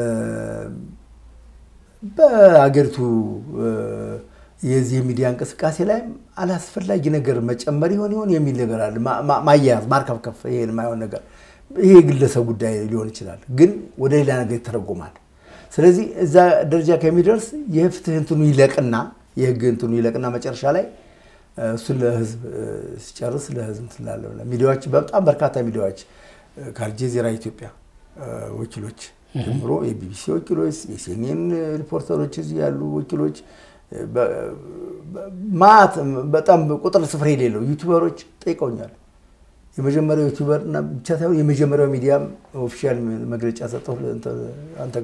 በአገሪቱ እ፣ የዚህ የሚዲያ እንቅስቃሴ ላይም አላስፈላጊ ነገር መጨመር ይሆን ይሆን የሚል ነገር አለ። ማ- ማ- ማያያዝ፣ ማርከፍከፍ፣ ይሄን የማይሆን ነገር ይሄ የግለሰብ ጉዳይ ሊሆን ይችላል፣ ግን ወደ ሌላ ነገር ይተረጎማል። ስለዚህ እዛ ደረጃ ከሚደርስ የፍትህ እንትኑ ይለቅና የህግ እንትኑ ይለቅና መጨረሻ ላይ እ፣ እሱን ለህዝብ እ፣ ሲጨርስ ለህዝብ ስላለ ሚዲያዎች በጣም በርካታ ሚዲያዎች እ፣ ከአልጀዚራ ኢትዮጵያ እ፣ ወኪሎች ጀምሮ የቢቢሲ ወኪሎች፣ የሲኤንኤን ሪፖርተሮች፣ እዚህ ያሉ ወኪሎች እ፣ በ- በ- ማት በጣም ቁጥር ስፍር የሌለው ዩቲዩበሮች ጠይቀውኛል። የመጀመሪያው ዩቲዩበር እና ብቻ ሳይሆን የመጀመሪያው ሚዲያም ኦፊሻል መግለጫ ሰጠው አንተ ጋር ነው።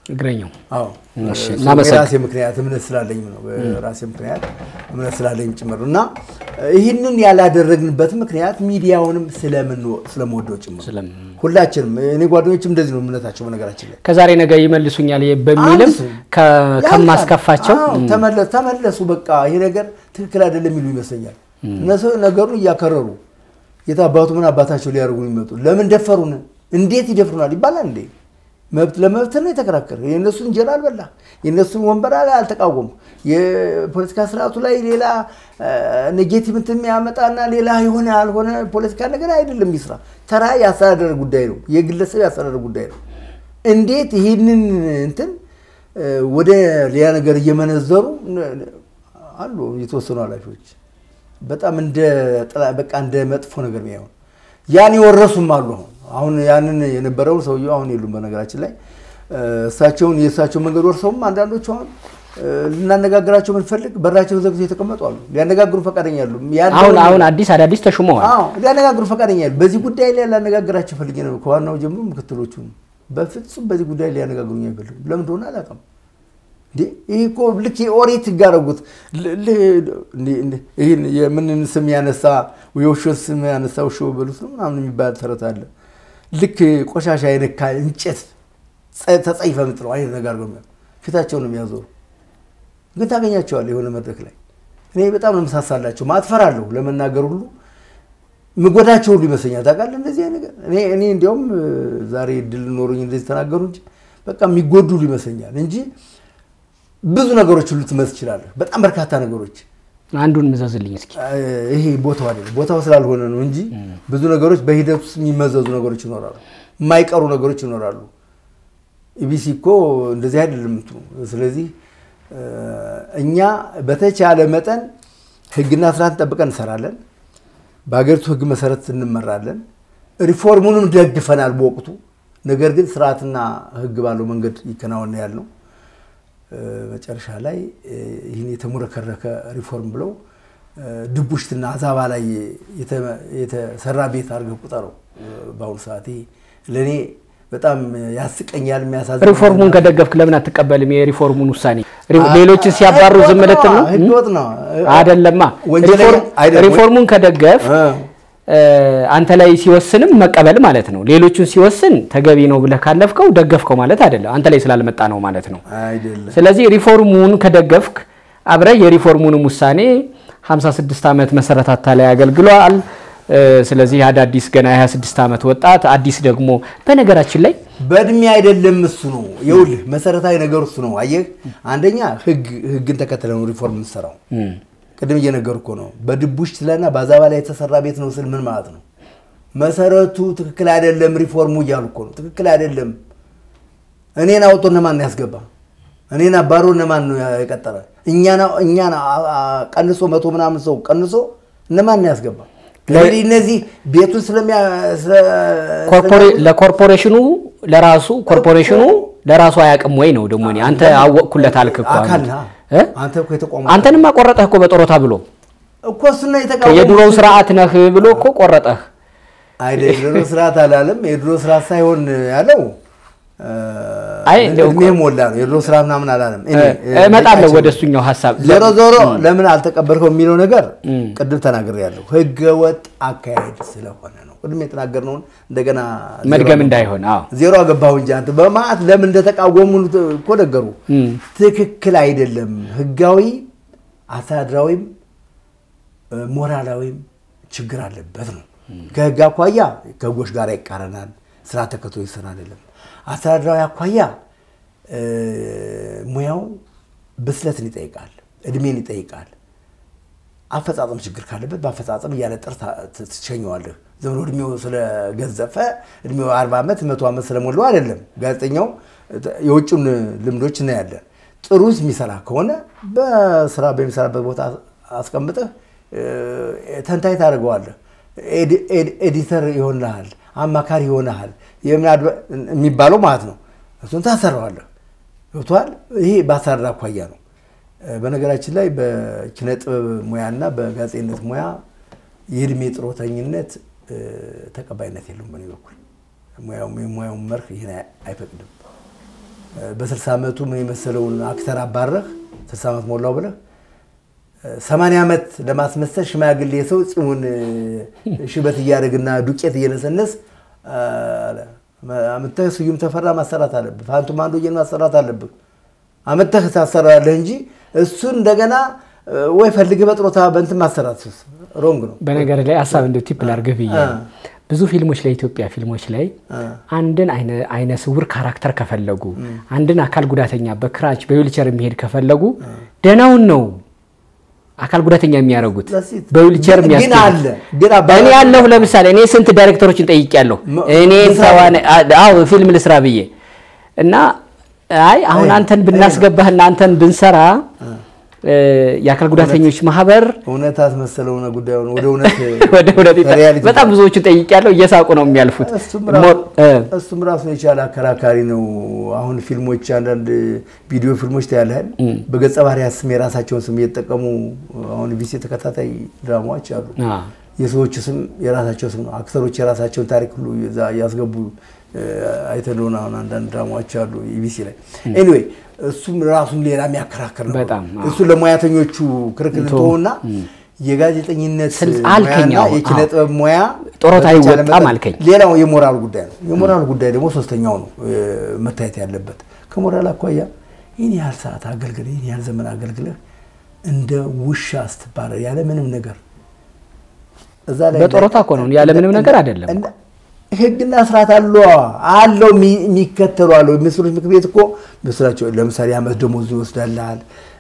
እግረኛው አዎ እሺ፣ እሱ እናመሰግ- የራሴ ምክንያት እምነት ስላለኝ ነው። በራሴ ምክንያት እምነት ስላለኝ ጭምር ነው እና ይህንን ያላደረግንበት ምክንያት ሚዲያውንም ስለምንወ- ስለምወደው ጭምር ስለም- ሁላችንም እኔ ጓደኞችም እንደዚህ ነው እምነታቸው በነገራችን ላይ ከዛሬ ነገ ይመልሱኛል በሚልም አንድ ከ- ያልፋል። ከማስከፋቸው አዎ፣ ተመለ- ተመለሱ በቃ ይሄ ነገር ትክክል አይደለም የሚሉ ይመስለኛል። እነሱ ነገሩን እያከረሩ የት አባቱ ምን አባታቸው ሊያደርጉ የሚመጡ ለምን ደፈሩን? እንዴት ይደፍሩናል ይባላል እንዴ? መብት ለመብት ነው የተከራከረ። የእነሱን እንጀራ አልበላ፣ የእነሱን ወንበር ላይ አልተቃወሙ። የፖለቲካ ስርዓቱ ላይ ሌላ ኔጌቲቭ እንትን የሚያመጣና ሌላ የሆነ ያልሆነ ፖለቲካ ነገር አይደለም። ይስራ ተራ የአስተዳደር ጉዳይ ነው፣ የግለሰብ የአስተዳደር ጉዳይ ነው። እንዴት ይህንን እንትን እ፣ ወደ ሌላ ነገር እየመነዘሩ ነ- ነ- አሉ የተወሰኑ ኃላፊዎች በጣም እንደ ጥላ- በቃ እንደ መጥፎ ነገር የሚያዩን ያን የወረሱም አሉ። አሁን አሁን ያንን የነበረውን ሰውየው አሁን የሉም። በነገራችን ላይ እ፣ እሳቸውን የእሳቸው መንገድ ወርሰውም አንዳንዶቹ አሁን እ፣ ልናነጋግራቸው ብንፈልግ በራቸውን ዘግተው የተቀመጡ አሉ። ሊያነጋግሩ ፈቃደኛ ያሉ አሁን አሁን አዲስ አዳዲስ ተሹመዋል። አዎ ሊያነጋግሩ ፈቃደኛ ያሉ በዚህ ጉዳይ ላይ ላነጋግራቸው ፈልጌ ነው። ከዋናው ጀምሮ ምክትሎቹ በፍጹም በዚህ ጉዳይ ላይ ሊያነጋግሩኝ አይፈልጉም። ለምን እንደሆነ አላውቅም። እንዴ ይህ እኮ ልክ የኦሪት ህግ አደረጉት። ል- ል- እንዴ- እንዴ- ይህን የምንን ስም ያነሳ የውሾን ስም ያነሳ ውሾ በሉት ነው ምናምን የሚባል ተረት አለ። ልክ ቆሻሻ የነካ እንጨት ጸ- ተጸይፈ ምጥለው አይነት ነገር አድርገው የሚያ- ፊታቸውን ነው የሚያዞሩ። ግን ታገኛቸዋለህ የሆነ መድረክ ላይ እኔ በጣም ነው የምሳሳላቸው። ማትፈራለሁ ለመናገር ሁሉ ምጎዳቸው ሁሉ ይመስለኛል። ታውቃለህ እንደዚህ አይነት ነገር እኔ እኔ እንዲያውም እ፣ ዛሬ እድል ኖሮኝ እንደዚህ ተናገሩ እንጂ በቃ የሚጎዱ ሁሉ ይመስለኛል እንጂ ብዙ ነገሮች ሁሉ ትመስ ትችላለህ። በጣም በርካታ ነገሮች አንዱን ምዘዝልኝ እስኪ። እ፣ ይሄ ቦታው አይደለም ቦታው ስላልሆነ ነው እንጂ ብዙ ነገሮች በሂደት ውስጥ የሚመዘዙ ነገሮች ይኖራሉ፣ የማይቀሩ ነገሮች ይኖራሉ። ኢቢሲ እኮ እንደዚህ አይደለም እንትኑ። ስለዚህ እ፣ እኛ በተቻለ መጠን ህግና ስርዓት ጠብቀን እንሰራለን። በሀገሪቱ ህግ መሰረት እንመራለን። ሪፎርሙንም ደግፈናል በወቅቱ። ነገር ግን ስርዓትና ህግ ባለው መንገድ ይከናወን ያልነው እ፣ መጨረሻ ላይ እ፣ ይህን የተሙረከረከ ሪፎርም ብለው እ፣ ድቡሽትና አዛባ ላይ የተ- የተሰራ ቤት አድርገህ ቁጠረው። እ፣ በአሁኑ ሰዓት ይሄ ለእኔ በጣም ያስቀኛል፣ የሚያሳዝን ሪፎርሙን ከደገፍክ ለምን አትቀበልም? የሪፎርሙን ውሳኔ ሪ- ሌሎችን ሲያባሩ ዝም ልትል ነው? ህገወጥ ነው። አይደለማ። ወንጀለኛ ሪፎርም- አይደለም። ሪፎርሙን ከደገፍ እ፣ አንተ ላይ ሲወስንም መቀበል ማለት ነው። ሌሎቹን ሲወስን ተገቢ ነው ብለህ ካለፍከው ደገፍከው ማለት አይደለም። አንተ ላይ ስላልመጣ ነው ማለት ነው። አይደለም ስለዚህ ሪፎርሙን ከደገፍክ አብረህ የሪፎርሙንም ውሳኔ 56 ዓመት መሰረታታ ላይ አገልግሏል። እ፣ ስለዚህ አዳዲስ ገና የ26 ዓመት ወጣት አዲስ ደግሞ በነገራችን ላይ በእድሜ አይደለም እሱ ነው። ይኸውልህ መሰረታዊ ነገር እሱ ነው። አየህ አንደኛ ህግ ህግን ተከትለ ነው ሪፎርም የምትሰራው። ቅድም እየነገርኩ እኮ ነው። በድቡሽ ስለና በአዛባ ላይ የተሰራ ቤት ነው ስል ምን ማለት ነው? መሰረቱ ትክክል አይደለም ሪፎርሙ እያሉ እኮ ነው። ትክክል አይደለም። እኔን አውጥቶ እነማን ነው ያስገባ? እኔን አባሮ እነማን ነው የቀጠረ? እኛን እኛን አ- አ- ቀንሶ መቶ ምናምን ሰው ቀንሶ እነማን ነው ያስገባ? እንግዲህ እነዚህ ቤቱን ስለሚያ ስለ- ኮርፖሬ- ለኮርፖሬሽኑ ለራሱ ኮርፖሬሽኑ ለራሱ አያውቅም ወይ ነው ደግሞ እኔ አንተ አወቅኩለት አልክ እኮ አሁን። አካል ነህ። እ? አንተ እኮ የተቋሙ አንተንም አቆረጠህ እኮ በጦሮታ ብሎ እኮ እሱን ነው የተቃወሙት። የድሮው ስርዓት ነህ ብሎ እኮ ቆረጠህ። አይደል የድሮ ስርዓት አላለም። የድሮ ስርዓት ሳይሆን ያለው እ፣ አይ እንደው እድሜ ሞላ ነው። የድሮ ስርዓት ምናምን አላለም። እኔ፣ እ፣ እመጣለሁ ልቃችን- ወደ እሱኛው ሀሳብ። ዞሮ ዞሮ ለምን አልተቀበልከው የሚለው ነገር ቅድም ተናግሬያለሁ። ህገ ወጥ አካሄድ ስለሆነ ነው። ቅድም የተናገርነውን እንደገና ዜሮ መድገም አገባሁ። እንዳይሆን አዎ ዜሮ አገባሁ እንጂ አንተ በማዕት ለምን እንደተቃወሙ እኮ ነገሩ። ትክክል አይደለም። ህጋዊ አስተዳድራዊም እ፣ ሞራላዊም ችግር አለበት ነው። ከህግ አኳያ ከህጎች ጋር ይቃረናል። ስራ ተከትሎ ይሰራ አይደለም። አስተዳድራዊ አኳያ እ፣ ሙያው ብስለትን ይጠይቃል፣ እድሜን ይጠይቃል። አፈጻጸም ችግር ካለበት በአፈጻጸም እያለ ጥር ትሸኘዋለህ። ዝም ብሎ እድሜው ስለገዘፈ እድሜው አርባ ዓመት መቶ ዓመት ስለሞላው አይደለም። ጋዜጠኛው የውጭውን ልምዶች እናያለን። ጥሩ የሚሰራ ከሆነ በስራ በሚሰራበት ቦታ አስቀምጠህ እ፣ ተንታኝ ታደርገዋለህ። ኤዲ- ኤዲ- ኤዲተር ይሆንልሃል፣ አማካሪ ይሆንሃል የምን አድባ- የሚባለው ማለት ነው። እሱን ታሰራዋለህ። ገብቶሃል? ይሄ በአሰራር አኳያ ነው። እ፣ በነገራችን ላይ በኪነ ጥበብ ሙያና በጋዜጠኝነት ሙያ የእድሜ ጥሮተኝነት እ፣ ተቀባይነት የለውም። በእኔ በኩል ሙያው የሙያውን መርህ ይህን አይፈቅድም። በ60 ዓመቱ ምን የመሰለውን አክተር አባረህ 60 ዓመት ሞላው ብለህ 80 ዓመት ለማስመሰል ሽማግሌ ሰው ፂሙን ሽበት እያደረግና ዱቄት እየነሰነስ አምጥተህ ስዩም ተፈራ ማሰራት አለብህ። ፋንቱ ማንዶዬን ማሰራት አለብህ። አምጥተህ ታሰራለህ እንጂ እሱን እንደገና ወይ ፈልግህ በጥሮታ በእንትን ማሰራት ሮንግ ነው። በነገር ላይ ሀሳብ እንደ ቲፕ ላድርግህ ብዬ ብዙ ፊልሞች ላይ ኢትዮጵያ ፊልሞች ላይ አንድን አይነ ስውር ካራክተር ከፈለጉ አንድን አካል ጉዳተኛ በክራች በዊልቸር የሚሄድ ከፈለጉ ደህናውን ነው አካል ጉዳተኛ የሚያደርጉት በዊልቸር የሚያስኬዱት። እኔ ያለሁ ለምሳሌ እኔ ስንት ዳይሬክተሮችን ጠይቄያለሁ። እኔ አዎ ፊልም ልስራ ብዬ እና አይ አሁን አንተን ብናስገባህና አንተን ብንሰራ የአካል ጉዳተኞች ማህበር እውነት አስመሰለው ነው ጉዳዩን ወደ እውነት ወደ እውነት በጣም ብዙዎቹን ጠይቄያለሁ። እየሳቁ ነው የሚያልፉት። እሱም ራሱን የቻለ አከራካሪ ነው። አሁን ፊልሞች፣ አንዳንድ ቪዲዮ ፊልሞች ታያለህ። በገጸ ባህሪያት ስም የራሳቸውን ስም እየተጠቀሙ አሁን ቢሲ ተከታታይ ድራማዎች አሉ። የሰዎቹ ስም የራሳቸው ስም ነው። አክተሮች የራሳቸውን ታሪክ ሁሉ እያስገቡ አይተህ እንደሆነ አሁን አንዳንድ ድራማዎች አሉ ኢቢሲ ላይ ኤኒዌይ እሱም ራሱን ሌላ የሚያከራክር ነው። በጣም እሱ ለሙያተኞቹ ክርክር ተውና የጋዜጠኝነት አልከኝ ሙያና የኪነ ጥበብ ሙያ ጡረታ አይወጣም አልከኝ። ሌላው የሞራል ጉዳይ ነው። የሞራል ጉዳይ ደግሞ ሶስተኛው ነው መታየት ያለበት። ከሞራል አኳያ ይህን ያህል ሰዓት አገልግለህ ይህን ያህል ዘመን አገልግለህ እንደ ውሻ ስትባረር ያለ ምንም ነገር እዛ ላይ በጡረታ እኮ ነው ያለ ምንም ነገር አይደለም። ህግና ስርዓት አለ አለው የሚከተሉ አለው። ሚኒስትሮች ምክር ቤት እኮ ምስላቸው ለምሳሌ የዓመት ደሞዝ ይወስዳልሃል፣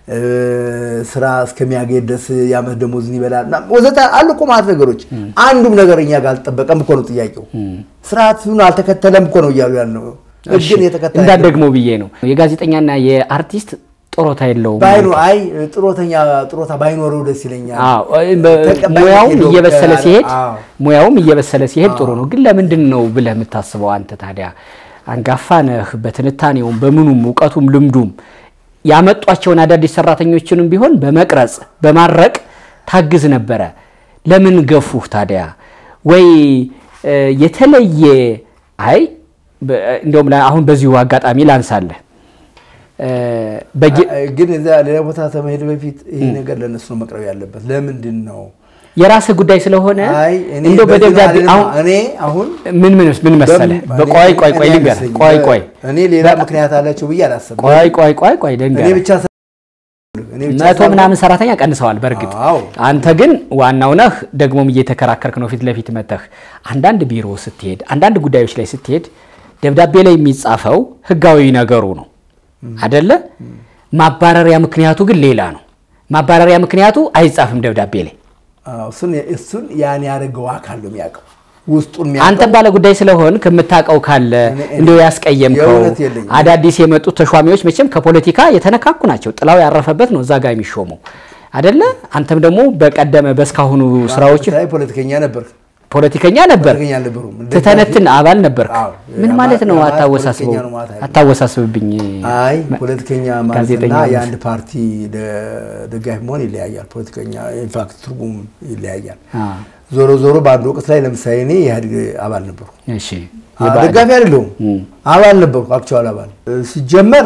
ስራ እስከሚያገኝ ድረስ የዓመት ደሞዝን ይበላል ወዘተ አሉ እኮ ማለት ነገሮች። አንዱም ነገር እኛ ጋር አልጠበቀም እኮ ነው ጥያቄው። ስርዓቱን አልተከተለም እኮ ነው እያሉ ያልነው። ህግን የተከተለ እንዳትደግሞ ብዬ ነው። የጋዜጠኛና የአርቲስት ጡረታ የለውም። ባይኖ አይ ጥሮተኛ ጥሮታ ባይኖረው ደስ ይለኛል። ሙያውም እየበሰለ ሲሄድ ሙያውም እየበሰለ ሲሄድ ጥሩ ነው። ግን ለምንድን ነው ብለህ የምታስበው አንተ ታዲያ? አንጋፋ ነህ፣ በትንታኔውም በምኑም እውቀቱም ልምዱም ያመጧቸውን አዳዲስ ሰራተኞችንም ቢሆን በመቅረጽ በማድረቅ ታግዝ ነበረ። ለምን ገፉህ ታዲያ? ወይ የተለየ አይ እንዲሁም አሁን በዚሁ አጋጣሚ ላንሳለህ ግን እዛ ሌላ ቦታ ከመሄድ በፊት ይህ ነገር ለእነሱ ነው መቅረብ ያለበት። ለምንድን ነው የራስህ ጉዳይ ስለሆነ እንደው በደብዳቤ እኔ አሁን ምን ምን ምን መሰለህ፣ ቆይ ቆይ ቆይ ልንገርህ፣ ቆይ ቆይ እኔ ሌላ ምክንያት አላቸው ብዬ አላሰብም። ቆይ ቆይ ቆይ ቆይ እኔ ልንገርህ፣ ብቻ መቶ ምናምን ሰራተኛ ቀንሰዋል። በእርግጥ አዎ። አንተ ግን ዋናው ነህ። ደግሞም እየተከራከርክ ነው ፊት ለፊት መተህ አንዳንድ ቢሮ ስትሄድ፣ አንዳንድ ጉዳዮች ላይ ስትሄድ ደብዳቤ ላይ የሚጻፈው ህጋዊ ነገሩ ነው አደለ? ማባረሪያ ምክንያቱ ግን ሌላ ነው። ማባረሪያ ምክንያቱ አይጻፍም ደብዳቤ ላይ። እሱን እሱን ያን ያደረገው አካል ነው የሚያውቀው ውስጡን አንተም ባለ ጉዳይ ስለሆን ከምታውቀው ካለ እንዲሁ ያስቀየምከው የእውነት የለኝም። አዳዲስ የመጡት ተሿሚዎች መቼም ከፖለቲካ የተነካኩ ናቸው። ጥላው ያረፈበት ነው እዛ ጋር የሚሾመው አደለ? አንተም ደግሞ በቀደመ በእስካሁኑ ስራዎች ላይ ፖለቲከኛ ነበር። ፖለቲከኛ ነበር፣ ፖለቲከኛ አልነበሩም። ትተነትን አባል ነበር። አዎ። ምን ማለት ነው? ማለት አታወሳስበው፣ ፖለቲከኛ ነው ማለት አይደለም። አታወሳስብብኝ። አይ ፖለቲከኛ ማለትና ጋዜጠኛ ማለት የአንድ ፓርቲ ደ- ደጋፊ መሆን ይለያያል። ፖለቲከኛ ኢንፋክት ትርጉም ይለያያል። አ፣ ዞሮ ዞሮ በአንድ ወቅት ላይ ለምሳሌ እኔ የኢህአዴግ አባል ነበርኩ። እሺ አ- ደጋፊ አይደለሁም፣ አባል ነበርኩ። አክቹዋል አባል እ፣ ሲጀመር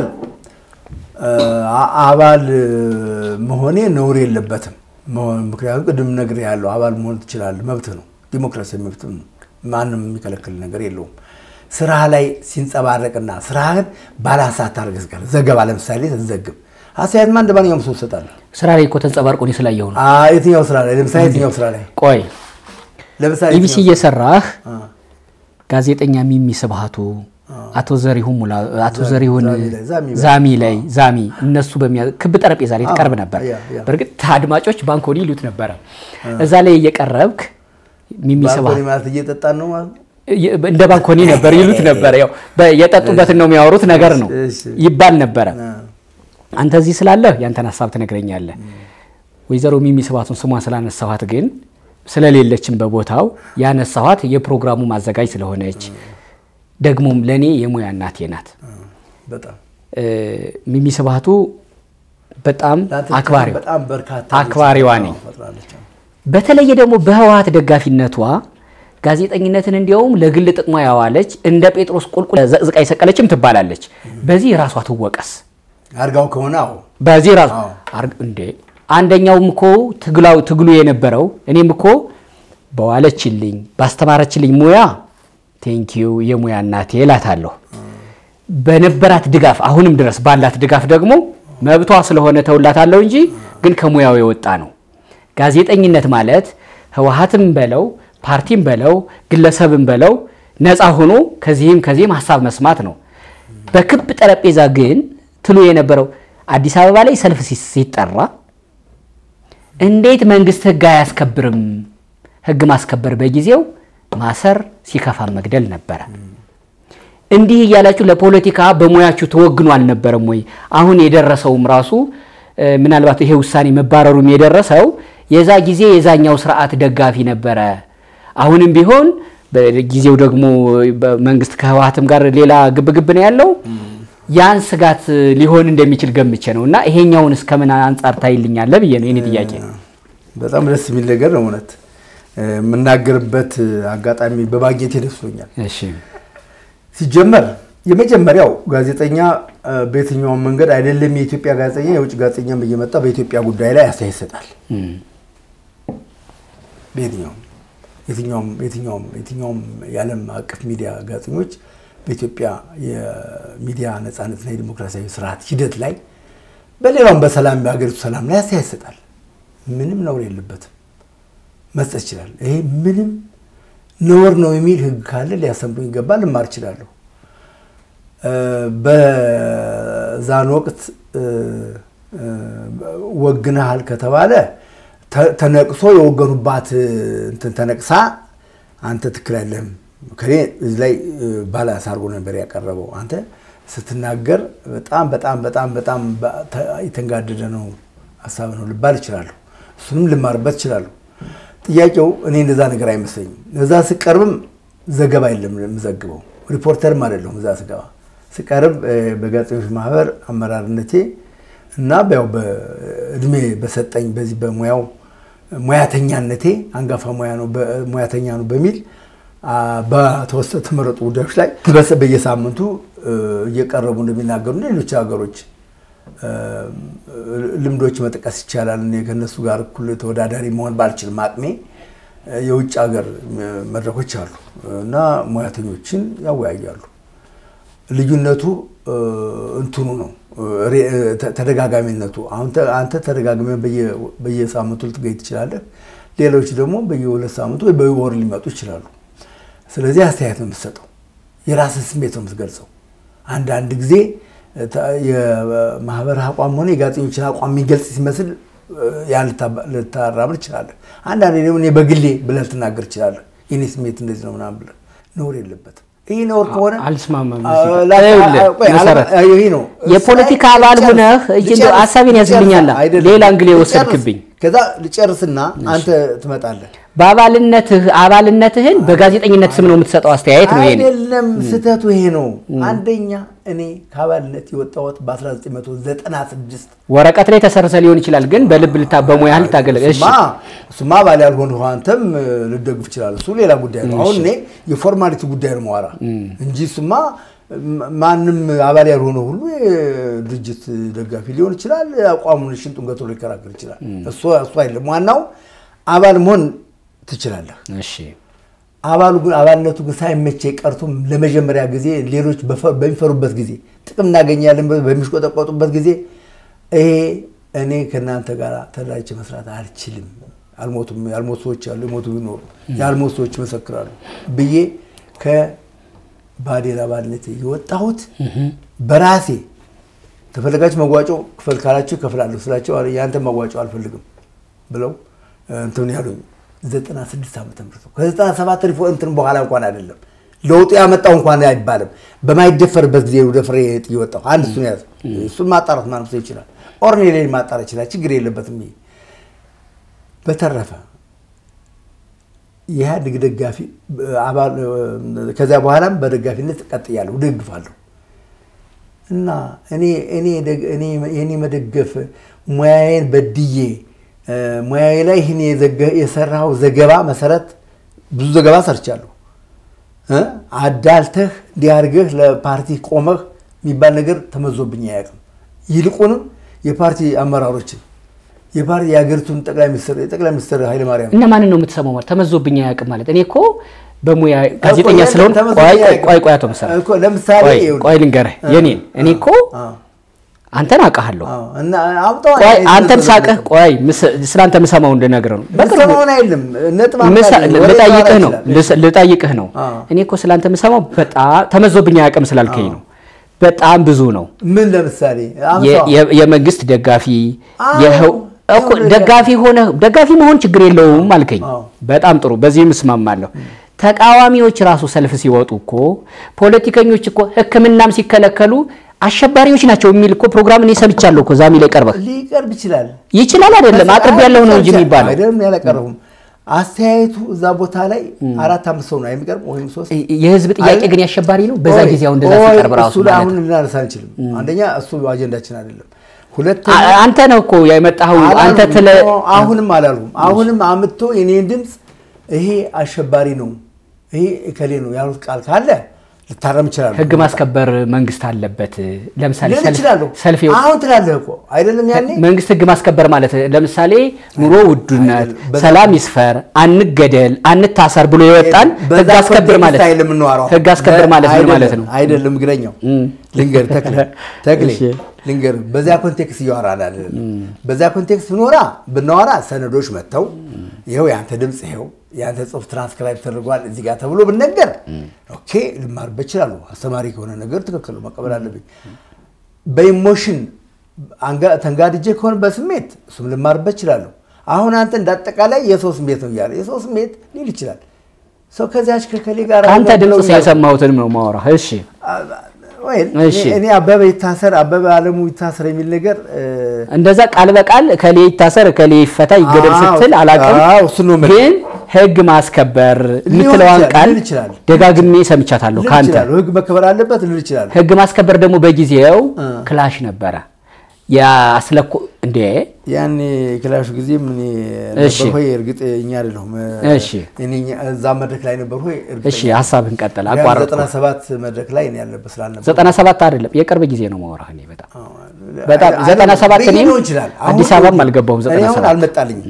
አ- አባል መሆኔ ነውር የለበትም። መሆን- ምክንያቱም ቅድም ነገር ያለው አባል መሆን ትችላለህ፣ መብት ነው። ዲሞክራሲያዊ መብት ነው። ማንም የሚከለክል ነገር የለውም። ስራህ ላይ ሲንጸባረቅና ስራህን ባለሀሳብ ታደርግ ስቀር ዘገባ ለምሳሌ ስትዘግብ አስተያየትማ እንደ ማንኛውም ሰው ትሰጣለህ። ስራ ላይ እኮ ተንጸባርቆ እኔ ስላየሁ ነው። አ፣ የትኛው ስራ ላይ ለምሳሌ የትኛው ስራ ላይ ቆይ ለምሳሌ ኢቢሲ የትኛው- እየሰራህ አ፣ ጋዜጠኛ ሚሚ ስብሃቱ አቶ ዘሪሁን ሙላ አቶ ዘሪሁን ዛሚ ላይ፣ ዛሚ ላይ። ዛሚ ላይ ዛሚ እነሱ በሚያ ክብ ጠረጴዛ ላይ ትቀርብ ነበር። ያ፣ ያ። በእርግጥ አድማጮች ባንኮኒ ይሉት ነበረ። እዛ ላይ እየቀረብክ ሚሚ ባንኮኒ ስብሃቱ ማለት እየጠጣን ነው ማለት ነው። እንደ ባንኮኒ ነበር ይሉት ነበር። ያው በ- የጠጡበትን ነው የሚያወሩት ነገር ነው እሺ። ይባል ነበረ። አ፣ አንተ እዚህ ስላለህ ያንተን ሀሳብ ትነግረኛለህ። ወይዘሮ ሚሚ ስብሃቱን ስሟን ስላነሳኋት ግን ስለሌለችም በቦታው ያነሳኋት የፕሮግራሙ ማዘጋጅ ስለሆነች ደግሞም ለእኔ የሙያ እናቴ ናት። በጣም እ፣ ሚሚ ስብሃቱ በጣም ለአንተ አክባሪ በጣም በርካታ አክባሪዋ ልጆች ነኝ። ፈጥራለች። በተለየ ደግሞ በህወሀት ደጋፊነቷ ጋዜጠኝነትን እንዲያውም ለግል ጥቅሟ ያዋለች እንደ ጴጥሮስ ቁልቁል ዘቅዝቃ የሰቀለችም ትባላለች። በዚህ ራሷ ትወቀስ። አድርጋው ከሆነ አዎ በዚህ ራሱ አዎ። አርግ- እንዴ አንደኛውም እኮ ትግላው ትግሉ የነበረው እኔም እኮ በዋለችልኝ ባስተማረችልኝ ሙያ ቴንኪዩ የሙያ እናቴ እላታለሁ። በነበራት ድጋፍ አሁንም ድረስ ባላት ድጋፍ ደግሞ መብቷ ስለሆነ ተውላታለሁ እንጂ ግን ከሙያው የወጣ ነው። ጋዜጠኝነት ማለት ህወሓትም በለው ፓርቲም በለው ግለሰብም በለው ነፃ ሆኖ ከዚህም ከዚህም ሀሳብ መስማት ነው። በክብ ጠረጴዛ ግን ትሉ የነበረው አዲስ አበባ ላይ ሰልፍ ሲ- ሲጠራ እንዴት መንግስት ህግ አያስከብርም? ህግ ማስከበር በጊዜው ማሰር፣ ሲከፋ መግደል ነበረ። እንዲህ እያላችሁ ለፖለቲካ በሙያችሁ ተወግኖ አልነበረም ወይ? አሁን የደረሰውም ራሱ እ፣ ምናልባት ይሄ ውሳኔ መባረሩም የደረሰው የዛ ጊዜ የዛኛው ስርዓት ደጋፊ ነበረ። አሁንም ቢሆን በጊዜው ደግሞ በመንግስት ከህወሓትም ጋር ሌላ ግብግብ ነው ያለው። ያን ስጋት ሊሆን እንደሚችል ገምቼ ነው እና ይሄኛውን እስከምን አንጻር ታይልኛለህ ብዬ ነው የኔ ጥያቄ። በጣም ደስ የሚል ነገር ነው እውነት የምናገርበት አጋጣሚ በማግኘቴ ደስ ብሎኛል። እሺ ሲጀመር የመጀመሪያው ጋዜጠኛ እ፣ በየትኛውም መንገድ አይደለም የኢትዮጵያ ጋዜጠኛ የውጭ ጋዜጠኛም እየመጣ በኢትዮጵያ ጉዳይ ላይ አስተያየት ይሰጣል። እም፣ በየትኛውም የትኛውም የትኛውም የትኛውም የዓለም አቀፍ ሚዲያ ጋዜጠኞች በኢትዮጵያ የሚዲያ ነፃነትና የዲሞክራሲያዊ ስርዓት ሂደት ላይ በሌላውም በሰላም በሀገሪቱ ሰላም ላይ አስተያየት ይሰጣል። ምንም ነውር የለበትም፣ መስጠት ይችላል። ይሄ ምንም ነውር ነው የሚል ህግ ካለ ሊያሰምሩኝ ይገባል። ልማር እችላለሁ። እ፣ በዛን ወቅት እ፣ እ፣ ወግነሃል ከተባለ ተ- ተነቅሶ የወገኑባት እ፣ እንትን ተነቅሳ አንተ ትክክል አይደለህም ከኔ እዚህ ላይ እ፣ ባላንስ አድርጎ ነበር ያቀረበው። አንተ ስትናገር በጣም በጣም በጣም በጣም በ- ተ- የተንጋደደ ነው ሀሳብ ነው ልባል እችላለሁ። እሱንም ልማርበት እችላለሁ። ጥያቄው እኔ እንደዛ ነገር አይመስለኝም። እዛ ስቀርብም ዘገባ የለም የምዘግበው ሪፖርተርም አይደለሁም። እዛ ስገባ ስቀርብ እ፣ በጋዜጠኞች ማህበር አመራርነቴ እና ያው በእድሜ በሰጠኝ በዚህ በሙያው ሙያተኛነቴ አንጋፋ ሙያ ነው በ- ሙያተኛ ነው በሚል አ፣ በተወሰኑ ተመረጡ ጉዳዮች ላይ በስ- በየሳምንቱ እ፣ እየቀረቡ እንደሚናገሩ ሌሎች ሀገሮች እ፣ ልምዶች መጥቀስ ይቻላል። እኔ ከእነሱ ጋር እኩል ተወዳዳሪ መሆን ባልችልም አቅሜ እ፣ የውጭ ሀገር እ፣ መድረኮች አሉ እና ሙያተኞችን ያወያያሉ። ልዩነቱ እ፣ እንትኑ ነው እ፣ ሬ- እ፣ ተ- ተደጋጋሚነቱ። አሁን ተ- አንተ ተደጋግመ በየ- በየሳምንቱ ልትገኝ ትችላለህ። ሌሎች ደግሞ በየሁለት ሳምንቱ ወይ በወር ሊመጡ ይችላሉ። ስለዚህ አስተያየት ነው የምትሰጠው፣ የራስን ስሜት ነው የምትገልጸው። አንዳንድ ጊዜ እ፣ ተ- የማህበር አቋም ሆነ የጋዜጠኞችን አቋም የሚገልጽ ሲመስል እ፣ ያን ልታ- ልታራምድ ትችላለህ። አንዳንዴ ደግሞ እኔ በግሌ ብለህ ልትናገር ትችላለህ። የኔ ስሜት እንደዚህ ነው ምናምን ብለህ ነውር የለበትም። ይህ ነውር ከሆነ አልስማማም። አ- እዚህ ጋር። ላ- ይኸውልህ፣ ቆይ፣ መሰረት አላ- ይሄ ነው የፖለቲካ እስራኤል አባል ልጨርስ- ሆነህ እጅ እንደው ልጨርስ- ሀሳቤን ያዝልኛል። ልጨርስ- አይደለም። ሌላ እንግሌ ልጨርስ። ወሰድክብኝ። ከዛ ልጨርስና አንተ ትመጣለህ። በአባልነትህ አባልነትህን በጋዜጠኝነት ስም ነው የምትሰጠው አስተያየት ነው ይሄ። አይደለም፣ ስህተቱ ይሄ ነው። አንደኛ እኔ ከአባልነት የወጣሁት በ1996 ወረቀት ላይ ተሰርሰ ሊሆን ይችላል፣ ግን በልብ ልታ በሙያ ልታገለግል። እሺ እሱማ እሱማ አባል ያልሆንህ አንተም እ፣ ልደግፍ ይችላል። እሱ ሌላ ጉዳይ ነው። አሁን እኔ የፎርማሊቲ ጉዳይ ነው ማወራ እንጂ እሱማ ም- ማንም አባል ያልሆነ ሁሉ የድርጅት ደጋፊ ሊሆን ይችላል። አቋሙን ሽንጡን ገትሮ ሊከራከር ይችላል። እሱ እሱ አይደለም ዋናው። አባል መሆን ትችላለህ። እሺ አባሉ ግን አባልነቱ ግን ሳይመቼ ቀርቶ ለመጀመሪያ ጊዜ ሌሎች በፈ- በሚፈሩበት ጊዜ ጥቅም እናገኛለን ብለው በሚሽቆጠቆጡበት ጊዜ ይሄ እኔ ከእናንተ ጋር ተደራጅቼ መስራት አልችልም፣ አልሞቱም፣ ያልሞቱ ሰዎች አሉ፣ የሞቱ ቢኖሩ ያልሞቱ ሰዎች ይመሰክራሉ ብዬ ከባዴን አባልነት የወጣሁት በራሴ ተፈለጋችሁ መዋጮ ክፈል ካላችሁ እከፍላለሁ ስላቸው አረ የአንተ መዋጮ አልፈልግም ብለው እንትን ያሉኝ ዘጠና ስድስት ዓመተ ምህረት ነው። ከዘጠና ሰባት ሪፎ እንትን በኋላ እንኳን አይደለም ለውጡ ያመጣው እንኳን አይባልም። በማይደፈርበት ጊዜ ወደ ፍሬ ጥዬ ወጣሁ። አንድ እሱን ያዝ። እሱን ማጣራት ማንም ሰው ይችላል። ኦርኔሌን ማጣራት ይችላል። ችግር የለበትም። ይሄ በተረፈ የኢህአዴግ ደጋፊ አባል ከዚያ በኋላም በደጋፊነት ቀጥያለሁ፣ ደግፋለሁ እና እኔ እኔ ደግ- እኔ የኔ መደገፍ ሙያዬን በድዬ ሙያዬ ላይ ይህን የዘገ- የሰራው ዘገባ መሰረት ብዙ ዘገባ ሰርቻለሁ። እ አዳልተህ እንዲያርገህ ለፓርቲ ቆመህ የሚባል ነገር ተመዞብኝ አያውቅም። ይልቁንም የፓርቲ አመራሮችን የፓርቲ የሀገሪቱን ጠቅላይ ሚኒስትር የጠቅላይ ሚኒስትር ኃይለማርያም እና ማንን ነው የምትሰማው? ማለት ተመዞብኝ አያውቅም ማለት እኔ እኮ በሙያ ጋዜጠኛ እኮ ስለሆን ተመዞብኝ ቆይ ቆይ አያውቅም። ቆይ ቆይ አቶ መሰረት እኮ ለምሳሌ ቆይ ይኸውልህ። ቆይ ልንገርህ የኔን እኔ እኮ አዎ፣ አንተን አውቃለሁ። አዎ። እና አውጣው ቆይ አይነት አንተን ነገር ሳቅህ ቆይ ምስ- ስላንተ የምሰማው እንድነግርህ ነው። በቅርቡ ምሰማውን አይደለም ነጥብ ምሳ- አምጣልኝ፣ ወሬ ልጠይቅህ ላወራ ነው ይችላል። ልስ- ልጠይቅህ ነው። አዎ። እኔ እኮ ስላንተ የምሰማው በጣም ተመዞብኝ አያውቅም ስላልከኝ ነው። በጣም ብዙ ነው። ምን ለምሳሌ የ- አምሳው የ- የመንግስት ደጋፊ አዎ፣ የህው- እኮ ይኸውልህ፣ ደጋፊ ሆነ ደጋፊ መሆን ችግር የለውም አልከኝ። አዎ። በጣም ጥሩ፣ በዚህም እስማማለሁ። ተቃዋሚዎች ራሱ ሰልፍ ሲወጡ እኮ ፖለቲከኞች እኮ ሕክምናም ሲከለከሉ አሸባሪዎች ናቸው የሚል እኮ ፕሮግራም እኔ ሰምቻለሁ እኮ ዛሚ ላይ ቀርበህ ሊቀርብ ይችላል። ይችላል አይደለም አቅርብ ያለው ነው እንጂ የሚባለው አይደለም ያላቀረቡም አስተያየቱ እዛ ቦታ ላይ አራት አምስት ሰው ነው የሚቀርብ ወይም ሶስት የህዝብ ጥያቄ አይደል? ግን ያሸባሪ ነው። በዛ ኦይ፣ ጊዜ አሁን እንደዛ ኦይ፣ ሲቀርብ ራሱ እሱ ላይ ማለት አሁን ነው። ልናነሳ አንችልም። አንደኛ እሱ አጀንዳችን አይደለም። ሁለተኛ አ- አንተ ነው እኮ የመጣኸው አንተ አላልኩም ትለ እኮ፣ አሁንም አላልኩም። አሁንም አምጥቶ የኔን ድምፅ ይሄ አሸባሪ ነው ይሄ እከሌ ነው ያሉት ቃል ካለ ልታረም ይችላሉ። ህግ ማስከበር መንግስት አለበት። ለምሳሌ ልል ሰልፍ- እችላለሁ። ሰልፍ ይወ- አሁን ትላለህ እኮ አይደለም ያኔ መንግስት ህግ ማስከበር ማለት ለምሳሌ ኑሮ ውድነት፣ አይደለም። በዛ- ሰላም ይስፈር፣ አንገደል፣ አንታሰር ብሎ የወጣን በዛ ህግ አስከብር ማለት ኮንቴክስት አይደለም የምናወራው። ህግ አስከብር ማለት ምን አይደለም፣ ማለት ነው? አይደለም ግለኛው ልንገር ተክሌ ተክሌ እሺ። ልንገር በዚያ ኮንቴክስት እያወራን አይደለም። በዚያ ኮንቴክስት ብኖራ ብናወራ ሰነዶች መጥተው ይኸው የአንተ ድምፅ ይኸው የአንተ ጽሁፍ ትራንስክራይብ ተደርጓል እዚህ ጋር ተብሎ ብነገር ኦኬ ልማርበት እችላለሁ። አስተማሪ ከሆነ ነገር ትክክል ነው፣ መቀበል አለብኝ። በኢሞሽን አንጋ- ተንጋድጄ ከሆነ በስሜት እሱም ልማርበት እችላለሁ። አሁን አንተ እንዳጠቃላይ የሰው ስሜት ነው እያለ የሰው ስሜት ሊል ይችላል። ሰው ከዚያች ከከሌ ጋር አንተ ብለው ድምፅ እያለ- የሰማሁትንም ነው ማወራ። እሺ ወይ እሺ። እኔ- እኔ አበበ ይታሰር አበበ አለሙ ይታሰር የሚል ነገር እ፣ እንደዛ ቃል በቃል እከሌ ይታሰር እከሌ ይፈታ ይገደል አዎ፣ ስትል አላውቅም። አዎ፣ እሱን ነው የምልህ። ግን ህግ ማስከበር ሊሆን የምትለዋን ይችላል፣ ቃል ሊል ይችላል። ደጋግሜ ሰምቻታለሁ ልል ከአንተ ይችላለሁ። ህግ መከበር አለበት ልል ይችላል። ህግ ማስከበር ደግሞ በጊዜው እ። ክላሽ ነበረ። ያስለኮ እንዴ ያኔ ክላሹ ጊዜ ምን እሺ። ነበር ሆይ እርግጥ እኛ አይደለሁም እሺ። እኔ እኛ- እዛ መድረክ ላይ ነበር ሆይ እርግጠኛ እሺ ሀሳብህን ቀጠል። ነኝ። አቋረጥኩ። ዘጠና ሰባት መድረክ ላይ እኔ ያለበት ስላልነበር ዘጠና ሰባት አይደለም የቅርብ ጊዜ ነው ማውራህ። እኔ በጣም አዎ፣ በጣም አይ- ዘጠና ሰባት ሊሆን እኔም ይችላል። አዲስ አሁን አበባም አልገባሁም እኔ ዘጠና አሁን ሰባት አልመጣልኝም።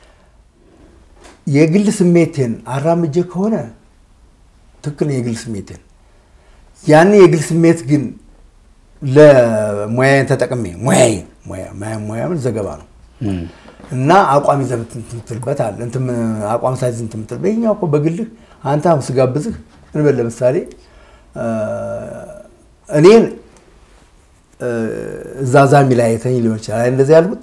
የግል ስሜቴን አራምጄ ከሆነ ትክክል ነው። የግል ስሜቴን ያን የግል ስሜት ግን ለሙያዬን ተጠቅሜ ሙያዬ ሙያ ሙያ- ሙያ ምን ዘገባ ነው እና አቋም ይዘህ እንትን የምትልበት አለ እንትን አቋም ሳይዝ እንትን የምትል በይኛው እኮ በግልህ አንተ አሁን ስጋብዝህ እንበል ለምሳሌ እ፣ እኔን እ፣ እዛ ዛሚ ላይ አይተኝ ሊሆን ይችላል አይ እንደዚህ ያልኩት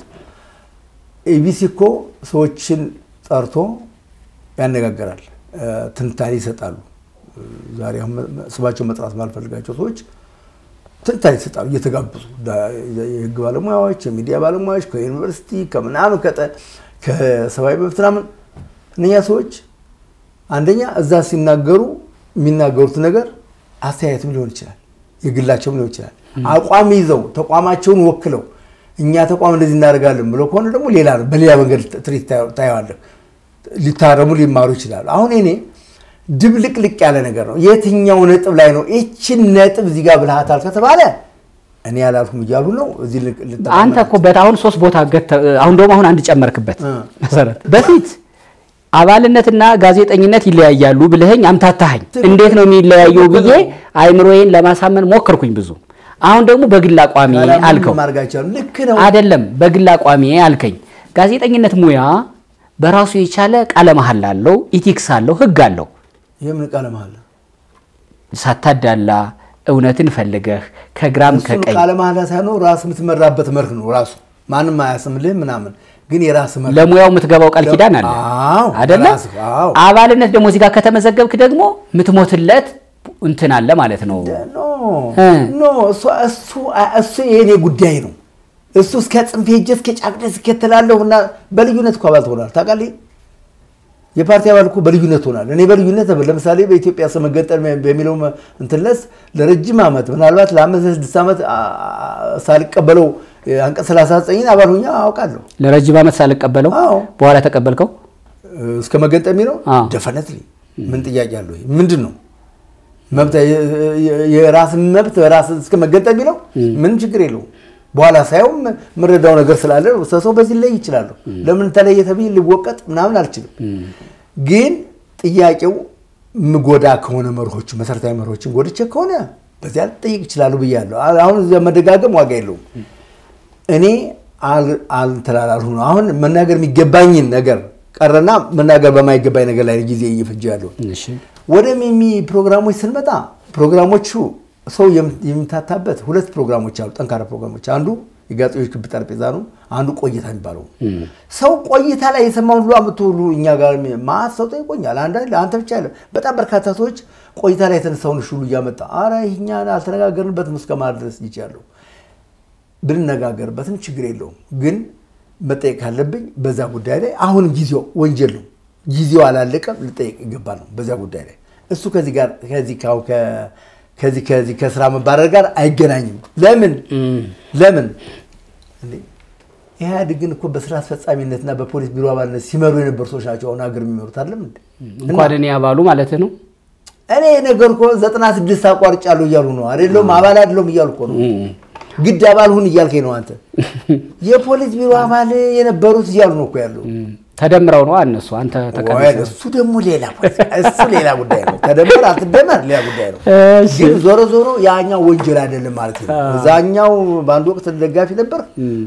ኢቢሲ እኮ ሰዎችን ጠርቶ ያነጋግራል፣ እ፣ ትንታኔ ይሰጣሉ። እ፣ ዛሬ አሁን መ- ስማቸው መጥራት ማልፈልጋቸው ሰዎች ትንታኔ ይሰጣሉ እየተጋበዙ ዳ- የህግ ባለሙያዎች፣ የሚዲያ ባለሙያዎች ከዩኒቨርሲቲ ከምናምን ከጠ- ከሰብአዊ መብት ምናምን እነኛ ሰዎች አንደኛ እዛ ሲናገሩ የሚናገሩት ነገር አስተያየትም ሊሆን ይችላል፣ የግላቸውም ሊሆን ይችላል። አቋም ይዘው ተቋማቸውን ወክለው እኛ ተቋም እንደዚህ እናደርጋለን ብለው ከሆነ ደግሞ ሌላ ነው፣ በሌላ መንገድ ትርኢት ታየዋለህ። ሊታረሙ ሊማሩ ይችላሉ። አሁን እኔ ድብልቅልቅ ያለ ነገር ነው። የትኛው ነጥብ ላይ ነው ይችን ነጥብ እዚህ ጋር ብልሃታል ከተባለ እኔ ያላልኩም እያሉ ነው። እዚህ ልቅ- ልጠቀም አንተ እኮ በት አሁን ሶስት ቦታ ገተ አሁን ደግሞ አሁን አንድ ጨመርክበት እ። መሰረት በፊት አባልነትና ጋዜጠኝነት ይለያያሉ ብለኸኝ አምታታኸኝ። እንዴት ነው የሚለያየው ብዬ አይምሮዬን ለማሳመን ሞከርኩኝ ብዙ። አሁን ደግሞ በግል አቋሚ ካላመኑ አልከው ማድረግ አይቻልም። ልክ ነው። አይደለም፣ በግል አቋሚ አልከኝ። ጋዜጠኝነት ሙያ በራሱ የቻለ ቃለ መሐላ አለው፣ ኢቲክስ አለው፣ ህግ አለው። ይህ ምን ቃለ መሃላ ሳታዳላ እውነትን ፈልገህ ከግራም እሱን ከቀኝ ቃለ መሃላ ሳይሆን ራስ የምትመራበት መርህ ነው። ራሱ ማንም አያስምልህ ምናምን፣ ግን የራስ መርህ ለሙያው የምትገባው ቃል ኪዳን አለ አዎ፣ አይደለ? ራስህ፣ አዎ። አባልነት ደግሞ እዚህ ጋር ከተመዘገብክ ደግሞ የምትሞትለት እንትን አለ ማለት ነው። ኖ እ። ኖ እሱ እሱ እሱ የእኔ ጉዳይ ነው። እሱ እስከ ጽንፌ ሄጄ እስከ ጫፍ ድረስ እከተላለሁ እና በልዩነት እኮ አባል ትሆናል። ታውቃለህ፣ የፓርቲ አባል እኮ በልዩነት ትሆናል። እኔ በልዩነት ለምሳሌ በኢትዮጵያ ስም መገንጠል በሚለው እንትንለስ ለረጅም ዓመት ምናልባት ለአምስት ስድስት ዓመት አ- አ- ሳልቀበለው አንቀጽ 39 አባል ሆኜ አውቃለሁ። ለረጅም ዓመት ሳልቀበለው አዎ። በኋላ ተቀበልከው። እስከ መገንጠል የሚለው አዎ። ደፈነትሊ ምን ጥያቄ አለው? ይሄ ምንድን ነው መብት የራስን መብት በራስ እስከ መገንጠል ቢለው ምንም ችግር የለውም። በኋላ ሳይውም የምረዳው ነገር ስላለ ሰው በዚህ ላይ ይችላሉ። ለምን ተለየ ተብዬ ልወቀጥ ምናምን አልችልም። ግን ጥያቄው ምጎዳ ከሆነ መርሆቹ መሰረታዊ መርሆችን ጎድቼ ከሆነ በዚያ ልጠይቅ ይችላሉ ብያለሁ። አሁን እዚያ መደጋገም ዋጋ የለውም። እኔ አልተላላልሁ ነው። አሁን መናገር የሚገባኝን ነገር ቀረና መናገር በማይገባኝ ነገር ላይ ጊዜ እየፈጀ ያለው ወደ ሚሚ ፕሮግራሞች ስንመጣ ፕሮግራሞቹ ሰው የሚታታበት ሁለት ፕሮግራሞች አሉ፣ ጠንካራ ፕሮግራሞች። አንዱ የጋዜጠኞች ክብ ጠረጴዛ ነው። አንዱ ቆይታ የሚባለው ሰው ቆይታ ላይ የሰማውን ሁሉ አምጥቶ ሁሉ እኛ ጋር ማት ሰው ጠይቆኛል። አንዳንድ አንተ ብቻ ያለ በጣም በርካታ ሰዎች ቆይታ ላይ የተነሳውን ሁሉ እያመጣ አረ ይህኛ አልተነጋገርንበትም እስከ ማድረስ ይቻለሁ። ብንነጋገርበትም ችግር የለውም ግን መጠየቅ ካለብኝ በዛ ጉዳይ ላይ አሁንም ጊዜው ወንጀል ነው። ጊዜው አላለቀም፣ ልጠየቅ ይገባል ነው በዛ ጉዳይ ላይ እሱ ከዚህ ጋር ከዚህ ከዚህ ከዚህ ከስራ መባረር ጋር አይገናኝም። ለምን ለምን ኢህአዴግን እኮ በስራ አስፈጻሚነትና በፖሊስ ቢሮ አባልነት ሲመሩ የነበሩ ሰዎች ናቸው አሁን ሀገር የሚመሩት አለም እንኳን እኔ አባሉ ማለት ነው። እኔ ነገር እኮ ዘጠና ስድስት አቋርጫለሁ እያሉ ነው አይደለም አባል አይደለም እያሉ እኮ ነው ግድ አባል ሁን እያልከኝ ነው አንተ። የፖሊስ ቢሮ አባል የነበሩት እያሉ ነው እኮ ያለው። ተደምረው ነው እነሱ። አንተ ተቀበል። እሱ ደግሞ ሌላ እሱ ሌላ ጉዳይ ነው። ተደመር አትደመር ሌላ ጉዳይ ነው። ግን ዞሮ ዞሮ ያኛው ወንጀል አይደለም ማለት ነው። እዛኛው በአንድ ወቅት ደጋፊ ነበር፣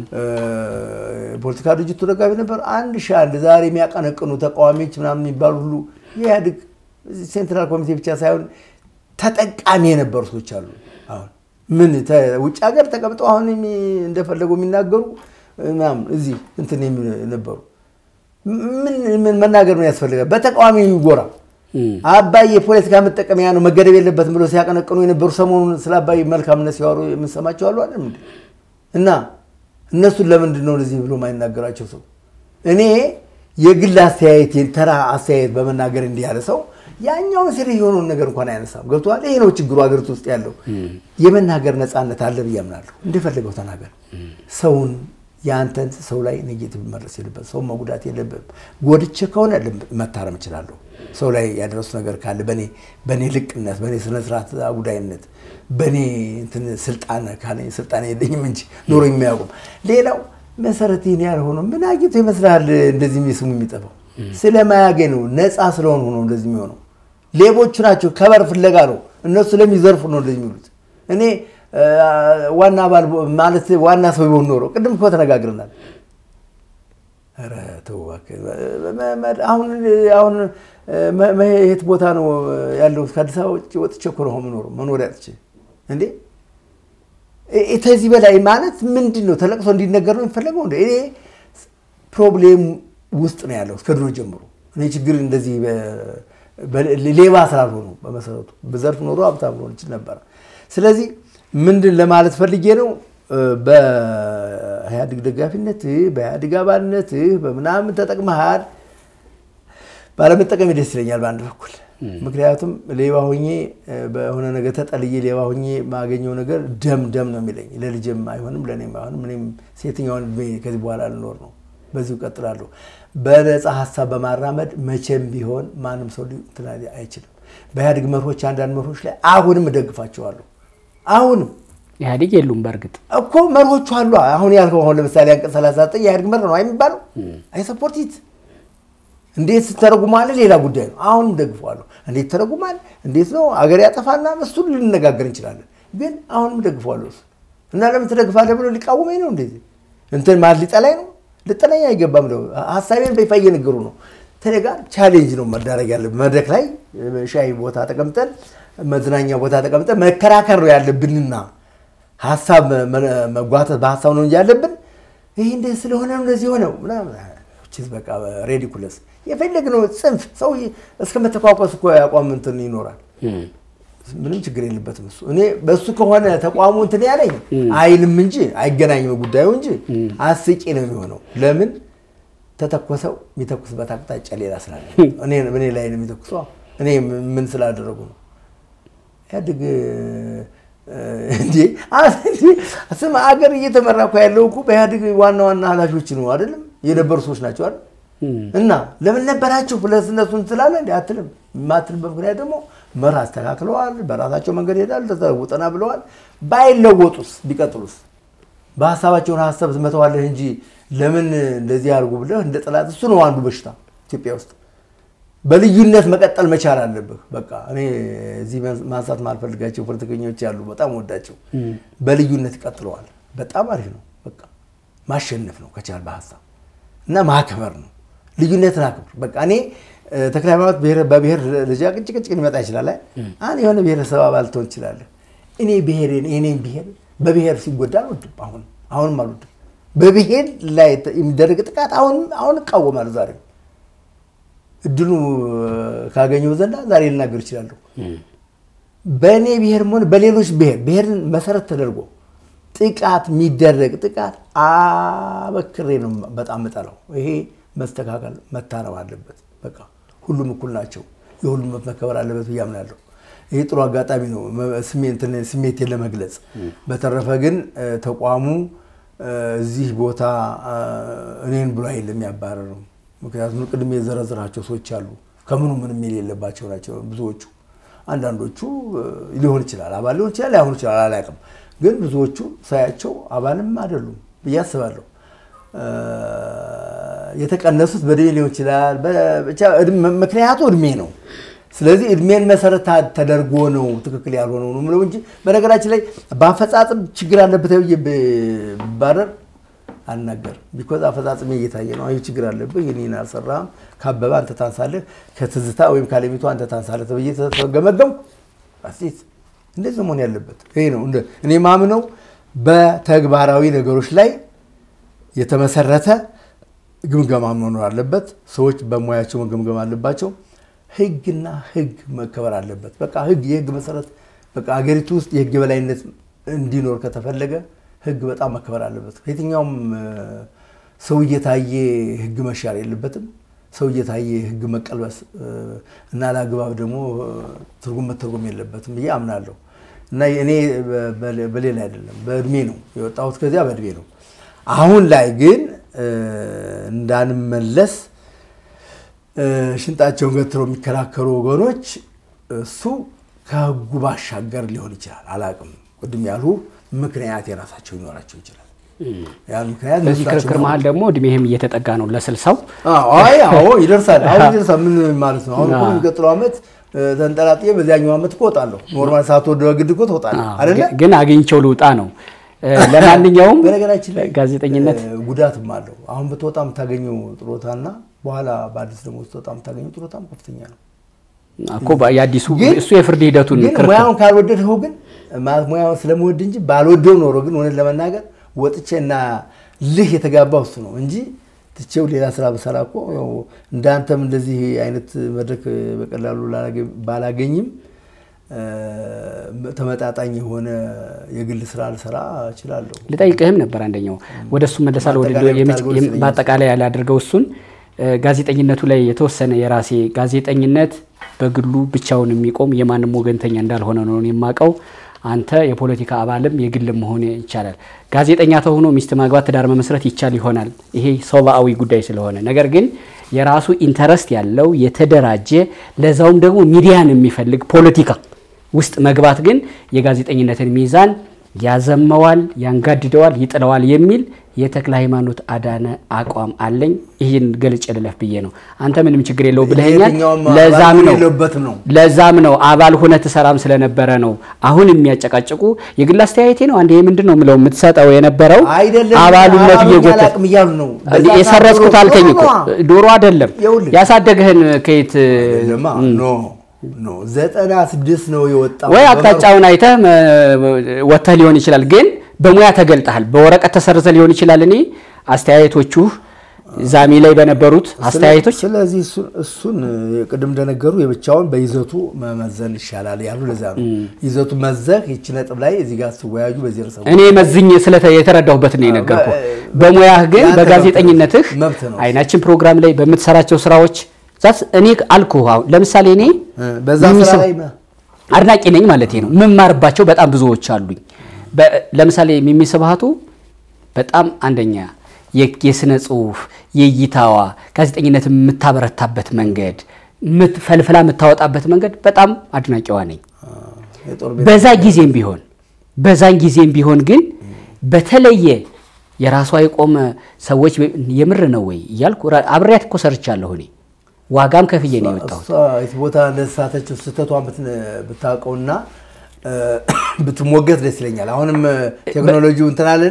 ፖለቲካ ድርጅቱ ደጋፊ ነበር። አንድ ሺህ አንድ ዛሬ የሚያቀነቅኑ ተቃዋሚዎች ምናምን የሚባሉ ሁሉ የኢህአዴግ ሴንትራል ኮሚቴ ብቻ ሳይሆን ተጠቃሚ የነበሩ ሰዎች አሉ አሁን ምን ውጭ ሀገር ተቀምጠው አሁን እንደፈለጉ የሚናገሩ ምናምን እዚህ እንትን ነበሩ። ምን መናገር ምን ያስፈልጋል? በተቃዋሚ የሚጎራ አባይ የፖለቲካ መጠቀሚያ ነው መገደብ የለበትም ብሎ ሲያቀነቅኑ የነበሩ ሰሞኑን ስለ አባይ መልካምነት ሲዋሩ የምንሰማቸው አሉ አይደል? እና እነሱን ለምንድን ነው እንደዚህ ብሎ ማይናገራቸው ሰው? እኔ የግል አስተያየት ተራ አስተያየት በመናገር እንዲህ ያለ ሰው ያኛውን ሴሪ የሆነውን ነገር እንኳን አያነሳም። ገብቶሃል? ይሄ ነው ችግሩ ሀገሪቱ ውስጥ ያለው። የመናገር ነፃነት አለ ብዬ አምናለሁ። እንደፈለገው ተናገር። ሰውን የአንተን ሰው ላይ ኔጌቲቭ መድረስ የለበት ሰው መጉዳት የለብም። ጎድቼ ከሆነ መታረም እችላለሁ። ሰው ላይ ያደረሱ ነገር ካለ በእኔ ልቅነት፣ በእኔ ስነስርዓት አጉዳይነት፣ በእኔ ስልጣን ካለ ስልጣን የለኝም እንጂ ኖሮ የሚያውቁም ሌላው መሰረት ይህን ያልሆነ ምን አግኝቶ ይመስልሃል እንደዚህ ስሙ የሚጠፋው? ስለማያገኝ ነው። ነፃ ስለሆኑ ነው እንደዚህ የሚሆነው። ሌቦቹ ናቸው። ከበር ፍለጋ ነው። እነሱ ስለሚዘርፉ ነው እንደዚህ የሚሉት። እኔ ዋና አባል ማለት ዋና ሰው ቢሆን ኖሮ ቅድም እኮ ተነጋግረናል። ኧረ ተው እባክህ። አሁን አሁን የት ቦታ ነው ያለሁት? ከአዲስ አበባ ውጭ ወጥቼ እኮ ነው የምኖረው። መኖሪያ አጥቼ እንዴ ከዚህ በላይ ማለት ምንድን ነው? ተለቅሶ እንዲነገር ነው የሚፈለገው? እንደ እኔ ፕሮብሌም ውስጥ ነው ያለው እስከ ድሮ ጀምሮ። እኔ ችግር እንደዚህ ሌባ ስላልሆኑ በመሰረቱ በዘርፍ ኖሮ ሀብታም ሆን ይችል ነበረ። ስለዚህ ምንድን ለማለት ፈልጌ ነው በኢህአዴግ ደጋፊነትህ በኢህአዴግ አባልነትህ በምናምን ተጠቅመሃል። ባለመጠቀም ደስ ይለኛል በአንድ በኩል ምክንያቱም ሌባ ሆኜ በሆነ ነገር ተጠልዬ ሌባ ሆኜ ማገኘው ነገር ደም ደም ነው የሚለኝ። ለልጅም አይሆንም ለእኔም አይሆንም። እኔም ሴትኛውን እድሜ ከዚህ በኋላ ልኖር ነው። በዚሁ እቀጥላለሁ። በነፃ ሀሳብ በማራመድ መቼም ቢሆን ማንም ሰው እንትን አይችልም። በኢህአዴግ መርሆች፣ አንዳንድ መርሆች ላይ አሁንም እደግፋቸዋለሁ። አሁንም ኢህአዴግ የሉም። በእርግጥ እኮ መርሆቹ አሉ። አሁን ያልከው አሁን ለምሳሌ አንቀጽ 39 የኢህአዴግ መርህ ነው የሚባለው አይሰፖርቲት እንዴት ስተረጉማለ ሌላ ጉዳይ ነው። አሁንም ደግፈዋለሁ። እንዴት ተረጉማል፣ እንዴት ነው አገር ያጠፋና እሱን ልንነጋገር እንችላለን። ግን አሁንም ደግፈዋለሁ እሱ እና ለምን ትደግፋለህ ብሎ ሊቃወመኝ ነው እንደዚህ እንትን ማለት ሊጠላኝ ነው። ልጠላኝ አይገባም። ነው ሀሳቤን በይፋ እየነገሩ ነው። ተኔ ጋር ቻሌንጅ ነው መዳረግ ያለ መድረክ ላይ ሻይ ቦታ ተቀምጠን መዝናኛ ቦታ ተቀምጠን መከራከር ነው ያለብንና ሀሳብ መጓተት በሀሳብ ነው እንጂ ያለብን ይህ እንደዚህ ስለሆነ ነው እንደዚህ ሆነው በቃ ሬዲኩለስ የፈለግነው ጽንፍ ሰው እስከ መተኳኮስ እኮ ያቋም እንትን ይኖራል። ምንም ችግር የለበትም እሱ። እኔ በእሱ ከሆነ ተቋሙ እንትን ያለኝ አይልም እንጂ አይገናኝም ጉዳዩ እንጂ አስቂ ነው የሚሆነው። ለምን ተተኮሰው የሚተኩስበት አቅጣጫ ሌላ ስላለ እኔ ላይ ነው የሚተኩሰው። እኔ ምን ስላደረጉ ነው ኢህአዴግ እንዴ ስም አገር እየተመራ እኮ ያለው እኮ በኢህአዴግ ዋና ዋና ኃላፊዎች ነው አይደለም የነበሩ ሰዎች ናቸው አይደል? እና ለምን ነበራችሁ ብለህ እነሱን ስላለ እንዲ አትልም። የማትልበት ምክንያት ደግሞ መርህ አስተካክለዋል፣ በራሳቸው መንገድ ይሄዳል፣ ተለውጠና ብለዋል። ባይለወጡስ ቢቀጥሉስ በሀሳባቸውን ሀሳብ ትመተዋለህ እንጂ ለምን እንደዚህ አድርጉ ብለህ እንደ ጠላት እሱ ነው አንዱ በሽታ ኢትዮጵያ ውስጥ በልዩነት መቀጠል መቻል አለብህ። በቃ እኔ እዚህ ማንሳት ማልፈልጋቸው ፖለቲከኞች ያሉ በጣም ወዳቸው በልዩነት ይቀጥለዋል። በጣም አሪፍ ነው። በቃ ማሸነፍ ነው ከቻል በሀሳብ እና ማክበር ነው። ልዩነትን አክብር። በቃ እኔ ተክለ ሃይማኖት በብሔር ደረጃ ቅጭቅጭቅ ሊመጣ ይችላል። አንድ የሆነ ብሔረሰብ አባል ትሆን ትችላለህ። እኔ ብሔሬን የኔን ብሔር በብሔር ሲጎዳ አልወድም። አሁን አሁንም አልወድም። በብሔር ላይ የሚደረግ ጥቃት አሁን አሁን እቃወማለሁ ዛሬ እድሉ ካገኘው ዘንዳ ዛሬ ልናገር እችላለሁ። በእኔ ብሔርም ሆነ በሌሎች ብሔር ብሔርን መሰረት ተደርጎ ጥቃት የሚደረግ ጥቃት አበክሬ ነው በጣም ምጠላው። ይሄ መስተካከል መታረም አለበት። በቃ ሁሉም እኩል ናቸው። የሁሉም መብት መከበር አለበት ብዬ አምናለሁ። ይሄ ጥሩ አጋጣሚ ነው ስሜቴን ለመግለጽ። በተረፈ ግን ተቋሙ እዚህ ቦታ እኔን ብሎ አይደለም የሚያባረረው። ምክንያቱም ቅድም የዘረዝራቸው ሰዎች አሉ ከምኑ ምንም የሌለባቸው ናቸው ብዙዎቹ። አንዳንዶቹ ሊሆን ይችላል አባል ሊሆን ይችላል ላይሆን ይችላል አላውቅም። ግን ብዙዎቹ ሳያቸው አባልም አይደሉም ብዬ አስባለሁ። የተቀነሱት በእድሜ ሊሆን ይችላል። ብቻ ምክንያቱ እድሜ ነው። ስለዚህ እድሜን መሰረት ተደርጎ ነው ትክክል ያልሆነው ነው የምለው እንጂ በነገራችን ላይ በአፈጻጽም ችግር አለበት ብዬ ባረር አልናገርም። ቢኮዝ አፈጻጽሜ እየታየ ነው። አይ ችግር አለብህ፣ ይህን አልሰራህም፣ ካበበ አንተ ታንሳለህ፣ ከትዝታ ወይም ካለሚቱ አንተ ታንሳለህ ተብዬ ተገመገምኩ። አሴት እንደዚህ መሆን ያለበት ይሄ ነው። እኔ ማምነው በተግባራዊ ነገሮች ላይ የተመሰረተ ግምገማ መኖር አለበት። ሰዎች በሙያቸው መገምገም አለባቸው። ህግና ህግ መከበር አለበት። በቃ ህግ የህግ መሰረት በቃ ሀገሪቱ ውስጥ የህግ የበላይነት እንዲኖር ከተፈለገ ህግ በጣም መከበር አለበት። የትኛውም ሰው እየታየ ህግ መሻር የለበትም። ሰው እየታየ ህግ መቀልበስ እና ለአግባብ ደግሞ ትርጉም መተርጎም የለበትም ብዬ አምናለሁ። እና እኔ በሌላ አይደለም በእድሜ ነው የወጣሁት፣ ከዚያ በእድሜ ነው። አሁን ላይ ግን እንዳንመለስ ሽንጣቸውን ገትረው የሚከራከሩ ወገኖች እሱ ከህጉ ባሻገር ሊሆን ይችላል። አላቅም ቅድም ያሉ ምክንያት የራሳቸው ሊኖራቸው ይችላል። ያን ምክንያት በዚህ ክርክር መሀል ደግሞ እድሜህም እየተጠጋ ነው ለስልሳው አይ አዎ ይደርሳል። አሁን ይደርሳል። ምን ማለት ነው? አሁን እኮ የሚቀጥለው ዓመት ተንጠላጥዬ በዚያኛው ዓመት እኮ እወጣለሁ። ኖርማል ሳትወድ በግድ እኮ ትወጣለህ አይደለ? ግን አግኝቼው ልውጣ ነው። ለማንኛውም በነገራችን ላይ ጋዜጠኝነት ጉዳትም አለው። አሁን ብትወጣ የምታገኘው ጥሮታና በኋላ በአዲስ ደግሞ ስትወጣ የምታገኘው ጥሮታም ከፍተኛ ነው እኮ የአዲሱ እሱ የፍርድ ሂደቱን ግን ሙያውን ካልወደድኸው ግን ማለት ሙያውን ስለመወድ እንጂ ባልወደው ኖሮ ግን እውነት ለመናገር ወጥቼ እና ልህ የተጋባው እሱ ነው እንጂ ትቼው ሌላ ስራ በሰራ እኮ እንዳንተም እንደዚህ አይነት መድረክ በቀላሉ ባላገኝም ተመጣጣኝ የሆነ የግል ስራ ልሰራ እችላለሁ። ልጠይቅህም ነበር አንደኛው ወደ እሱ መለሳለሁ። በአጠቃላይ ያላደርገው እሱን ጋዜጠኝነቱ ላይ የተወሰነ የራሴ ጋዜጠኝነት በግሉ ብቻውን የሚቆም የማንም ወገንተኛ እንዳልሆነ ነው የማውቀው። አንተ የፖለቲካ አባልም የግልም መሆን ይቻላል። ጋዜጠኛ ተሆኖ ሚስት ማግባት፣ ትዳር መመስረት ይቻል ይሆናል። ይሄ ሰብአዊ ጉዳይ ስለሆነ ነገር ግን የራሱ ኢንተረስት ያለው የተደራጀ ለዛውም ደግሞ ሚዲያን የሚፈልግ ፖለቲካ ውስጥ መግባት ግን የጋዜጠኝነትን ሚዛን ያዘመዋል፣ ያንጋድደዋል፣ ይጥለዋል የሚል የተክለ ሃይማኖት አዳነ አቋም አለኝ። ይህን ገልጬ ልለፍ ብዬ ነው። አንተ ምንም ችግር የለው ብለኸኛል። ለዛም ነው ለዛም ነው አባል ሁነ ትሰራም ስለነበረ ነው። አሁን የሚያጨቃጭቁ የግል አስተያየቴ ነው። አንድ ምንድን ነው የምለው የምትሰጠው የነበረው አባሉነት እየጎተት የሰረጽኩት አልከኝ እኮ ዶሮ አይደለም ያሳደግህን ከየት ዘጠና ስድስት ነው የወጣው ወይ አቅጣጫውን አይተህ ወጥተህ ሊሆን ይችላል ግን በሙያ ተገልጠሃል። በወረቀት ተሰርዘ ሊሆን ይችላል። እኔ አስተያየቶቹ ዛሚ ላይ በነበሩት አስተያየቶች ስለዚህ እሱን ቅድም እንደነገሩ የብቻውን በይዘቱ መመዘን ይሻላል ያሉ ለዛ ነው። ይዘቱ መዘህ ይቺ ነጥብ ላይ እዚህ ጋር ስትወያዩ በዚህ ርዕሰ እኔ መዝኝ የተረዳሁበት ነው የነገርኩህ። በሙያህ ግን በጋዜጠኝነትህ አይናችን ፕሮግራም ላይ በምትሰራቸው ስራዎች ዛት እኔ አልኩህ። አሁን ለምሳሌ እኔ በዛ ስራ ላይ አድናቂ ነኝ ማለት ነው። የምማርባቸው በጣም ብዙዎች አሉኝ። ለምሳሌ ሚሚ ስብሃቱ በጣም አንደኛ የስነ ጽሁፍ የእይታዋ ጋዜጠኝነት የምታበረታበት መንገድ ምት- ፈልፍላ የምታወጣበት መንገድ በጣም አድናቂዋ ነኝ። የጦር ቤት በዛ ጊዜም ቢሆን በዛን ጊዜም ቢሆን ግን በተለየ የራሷ የቆመ ሰዎች የምር ነው ወይ እያልኩ ራ- አብሬያት እኮ ሰርቻለሁ እኔ ዋጋም ከፍዬ ነው የወጣሁት። እሷ የት ቦታ እንደተሳተችው ስህተቷን ብትን- ብታውቀውና እ፣ ብትሞገት ደስ ይለኛል። አሁንም ቴክኖሎጂው እንትን አለን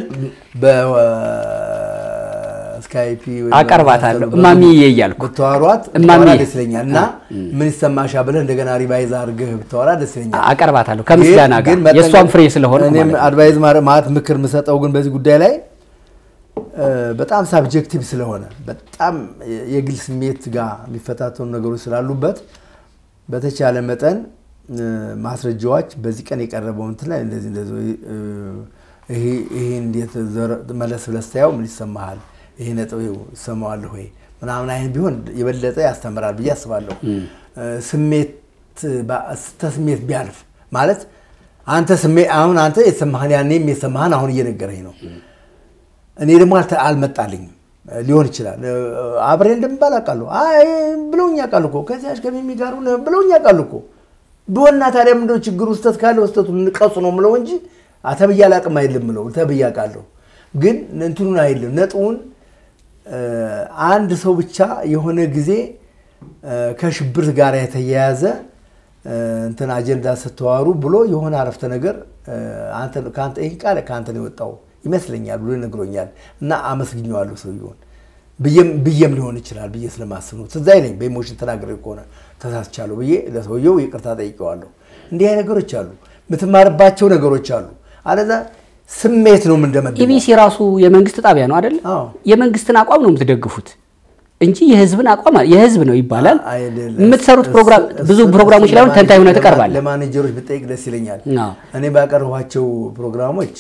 በስካይፒ አቀርባታለሁ እማሚዬ እያልኩ ብታወሯት እማሚዬ። ብታወራ ደስ ይለኛል እና ምን ይሰማሻ ብለህ እንደገና ሪቫይዝ አድርገህ ብታወራ ደስ ይለኛል። አቀርባታለሁ ከምስጋና ግን- ጋር ግን መጠንቀቅ- የእሷም ፍሬ ስለሆነ እኔም አድቫይዝ ማረ- ማለት ምክር የምሰጠው ግን በዚህ ጉዳይ ላይ እ፣ በጣም ሳብጀክቲቭ ስለሆነ በጣም የግል ስሜት ጋር የሚፈታተኑ ነገሮች ስላሉበት በተቻለ መጠን እ፣ ማስረጃዎች በዚህ ቀን የቀረበው እንትን ላይ እንደዚህ እንደዚህ እ፣ ይሄ ይሄ እንዴት ዘረ- መለስ ብለህ ስታየው ምን ይሰማሃል? ይሄ ነጥብ ይኸው ይሰማዋል ወይ ምናምን አይነት ቢሆን የበለጠ ያስተምራል ብዬ አስባለሁ። እ፣ ስሜት ባ- ስሜት ቢያልፍ ማለት አንተ ስሜት አሁን አንተ የተሰማህን ያኔም የተሰማህን አሁን እየነገረኝ ነው። እኔ ደግሞ አልተ- አልመጣልኝም ሊሆን ይችላል። እ፣ አብሬ እንደምባል አውቃለሁ። አይ ብለውኝ ያውቃሉ እኮ ከዚያች ከሚሚ ጋር ሆነህ ብለውኝ ያውቃሉ እኮ ብሆና ታዲያ ምንድነው ችግሩ? ስህተት ካለ ስህተቱን ንቀጹ ነው ምለው እንጂ ተብዬ አላውቅም አይልም ምለው ተብዬ አውቃለሁ። ግን እንትኑን አይልም ነጥቡን እ፣ አንድ ሰው ብቻ የሆነ ጊዜ እ፣ ከሽብር ጋር የተያያዘ እ፣ እንትን አጀንዳ ስተዋሩ ብሎ የሆነ አረፍተ ነገር እ፣ አንተ- ከአንተ ይህ ቃል ከአንተ ነው የወጣው ይመስለኛል ብሎ ይነግሮኛል እና አመስግኘዋለሁ ሰውየውን ብዬም ብዬም ሊሆን ይችላል ብዬ ስለማስብ ነው። ትዝ አይለኝ በኢሞሽን ተናግሬ ከሆነ ተሳስቻለሁ ብዬ ለሰውየው ይቅርታ ጠይቀዋለሁ። እንዲህ አይነት ነገሮች አሉ፣ የምትማርባቸው ነገሮች አሉ። አለዛ ስሜት ነው የምንደመድበው። ኢቢሲ ራሱ የመንግስት ጣቢያ ነው አይደል? አዎ። የመንግስትን አቋም ነው የምትደግፉት እንጂ የህዝብን አቋም የህዝብ ነው ይባላል። አይደለም። የምትሰሩት ፕሮግራም እሱ- ብዙ እሱ- ፕሮግራሞች ላይ አሁን ለማኔ- ተንታኝ ሆነህ ለማ- ትቀርባለህ። ለማኔጀሮች ብጠይቅ ደስ ይለኛል። አዎ። እኔ ባቀረቧቸው ፕሮግራሞች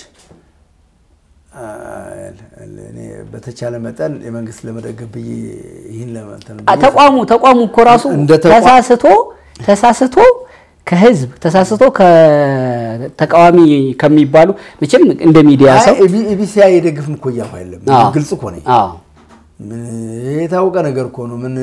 አ፣ እኔ በተቻለ መጠን የመንግስት ለመደገፍ ብዬ ይህን ለመንተን አ- ተቋሙ ተቋሙ እኮ ራሱ እንደ ተቋም- ተሳስቶ ተሳስቶ ከህዝብ ተሳስቶ ከተቃዋሚ ከሚባሉ መቼም እንደ ሚዲያ ሰው ኢቢሲ የደግፍም እኮ እያልኩ አይደለም። አዎ። ግልጽ እኮ ነኝ። አዎ ምን የታወቀ ነገር እኮ ነው። ምን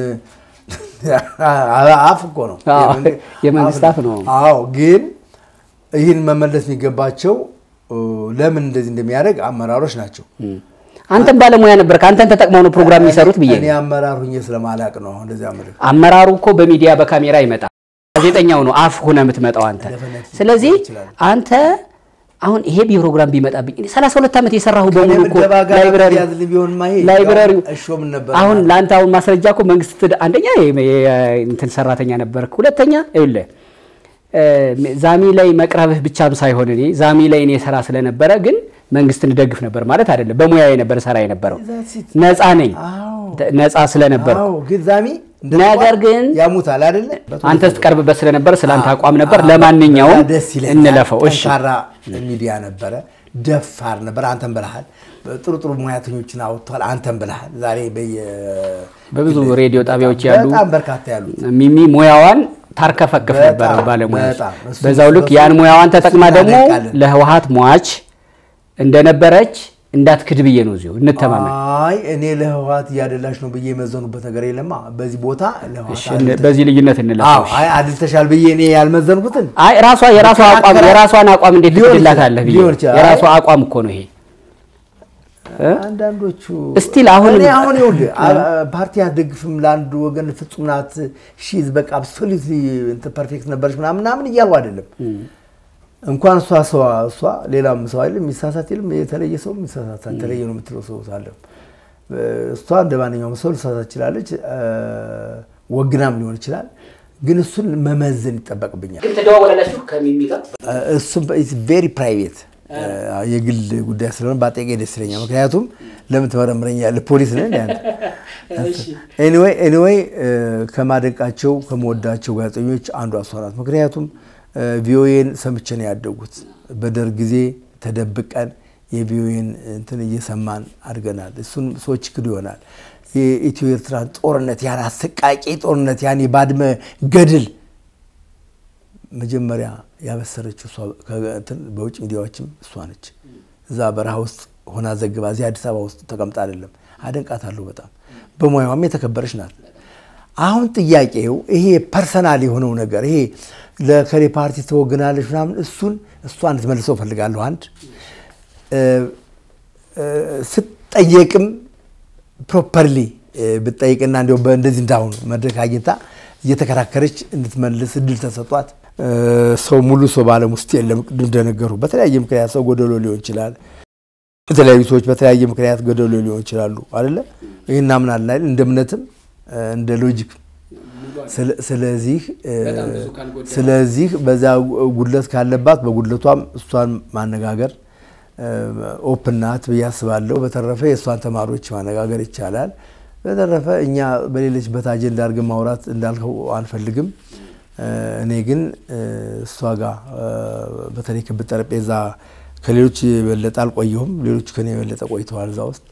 አፍ እኮ ነው አዎ፣ የመንግ- የመንግስት አፍ ነው። አዎ፣ ግን ይህን መመለስ የሚገባቸው እ፣ ለምን እንደዚህ እንደሚያደርግ አመራሮች ናቸው። አንተም ባለሙያ ነበር ከአንተን ተጠቅመው ነው ፕሮግራም የሚሰሩት ብዬ እኔ ነው። አመራር ሁኜ ስለማላቅ ነው አሁን እንደዚህ አመለክ አመራሩ እኮ በሚዲያ በካሜራ ይመጣል። ጋዜጠኛው ነው አፍ ሆነ የምትመጣው አንተ። Definitely ስለዚህ ይችላል። አንተ አሁን ይሄ ፕሮግራም ቢመጣብኝ እኔ 32 ዓመት የሰራሁ በሙሉ እኮ ምደባ ጋር ላይብረሪ ያዝልኝ ቢሆንማ ይሄ ላይብረሪው እሾም ነበር። አሁን ለአንተ አሁን ማስረጃ እኮ መንግስት ትድ- አንደኛ የ- የ- እንትን ሰራተኛ ነበርክ፣ ሁለተኛ ይኸውልህ እ፣ ዛሚ ላይ መቅረብህ ብቻም ሳይሆን እኔ ዛሚ ላይ እኔ ሰራ ስለነበረ ግን መንግስትን ደግፍ ነበር ማለት አይደለም። በሙያ የነበረ ሰራ የነበረው That's it። ነፃ ነኝ አዎ። ነፃ ስለነበረ አዎ፣ ግን ዛሚ እንደ ነገር ተቋም ግን ያሙታል አይደለ? አንተ ስትቀርብበት ስለነበረ ስለ አንተ አቋም ነበር። አዎ፣ ለማንኛውም በዛ ደስ ይለኛል። እንለፈው። እሺ ጠንካራ ሚዲያ ነበረ፣ ደፋር ነበር። አንተን ብልሃል። ጥሩ ጥሩ ሙያተኞችን አውጥቷል። አንተን ብልሃል። ዛሬ በየ በብዙ ሬዲዮ ጣቢያዎች ያሉ በጣም በርካታ ያሉ ሚሚ ሙያዋን ታርከፈክፍ በጣም፣ ነበረ ባለሙያ በጣም። እሱ- በዛው ልክ እሱ- ያን ሙያዋን ተጠቅማ እሱን ደግሞ እናደንቃለን። ለህወሀት ሟች እንደነበረች እንዳትክድ ብዬ ነው እዚሁ እንተማመን። አይ እኔ ለህወሓት እያደላሽ ነው ብዬ የመዘኑበት ነገር የለማ። በዚህ ቦታ ለህወሓት እሺ፣ አድልተሽ- በዚህ ልዩነት እንለፈው። አዎ፣ አይ አድልተሻል ብዬ እኔ ያልመዘንኩትን አይ ራሷ የራሷ አቋም መከራከር- የራሷን አቋም እንዴት ሊሆን ትክድላታለህ ብዬ ሊሆን ይችላል። የራሷ አቋም እኮ ነው ይሄ። አንዳንዶቹ እስቲል አሁን እኔ አሁን ይኸውልህ አ- ፓርቲ አትደግፍም ለአንድ ወገን ፍጹም ናት ሺዝ በቃ አብሶሉት ፐርፌክት ነበረች ምናምን ምናምን እያሉ አይደለም። እንኳን እሷ ሰው እሷ ሌላም ሰው አይደለም የሚሳሳት የለም የተለየ ሰው የሚሳሳት የተለየ ነው የምትለው ሰው አለ። እሷ እንደ ማንኛውም ሰው ልሳሳት ትችላለች፣ አ፣ ወግናም ሊሆን ይችላል። ግን እሱን መመዘን ይጠበቅብኛል። ግን ተደዋወላላችሁ ከሚሚ ጋር እሱም ቬሪ ፕራይቬት የግል ጉዳይ ስለሆነ ባጠቄ ደስ ይለኛል። ምክንያቱም ለምን ትመረምረኛለህ? ፖሊስ ነህ እንደ አንተ። ኤኒዌይ ኤኒዌይ ከማደንቃቸው ከምወዳቸው ጋዜጠኞች አንዷ እሷ ናት። ምክንያቱም ቪኦኤን ሰምቼ ነው ያደጉት። በደርግ ጊዜ ተደብቀን የቪኦኤን እንትን እየሰማን አድገናል። እሱን ሰዎች ክዱ ይሆናል። የኢትዮ ኤርትራን ጦርነት ያን አሰቃቂ ጦርነት ያን የባድመ ገድል መጀመሪያ ያበሰረችው እሷ ከእንትን በውጭ ሚዲያዎችም እሷ ነች። እዛ በረሃ ውስጥ ሆና ዘግባ እዚህ አዲስ አበባ ውስጥ ተቀምጣ አይደለም። አደንቃታለሁ በጣም በሙያዋም የተከበረች ናት። አሁን ጥያቄው ይሄ ፐርሰናል የሆነው ነገር ይሄ ለከሌ ፓርቲ ተወግናለች ምናምን እሱን እሷ እንድትመልሰው እፈልጋለሁ። አንድ ስትጠየቅም ፕሮፐርሊ ብትጠይቅና እንዲያው በእንደዚህ እንዳሁኑ መድረክ አግኝታ እየተከራከረች እንድትመልስ እድል ተሰጧት። ሰው ሙሉ ሰው በዓለም ውስጥ የለም። ቅድም እንደነገሩ በተለያየ ምክንያት ሰው ጎደሎ ሊሆን ይችላል። የተለያዩ ሰዎች በተለያየ ምክንያት ጎደሎ ሊሆን ይችላሉ አይደለ? ይህን እናምናለን አይደል? እንደ እምነትም እንደ ሎጂክ ስለዚህ ስለዚህ በዛ ጉድለት ካለባት በጉድለቷም እሷን ማነጋገር ኦፕን ናት ብዬ አስባለሁ። በተረፈ የእሷን ተማሪዎች ማነጋገር ይቻላል። በተረፈ እኛ በሌለችበት አጀንዳ አድርገን ማውራት እንዳልከው አንፈልግም። እኔ ግን እሷ ጋር በተለይ ክብ ጠረጴዛ ከሌሎች የበለጠ አልቆየሁም። ሌሎቹ ከኔ የበለጠ ቆይተዋል እዛ ውስጥ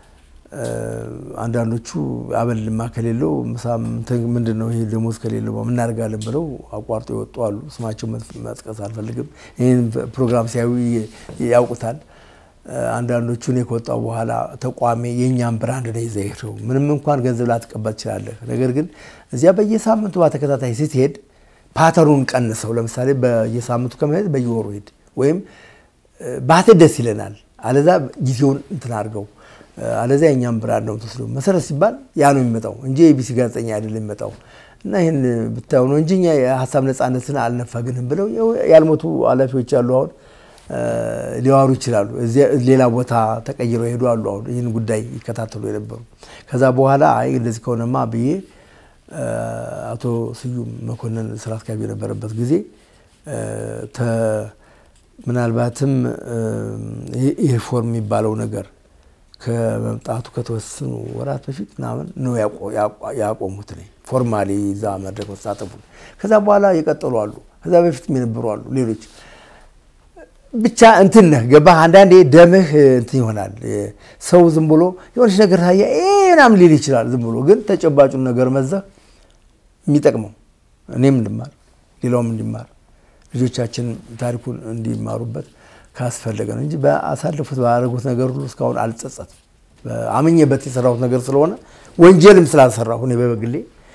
አንዳንዶቹ አበልማ ከሌለው ምንድን ነው ይሄ ደሞዝ ከሌለው ምናደርጋለን ብለው አቋርጦ የወጡ አሉ። ስማቸው መጥቀስ አልፈልግም። ይህን ፕሮግራም ሲያዩ ያውቁታል። አንዳንዶቹ እኔ ከወጣሁ በኋላ ተቋሜ የእኛም ብራንድ ነው ይዘህ ሄደው ምንም እንኳን ገንዘብ ላትቀበል ትችላለህ። ነገር ግን እዚያ በየሳምንቱ በተከታታይ ስትሄድ ፓተሩን ቀንሰው፣ ለምሳሌ በየሳምንቱ ከመሄድ በየወሩ ሄድ ወይም ባትሄድ ደስ ይለናል። አለዛ ጊዜውን እንትን አድርገው አለዚያ የእኛም ብራንድ ነው የምትወስደው። መሰረት ሲባል ያ ነው የሚመጣው እንጂ የቢሲ ጋዜጠኛ አይደለም የሚመጣው። እና ይህን ብታዩ ነው እንጂ እኛ የሀሳብ ነፃነትን አልነፈግንም ብለው ያልሞቱ ኃላፊዎች አሉ። አሁን ሊዋሩ ይችላሉ። ሌላ ቦታ ተቀይረው ሄዱ አሉ። አሁን ይህን ጉዳይ ይከታተሉ የነበሩ ከዛ በኋላ አይ እንደዚህ ከሆነማ ብዬ አቶ ስዩም መኮንን ስራ አስኪያጅ የነበረበት ጊዜ ምናልባትም ይህ ሪፎርም የሚባለው ነገር ከመምጣቱ ከተወሰኑ ወራት በፊት ምናምን ነው ያቆሙት። ነ ፎርማሊ እዛ መድረክ መሳተፉ ከዛ በኋላ የቀጠሉ አሉ። ከዛ በፊት የነበሩ አሉ። ሌሎች ብቻ እንትን ነህ ገባህ። አንዳንዴ ደምህ እንትን ይሆናል። ሰው ዝም ብሎ የሆነች ነገር ታየ ምናምን ሊል ይችላል። ዝም ብሎ ግን ተጨባጩን ነገር መዘህ የሚጠቅመው እኔም እንድማር ሌላውም እንዲማር ልጆቻችን ታሪኩን እንዲማሩበት ካስፈለገ ነው እንጂ በአሳለፉት ባደረጉት ነገር ሁሉ እስካሁን አልጸጸትም። አምኜበት የሰራሁት ነገር ስለሆነ ወንጀልም ስላልሰራሁ እኔ በበግሌ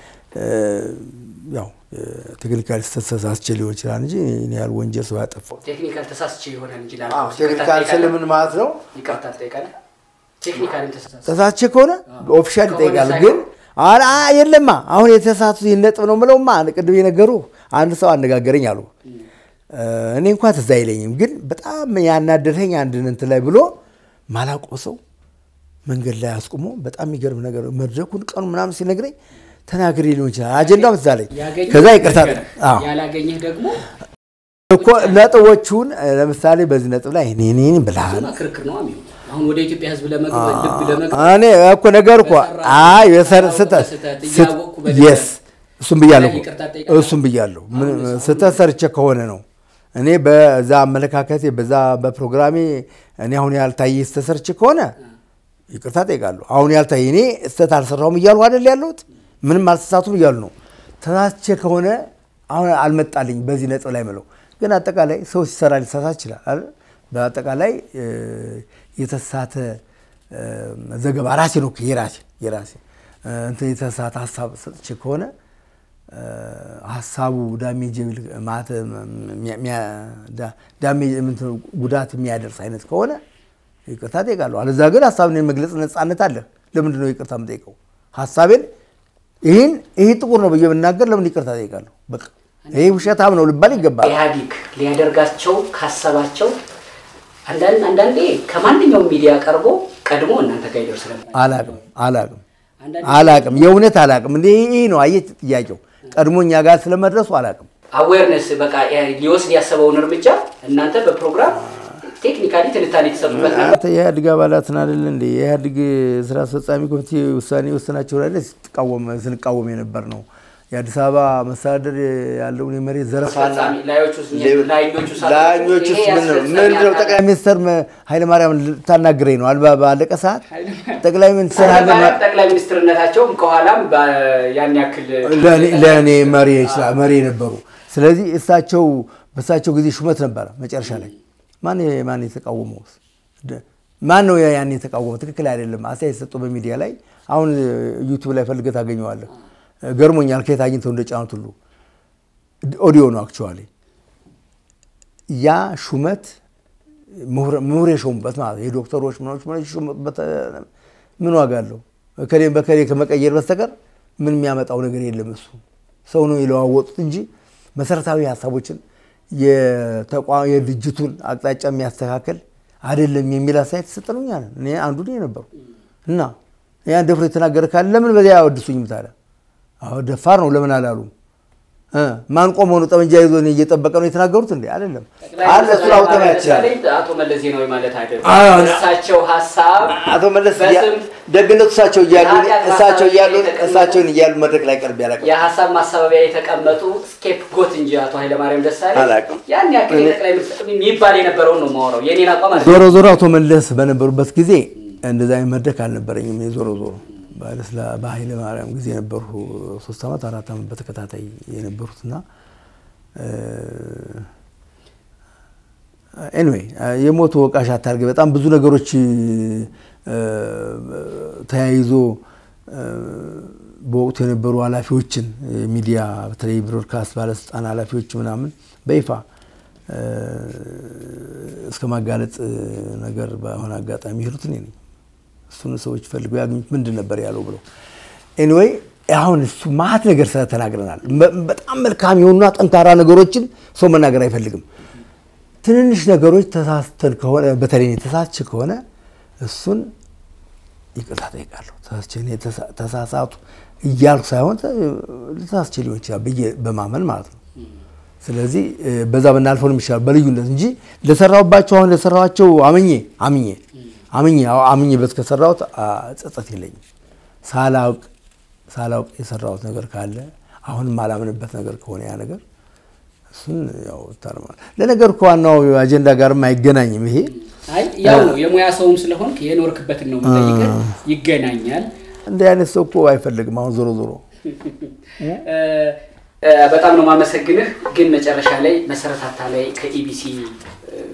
ያው ቴክኒካል ተሳስቼ ሊሆን ይችላል እንጂ እኔ ያህል ወንጀል ሰው ያጠፋው ቴክኒካል ተሳስቼ ይሆናል እንጂ ቴክኒካል ስለምን ማለት ነው? ይቅርታ ትጠይቃለህ። ቴክኒካል ተሳስቼ ተሳስቼ ከሆነ ኦፊሻል ይጠይቃል። ግን የለማ አሁን የተሳቱ ነጥብ ነው ምለውማ ቅድም የነገሩ አንድ ሰው አነጋገረኝ አሉ እኔ እንኳን ትዝ አይለኝም፣ ግን በጣም ያናደረኝ አንድ እንትን ላይ ብሎ ማላቆ ሰው መንገድ ላይ አስቁሞ በጣም የሚገርም ነገር መድረኩን ቀኑ ምናምን ሲነግረኝ ተናግሬ ሊሆን ይችላል። አጀንዳው ትዝ አለኝ። ከዛ ይቅርታ ያላገኘህ ደግሞ እኮ ነጥቦቹን ለምሳሌ በዚህ ነጥብ ላይ እኔ እኔ ብልሃል ክርክር ነው የሚሆነው። አሁን ወደ ኢትዮጵያ ሕዝብ ለመግባት ልብ ለመግባት እኔ እኮ ነገር እኮ አይ ስህተት የስ እሱም ብያለሁ እሱም ብያለሁ። ስህተት ሰርቼ ከሆነ ነው እኔ በዛ አመለካከቴ በዛ በፕሮግራሜ እኔ አሁን ያልታየ ስህተት ሰርቼ ከሆነ ይቅርታ ጠይቃለሁ። አሁን ያልታየ እኔ ስህተት አልሰራሁም እያሉ አይደል ያለሁት፣ ምንም አልተሳቱም እያሉ ነው። ተሳስቼ ከሆነ አሁን አልመጣልኝ በዚህ ነጥብ ላይ ምለው። ግን አጠቃላይ ሰው ሲሰራ ሊሳሳት ይችላል አይደል? በአጠቃላይ የተሳተ ዘገባ ራሴ ነው የራሴ የራሴ እንትን የተሳተ ሀሳብ ሰጥቼ ከሆነ ሀሳቡ ዳሜጅ ጉዳት የሚያደርስ አይነት ከሆነ ይቅርታ ጠይቃለሁ። አለዛ ግን ሀሳብን የመግለጽ ነፃነት አለ። ለምንድን ነው ይቅርታ የምጠይቀው? ሀሳቤን ይህን ይህ ጥቁር ነው ብዬ ብናገር ለምን ይቅርታ ጠይቃለሁ? በቃ ይህ ውሸታም ነው ልባል ይገባል። ኢህአዲግ ሊያደርጋቸው ካሰባቸው አንዳንዴ ከማንኛውም ሚዲያ ቀርቦ ቀድሞ እናንተ ጋር ይደርስ ነበር። አላቅም አላቅም አላቅም የእውነት አላቅም። እንደ ይህ ነው አየህ ጥያቄው ቀድሞ እኛ ጋር ስለመድረሱ አላቅም። አዌርነስ በቃ ሊወስድ ያሰበውን እርምጃ እናንተ በፕሮግራም ቴክኒካሊ ትንታኔ የተሰጡበት ነበር። የኢህአዴግ አባላትን አይደለ እንደ የኢህአዴግ ስራ አስፈጻሚ ኮሚቴ ውሳኔ ወሰናቸው ላይ ስንቃወም የነበር ነው። የአዲስ አበባ መስተዳደር ያለውን የመሬት ዘረፋና ላዮቹስ ምን ነው? ጠቅላይ ሚኒስትር ኃይለማርያም ልታናግረኝ ነው አልባ ባለቀ ሰዓት ጠቅላይ ሚኒስትር ጠቅላይ ሚኒስትርነታቸውም ከኋላም ያን ያክል ለእኔ መሪ ይችላል መሪ ነበሩ። ስለዚህ እሳቸው በእሳቸው ጊዜ ሹመት ነበረ መጨረሻ ላይ ማን ማን የተቃወመው? ማን ነው ያን የተቃወመው? ትክክል አይደለም አስተያየት ሰጡ በሚዲያ ላይ አሁን ዩቱብ ላይ ፈልገህ ታገኘዋለህ። ገርሞኛል። ከየት አግኝተው እንደጫኑት ሁሉ ኦዲዮ ነው አክቹዋሊ ያ ሹመት ምሁር የሾሙበት ማለት ነው። የዶክተሮች ምኖች ምኖች የሾሙበት ምን ዋጋ አለው? እከሌን በከሌ ከመቀየር በስተቀር ምን የሚያመጣው ነገር የለም። እሱ ሰው ነው የለዋወጡት እንጂ መሰረታዊ ሀሳቦችን የድርጅቱን አቅጣጫ የሚያስተካከል አይደለም የሚል አስተያየት ተሰጠን። እኛ ነን እኔ አንዱ ነው የነበሩ እና ያን ደፍሮ የተናገረ ካለ ለምን በዚያ ያወድሱኝም ታዲያ? አዎ ደፋር ነው ለምን አላሉም? ማን ቆሞ ነው ጠመንጃ ይዞ እየጠበቀ ነው የተናገሩት? እንዴ አይደለም አለ እሱ አውጠማ ያችላል። አቶ መለስ ዜናዊ ማለት አይደለም። አዎ። እሳቸው ሀሳብ አቶ መለስ በስም ደግነቱ እሳቸው እያሉ የኃጢአት እሳቸው እያሉ ማሳበቢያ እሳቸውን እያሉ መድረክ ላይ ቀርብ ያላቀ የሀሳብ ማሳበቢያ የተቀመጡ ስኬፕ ጎት እንጂ አቶ ኃይለማርያም ደሳለኝ አላውቅም። ያን ያክል የጠቅላይ ሚኒስትር የሚባል የነበረውን ነው የማወራው። የኔን አቋም አለ ዞሮ ዞሮ አቶ መለስ በነበሩበት ጊዜ እንደዛ አይነት መድረክ አልነበረኝም። እኔ ዞሮ ዞሮ ባለስላ- በኃይለ ማርያም ጊዜ የነበሩ ሶስት ዓመት አራት ዓመት በተከታታይ የነበሩትና ኤኒዌይ የሞቱ ወቃሽ አታርገ በጣም ብዙ ነገሮች እ፣ ተያይዞ እ፣ በወቅቱ የነበሩ ኃላፊዎችን ሚዲያ በተለይ ብሮድካስት ባለስልጣን ኃላፊዎች ምናምን በይፋ እ፣ እስከ ማጋለጥ ነገር በሆነ አጋጣሚ ሄዱት እኔ ነኝ። እሱን ሰዎች ፈልገው ያገኙት ምንድን ነበር ያለው ብለው ኤኒዌይ አሁን እሱ ማት ነገር ስለተናግረናል። በ- በጣም መልካም የሆኑና ጠንካራ ነገሮችን ሰው መናገር አይፈልግም። ትንንሽ ነገሮች ተሳስተን ከሆነ በተለይ እኔ ተሳስቼ ከሆነ እሱን ይቅርታ ጠይቃለሁ። ተሳስቼ እኔ ተሳ- ተሳሳቱ እያልኩ ሳይሆን ተ- ተሳስቼ ሊሆን ይችላል ብዬ በማመን ማለት ነው። ስለዚህ እ፣ በዛ ብናልፈው ነው የሚሻለው በልዩነት እንጂ ለሰራሁባቸው አሁን ለሰራኋቸው አምኜ አምኜ አምኜ አዎ፣ አምኜበት ከሰራሁት አ፣ ጸጸት የለኝም። ሳላውቅ ሳላውቅ የሰራሁት ነገር ካለ አሁንም አላምንበት ነገር ከሆነ ያ ነገር እሱን ያው ታርማል። ለነገር እኮ ዋናው አጀንዳ ጋርም አይገናኝም ይሄ አይ ያው ነው የሙያ ሰውም ስለሆንክ የኖርክበትን ነው የምጠይቅህ። ይገናኛል። እንዲህ አይነት ሰው እኮ አይፈልግም። አሁን ዞሮ ዞሮ እ፣ እ፣ በጣም ነው የማመሰግንህ። ግን መጨረሻ ላይ መሰረታታ ላይ ከኢቢሲ እ፣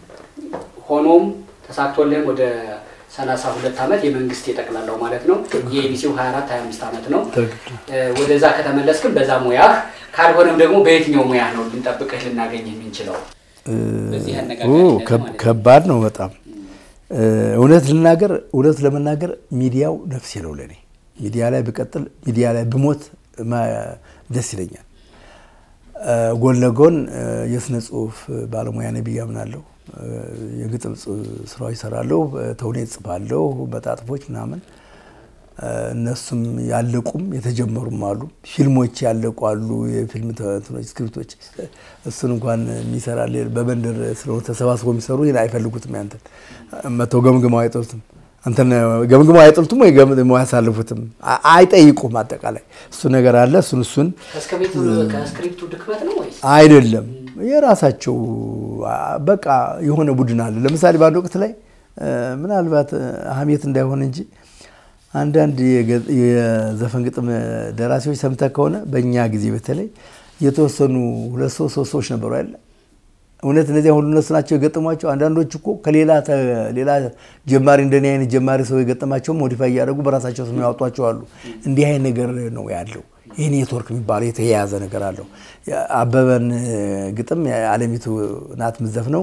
ሆኖም ተሳክቶልህም ወደ 32 ዓመት የመንግስት የጠቅላላው ማለት ነው የኢቢሲው 24 25 ዓመት ነው። እ፣ ወደዛ ከተመለስክም በዛ ሙያህ ካልሆነም ደግሞ በየትኛው ሙያ ነው ልንጠብቅህ ልናገኝ የምንችለው? በዚህ ኡ፣ አነጋጋሪነት ከብ- ማለት ነው። ከባድ ነው በጣም እ፣ እውነት ልናገር እውነት ለመናገር ሚዲያው ነፍሴ ነው ለእኔ። ሚዲያ ላይ ብቀጥል ሚዲያ ላይ ብሞት ማ- ደስ ይለኛል። እ፣ ጎን ለጎን እ፣ የስነ ጽሁፍ ባለሙያ ነኝ ብዬ አምናለሁ። እ፣ የግጥም ጽ- ስራዎች እሰራለሁ፣ ተውኔት ጽፋለሁ፣ መጣጥፎች ምናምን እ፣ እነሱም ያለቁም የተጀመሩም አሉ። ፊልሞች ያለቁ አሉ። የፊልም ተ- እንትኖች ስክሪፕቶች እሱን እንኳን የሚሰራ ሌላ- በመንደር ስለሆነ ተሰባስበው የሚሰሩ ይሄን አይፈልጉትም። ያንተን መተው ገምግመው አይጠሉትም። አንተን ገምግመው አይጠሉትም ወይ ገምግመው አያሳልፉትም። አ- አይጠይቁም። አጠቃላይ እሱ ነገር አለ። እሱን እሱን ከስክሪፕቱ ከስክሪፕቱ ድክመት ነው ወይስ አይደለም የራሳቸው አ- በቃ የሆነ ቡድን አለ። ለምሳሌ በአንድ ወቅት ላይ እ፣ ምናልባት እ፣ ሀሜት እንዳይሆን እንጂ አንዳንድ የገ- የዘፈን ግጥም ደራሲዎች ሰምተህ ከሆነ በእኛ ጊዜ በተለይ የተወሰኑ ሁለት ሰው ሶስት ሰዎች ነበሩ አይደለ? እውነት እነዚያ ሁሉ እነሱ ናቸው የገጠሟቸው። አንዳንዶች እኮ ከሌላ ተ- ሌላ ጀማሪ እንደኔ አይነት ጀማሪ ሰው የገጠማቸውን ሞዲፋይ እያደረጉ በራሳቸው ስም ያወጧቸው አሉ። እንዲህ አይነት ነገር ነው ያለው። ይህ ኔትወርክ የሚባለው የተያያዘ ነገር አለው። አበበን ግጥም አለሚቱ ናት ምዘፍነው፣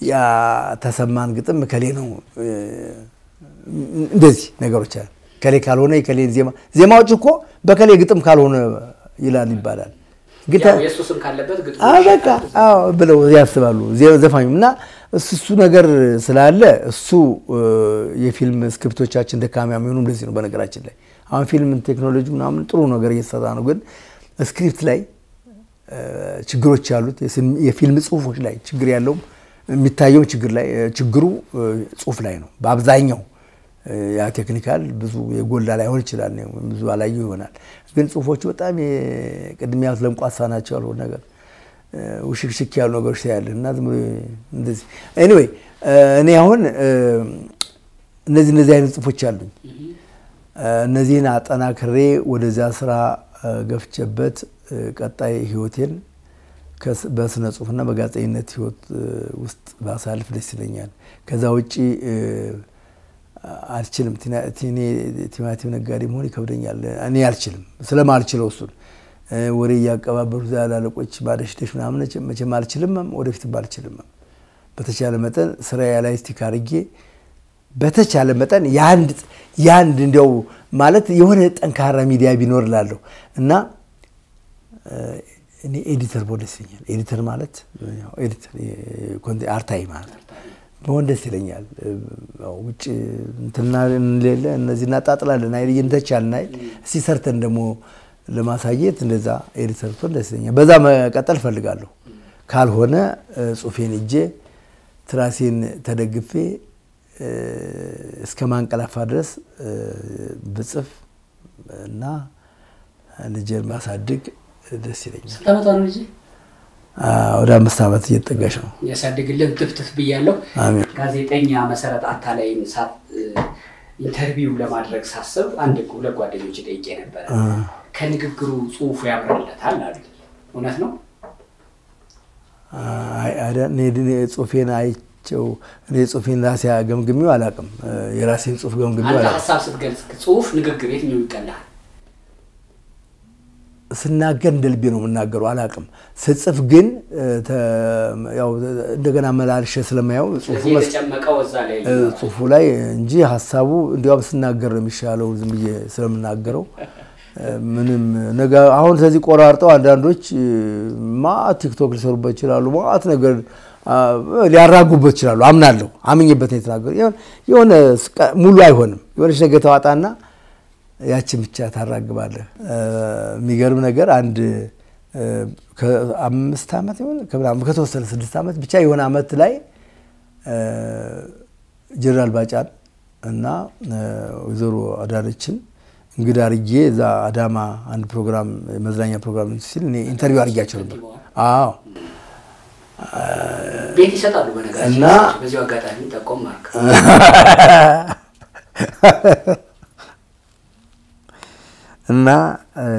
ተሰማን ግጥም ከሌ ነው። እንደዚህ ነገሮች አሉ። ከሌ ካልሆነ የከሌን ዜማ ዜማዎች እኮ በከሌ ግጥም ካልሆነ ይላል ይባላል። ግን ያው የእሱ ስም ካለበት ግጥሙ አዎ በቃ አዎ ብለው ያስባሉ ዘፋኙም እና እሱ እሱ ነገር ስላለ እሱ የፊልም ስክሪፕቶቻችን ደካማ የሚሆኑ እንደዚህ ነው። በነገራችን ላይ አሁን ፊልም ቴክኖሎጂ ምናምን ጥሩ ነገር እየተሰራ ነው፣ ግን ስክሪፕት ላይ ችግሮች ያሉት የፊልም ጽሁፎች ላይ ችግር ያለውም የሚታየው ችግር ላይ ችግሩ ጽሁፍ ላይ ነው በአብዛኛው ያ ቴክኒካል ብዙ የጎላ ላይሆን ይችላል፣ ብዙ አላየው ይሆናል። ግን ጽሁፎቹ በጣም ቅድም ያሉት ለምቋሳ ናቸው ያልሆነ ነገር ውሽክሽክ ያሉ ነገሮች ታያለህ እና ዝም ብሎ እንደዚህ ኤኒዌይ እኔ አሁን እነዚህ እነዚህ አይነት ጽሁፎች አሉኝ። እነዚህን አጠናክሬ ወደዚያ ስራ ገፍቼበት ቀጣይ ህይወቴን በስነ ጽሁፍና በጋዜጠኝነት ህይወት ውስጥ ባሳልፍ ደስ ይለኛል። ከዛ ውጭ አልችልም። ቲማቲም ነጋዴ መሆን ይከብደኛል። እኔ አልችልም ስለማልችለው እሱን ወሬ እያቀባበሉ ላለቆች ማደሽደሽ ምናምን መቼም አልችልም፣ ወደፊትም አልችልም። በተቻለ መጠን ስራዬ ላይ ስቲክ አድርጌ በተቻለ መጠን የአንድ እንዲያው ማለት የሆነ ጠንካራ ሚዲያ ቢኖር ላለሁ እና እኔ ኤዲተር በሆን ደስ ይለኛል። ኤዲተር ማለት አርታይ ማለት ነው በሆን ደስ ይለኛል። ውጭ እንትና ሌለ እነዚህ እናጣጥላለን አይደል እንተቻለን አይደል እስቲ ሰርተን ደግሞ ለማሳየት እንደዛ ኤዲተር ብትሆን ደስ ይለኛል። በዛ መቀጠል ፈልጋለሁ። ካልሆነ ጽሁፌን እጄ ትራሴን ተደግፌ እስከ ማንቀላፋ ድረስ ብጽፍ እና ልጄን ማሳድግ ደስ ይለኛል። ስንት ዓመቷ ነው ልጅ? ወደ አምስት ዓመት እየተጠጋች ነው። ያሳድግልን ትፍትፍ ብያለሁ። አሜን። ጋዜጠኛ መሰረት አታላይን ኢንተርቪው ለማድረግ ሳስብ አንድ ሁለት ጓደኞች ጠይቄ ነበረ። ከንግግሩ ጽሁፉ ያምርለታል አሉ። እውነት ነው? ጽሁፌን አይቼው እኔ ጽሁፌን ራሴ ገምግሜው አላውቅም። የራሴን ጽሁፍ ገምግሜው አንተ አላውቅም። ሀሳብ ስትገልጽ ጽሁፍ፣ ንግግር የትኛው ይቀላል? ስናገር እንደ ልቤ ነው የምናገረው። አላውቅም። ስጽፍ ግን ያው እንደገና መላልሸ ስለማየው ጽሁፉ ስለዚህ መስ- የተጨመቀው እዛ ላይ ጽሁፉ ላይ እንጂ ሀሳቡ እንዲያውም ስናገር ነው የሚሻለው ዝም ብዬ ስለምናገረው ምንም ነገ አሁን ስለዚህ ቆራርጠው አንዳንዶች ማአት ቲክቶክ ሊሰሩበት ይችላሉ። ማአት ነገር አ፣ ሊያራጉበት ይችላሉ። አምናለሁ። አምኜበት ነው የተናገሩ። የሆነ ስቃ- ሙሉ አይሆንም። የሆነች ነገር ተዋጣና ያችን ብቻ ታራግባለህ። የሚገርም ነገር አንድ እ፣ ከአምስት ዓመት ይሆን ከምናምን ከተወሰነ ስድስት ዓመት ብቻ የሆነ ዓመት ላይ እ፣ ጀነራል ባጫን እና እ፣ ወይዘሮ አዳነችን እንግዳ አርጌ እዛ አዳማ አንድ ፕሮግራም መዝናኛ ፕሮግራም ሲል እኔ ኢንተርቪው አርጌያቸው ነበር። አዎ ቤት ይሰጣሉ። በነገራችን እና- ላይ በዚሁ አጋጣሚ ጠቆም ማርክ እና እ፣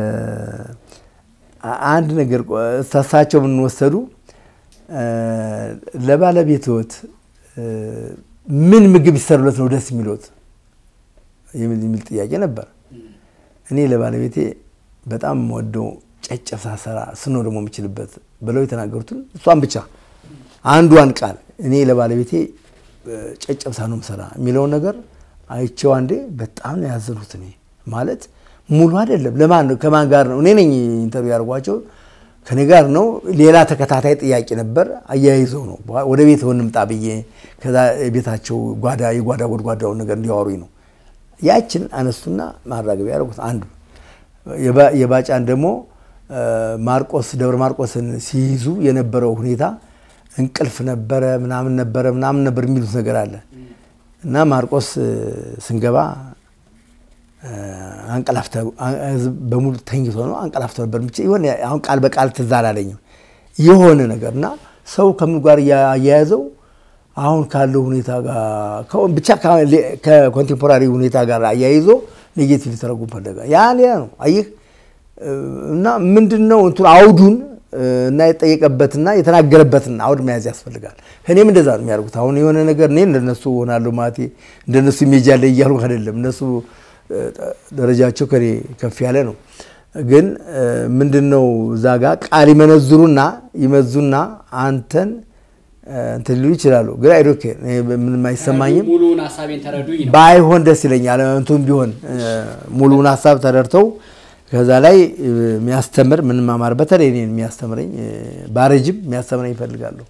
አንድ ነገር ቆ- እሳቸው ምን ወሰዱ እ፣ ለባለቤትዎት እ፣ ምን ምግብ ይሰሩለት ነው ደስ የሚሉት የሚል የሚል ጥያቄ ነበር። እኔ ለባለቤቴ በጣም የምወደው ጨጨብሳ ስራ ስኖ ደግሞ የምችልበት ብለው የተናገሩትን እሷን ብቻ አንዷን ቃል እኔ ለባለቤቴ እ፣ ጨጨብሳ ነው ምሰራ የሚለውን ነገር አይቼው አንዴ በጣም ነው ያዘኑት። እኔ ማለት ሙሉ አይደለም። ለማን ነው ከማን ጋር ነው? እኔ ነኝ ኢንተርቪው ያደርጓቸው ከኔ ጋር ነው። ሌላ ተከታታይ ጥያቄ ነበር። አያይዘው ነው ወደ ቤት እንምጣ ብዬ ከዛ ቤታቸው ጓዳ የጓዳ ጎድጓዳውን ነገር እንዲያወሩኝ ነው። ያችን አነሱና ማራገቢያ ያደረጉት አንዱ የባ- የባጫን ደግሞ እ፣ ማርቆስ ደብረ ማርቆስን ሲይዙ የነበረው ሁኔታ እንቅልፍ ነበረ ምናምን ነበረ ምናምን ነበር የሚሉት ነገር አለ እና ማርቆስ እ፣ ስንገባ እ፣ አንቀላፍተ አ- ህዝብ በሙሉ ተኝቶ ነው አንቀላፍቶ ነበር። ብቻ የሆነ አሁን ቃል በቃል ትዝ አላለኝም የሆነ ነገር እና ሰው ከምን ጋር እያያያዘው አሁን ካለው ሁኔታ ጋር ከ- ብቻ ከኮንቴምፖራሪ ሁኔታ ጋር አያይዞ ኔጌቲቭ ሊተረጉም ፈለገ። ያ ሌላ ነው አየህ። እና ምንድን ነው እንትኑ አውዱን እ፣ እና የጠየቀበትና የተናገረበትን አውድ መያዝ ያስፈልጋል። እኔም እንደዛ ነው የሚያደርጉት። አሁን የሆነ ነገር እኔ እንደነሱ ሆናለሁ ማለቴ እንደነሱ ኢሜጅ ያለ እያሉ አይደለም። እነሱ እ፣ ደረጃቸው ከኔ ከፍ ያለ ነው። ግን እ፣ ምንድን ነው እዛ ጋር ቃል ይመነዝሩና ይመዙና አንተን እ፣ እንትን ሊሉ ይችላሉ። ግን አይዶኬ ምንም አይሰማኝም። ሙሉውን ሀሳቤን ተረዱኝ ነው። ባይሆን ደስ ይለኛል። እንቱም ቢሆን እ፣ ሙሉውን ሀሳብ ተደርተው ከዛ ላይ እ፣ የሚያስተምር ምንም ማማር በተለይ እኔን የሚያስተምረኝ እ፣ ባረጅም የሚያስተምረኝ ይፈልጋለሁ።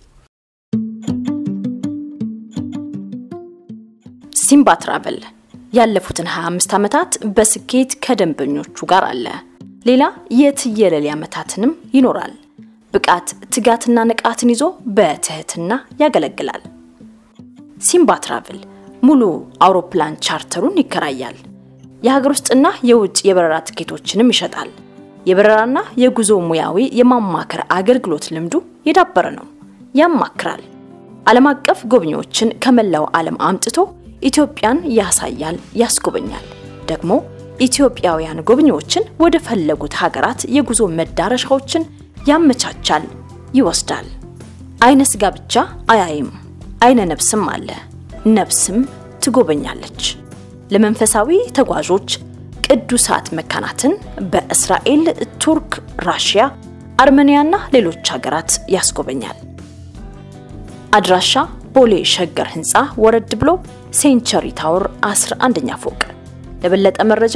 ሲምባ ትራቨል ያለፉትን 25 ዓመታት በስኬት ከደንበኞቹ ጋር አለ። ሌላ የትየለሌ ዓመታትንም ይኖራል። ብቃት፣ ትጋትና ንቃትን ይዞ በትህትና ያገለግላል። ሲምባ ትራቭል ሙሉ አውሮፕላን ቻርተሩን ይከራያል። የሀገር ውስጥና የውጭ የበረራ ትኬቶችንም ይሸጣል። የበረራና የጉዞ ሙያዊ የማማከር አገልግሎት ልምዱ የዳበረ ነው። ያማክራል። ዓለም አቀፍ ጎብኚዎችን ከመላው ዓለም አምጥቶ ኢትዮጵያን ያሳያል፣ ያስጎበኛል። ደግሞ ኢትዮጵያውያን ጎብኚዎችን ወደ ፈለጉት ሀገራት የጉዞ መዳረሻዎችን ያመቻቻል፣ ይወስዳል። አይነ ስጋ ብቻ አያይም፣ አይነ ነብስም አለ። ነብስም ትጎበኛለች። ለመንፈሳዊ ተጓዦች ቅዱሳት መካናትን በእስራኤል፣ ቱርክ፣ ራሽያ፣ አርሜኒያና ሌሎች ሀገራት ያስጎበኛል። አድራሻ ቦሌ ሸገር ህንፃ ወረድ ብሎ ሴንቸሪ ታወር 11ኛ ፎቅ። ለበለጠ መረጃ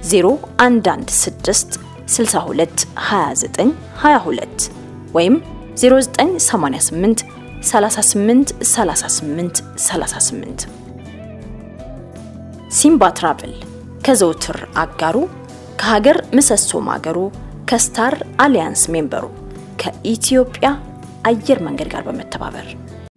0116 62 29 22 ወይም 0988 38 38 38 ሲምባ ትራቭል ከዘውትር አጋሩ ከሀገር ምሰሶ ማገሩ ከስታር አሊያንስ ሜምበሩ ከኢትዮጵያ አየር መንገድ ጋር በመተባበር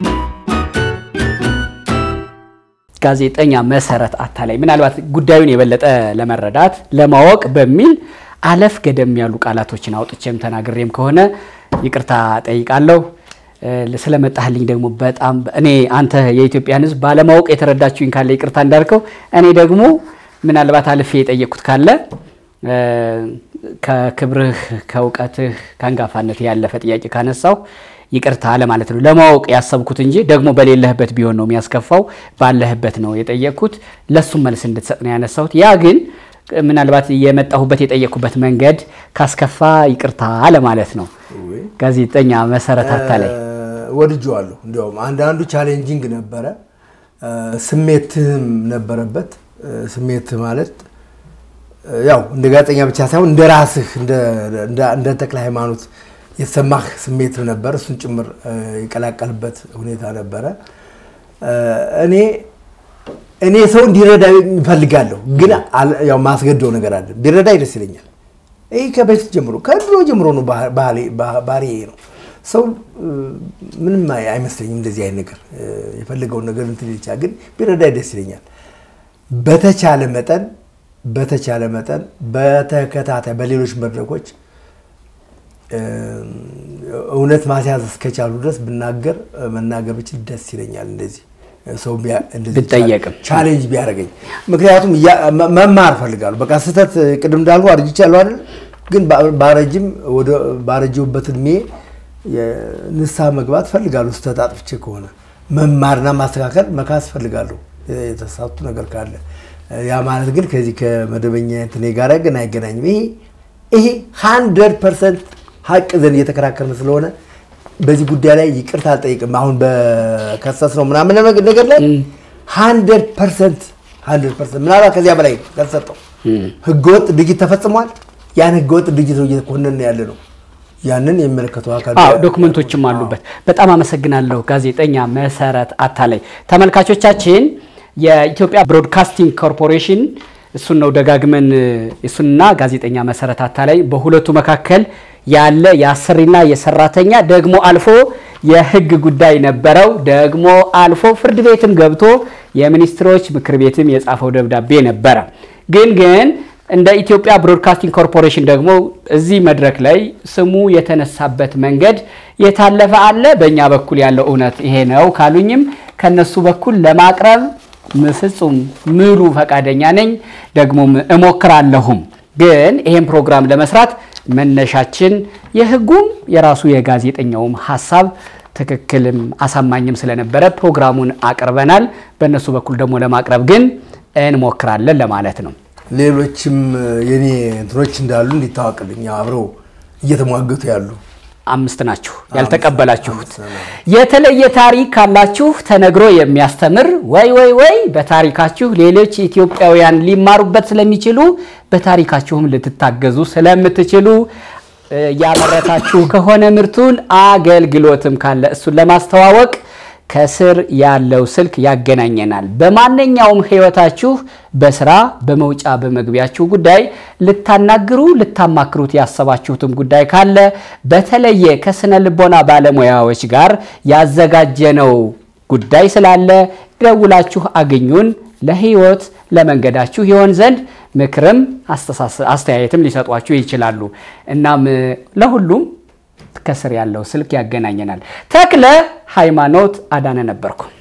ጋዜጠኛ መሰረት አታላይ ምናልባት ጉዳዩን የበለጠ ለመረዳት ለማወቅ በሚል አለፍ ገደም ያሉ ቃላቶችን አውጥቼም ተናግሬም ከሆነ ይቅርታ ጠይቃለሁ። ስለመጣህልኝ ደግሞ በጣም እኔ አንተ የኢትዮጵያን ሕዝብ ባለማወቅ የተረዳችሁኝ ካለ ይቅርታ እንዳልከው፣ እኔ ደግሞ ምናልባት አልፌ የጠየቅኩት ካለ ከክብርህ ከእውቀትህ ከአንጋፋነት ያለፈ ጥያቄ ካነሳው ይቅርታ ለማለት ነው። ለማወቅ ያሰብኩት እንጂ ደግሞ በሌለህበት ቢሆን ነው የሚያስከፋው። ባለህበት ነው የጠየቅኩት። ለሱም መልስ እንድትሰጥ ነው ያነሳሁት። ያ ግን ምናልባት የመጣሁበት የጠየቅኩበት መንገድ ካስከፋ ይቅርታ ለማለት ነው። ጋዜጠኛ መሰረት አታላይ ወድጄዋለሁ። እንዲያውም አንዳንዱ ቻሌንጂንግ ነበረ፣ ስሜትህም ነበረበት። ስሜት ማለት ያው እንደ ጋዜጠኛ ብቻ ሳይሆን እንደ ራስህ እንደ ተክለ ሃይማኖት የተሰማህ ስሜት ነበር። እሱን ጭምር የቀላቀልበት ሁኔታ ነበረ። እኔ እኔ ሰው እንዲረዳ ይፈልጋለሁ፣ ግን ያው ማስገደው ነገር አለ። ቢረዳኝ ደስ ይለኛል። ይህ ከበፊት ጀምሮ ከድሮ ጀምሮ ነው ባህሪ ነው። ሰው ምንም አይመስለኝም እንደዚህ አይነት ነገር የፈለገውን ነገር እንትን ይቻ ግን ቢረዳኝ ደስ ይለኛል። በተቻለ መጠን በተቻለ መጠን በተከታታይ በሌሎች መድረኮች እውነት ማስያዝ እስከቻሉ ድረስ ብናገር መናገር ብችል ደስ ይለኛል። እንደዚህ ሰው ብጠየቅም ቻሌንጅ ቢያደርገኝ፣ ምክንያቱም መማር ፈልጋለሁ። በቃ ስህተት ቅድም እንዳልኩ አርጅቻለሁ አይደል? ግን ባረጅም ወደ ባረጀሁበት እድሜ ንስሐ መግባት ፈልጋለሁ። ስህተት አጥፍቼ ከሆነ መማርና ማስተካከል መካስ ፈልጋለሁ፣ የተሳቱ ነገር ካለ። ያ ማለት ግን ከዚህ ከመደበኛ እንትኔ ጋር ግን አይገናኝም። ይሄ ይሄ ሀንድረድ ፐርሰንት ሀቅ ዘንድ እየተከራከርን ስለሆነ በዚህ ጉዳይ ላይ ይቅርታ አልጠይቅም። አሁን በከሰስ ነው ምናምን ነገር ላይ ሀንድረድ ፐርሰንት ሀንድረድ ፐርሰንት ምናልባት ከዚያ በላይ ከተሰጠው ህገወጥ ድርጊት ተፈጽሟል። ያን ህገወጥ ድርጊት ነው እየኮነን ያለ ነው። ያንን የሚመለከተው አካል ዶክመንቶችም አሉበት። በጣም አመሰግናለሁ ጋዜጠኛ መሰረት አታላይ። ተመልካቾቻችን የኢትዮጵያ ብሮድካስቲንግ ኮርፖሬሽን እሱን ነው ደጋግመን እሱንና ጋዜጠኛ መሰረት አታላይ በሁለቱ መካከል ያለ የአሰሪና የሰራተኛ ደግሞ አልፎ የህግ ጉዳይ ነበረው። ደግሞ አልፎ ፍርድ ቤትም ገብቶ የሚኒስትሮች ምክር ቤትም የጻፈው ደብዳቤ ነበረ። ግን ግን እንደ ኢትዮጵያ ብሮድካስቲንግ ኮርፖሬሽን ደግሞ እዚህ መድረክ ላይ ስሙ የተነሳበት መንገድ የታለፈ አለ። በእኛ በኩል ያለው እውነት ይሄ ነው ካሉኝም ከነሱ በኩል ለማቅረብ ፍጹም ምሉ ፈቃደኛ ነኝ፣ ደግሞም እሞክራለሁም። ግን ይሄን ፕሮግራም ለመስራት መነሻችን የህጉም የራሱ የጋዜጠኛውም ሀሳብ ትክክልም አሳማኝም ስለነበረ ፕሮግራሙን አቅርበናል። በእነሱ በኩል ደግሞ ለማቅረብ ግን እንሞክራለን ለማለት ነው። ሌሎችም የኔ እንትኖች እንዳሉ እንዲታወቅልኝ አብረው እየተሟገቱ ያሉ አምስት ናችሁ ያልተቀበላችሁት። የተለየ ታሪክ ካላችሁ ተነግሮ የሚያስተምር ወይ ወይ ወይ በታሪካችሁ ሌሎች ኢትዮጵያውያን ሊማሩበት ስለሚችሉ በታሪካችሁም ልትታገዙ ስለምትችሉ ያመረታችሁ ከሆነ ምርቱን አገልግሎትም ካለ እሱን ለማስተዋወቅ ከስር ያለው ስልክ ያገናኘናል። በማንኛውም ህይወታችሁ በስራ በመውጫ በመግቢያችሁ ጉዳይ ልታናግሩ ልታማክሩት ያሰባችሁትም ጉዳይ ካለ በተለየ ከስነ ልቦና ባለሙያዎች ጋር ያዘጋጀነው ጉዳይ ስላለ ደውላችሁ አግኙን። ለህይወት ለመንገዳችሁ ይሆን ዘንድ ምክርም አስተያየትም ሊሰጧችሁ ይችላሉ። እናም ለሁሉም ከስር ያለው ስልክ ያገናኘናል። ተክለ ሃይማኖት አዳነ ነበርኩ።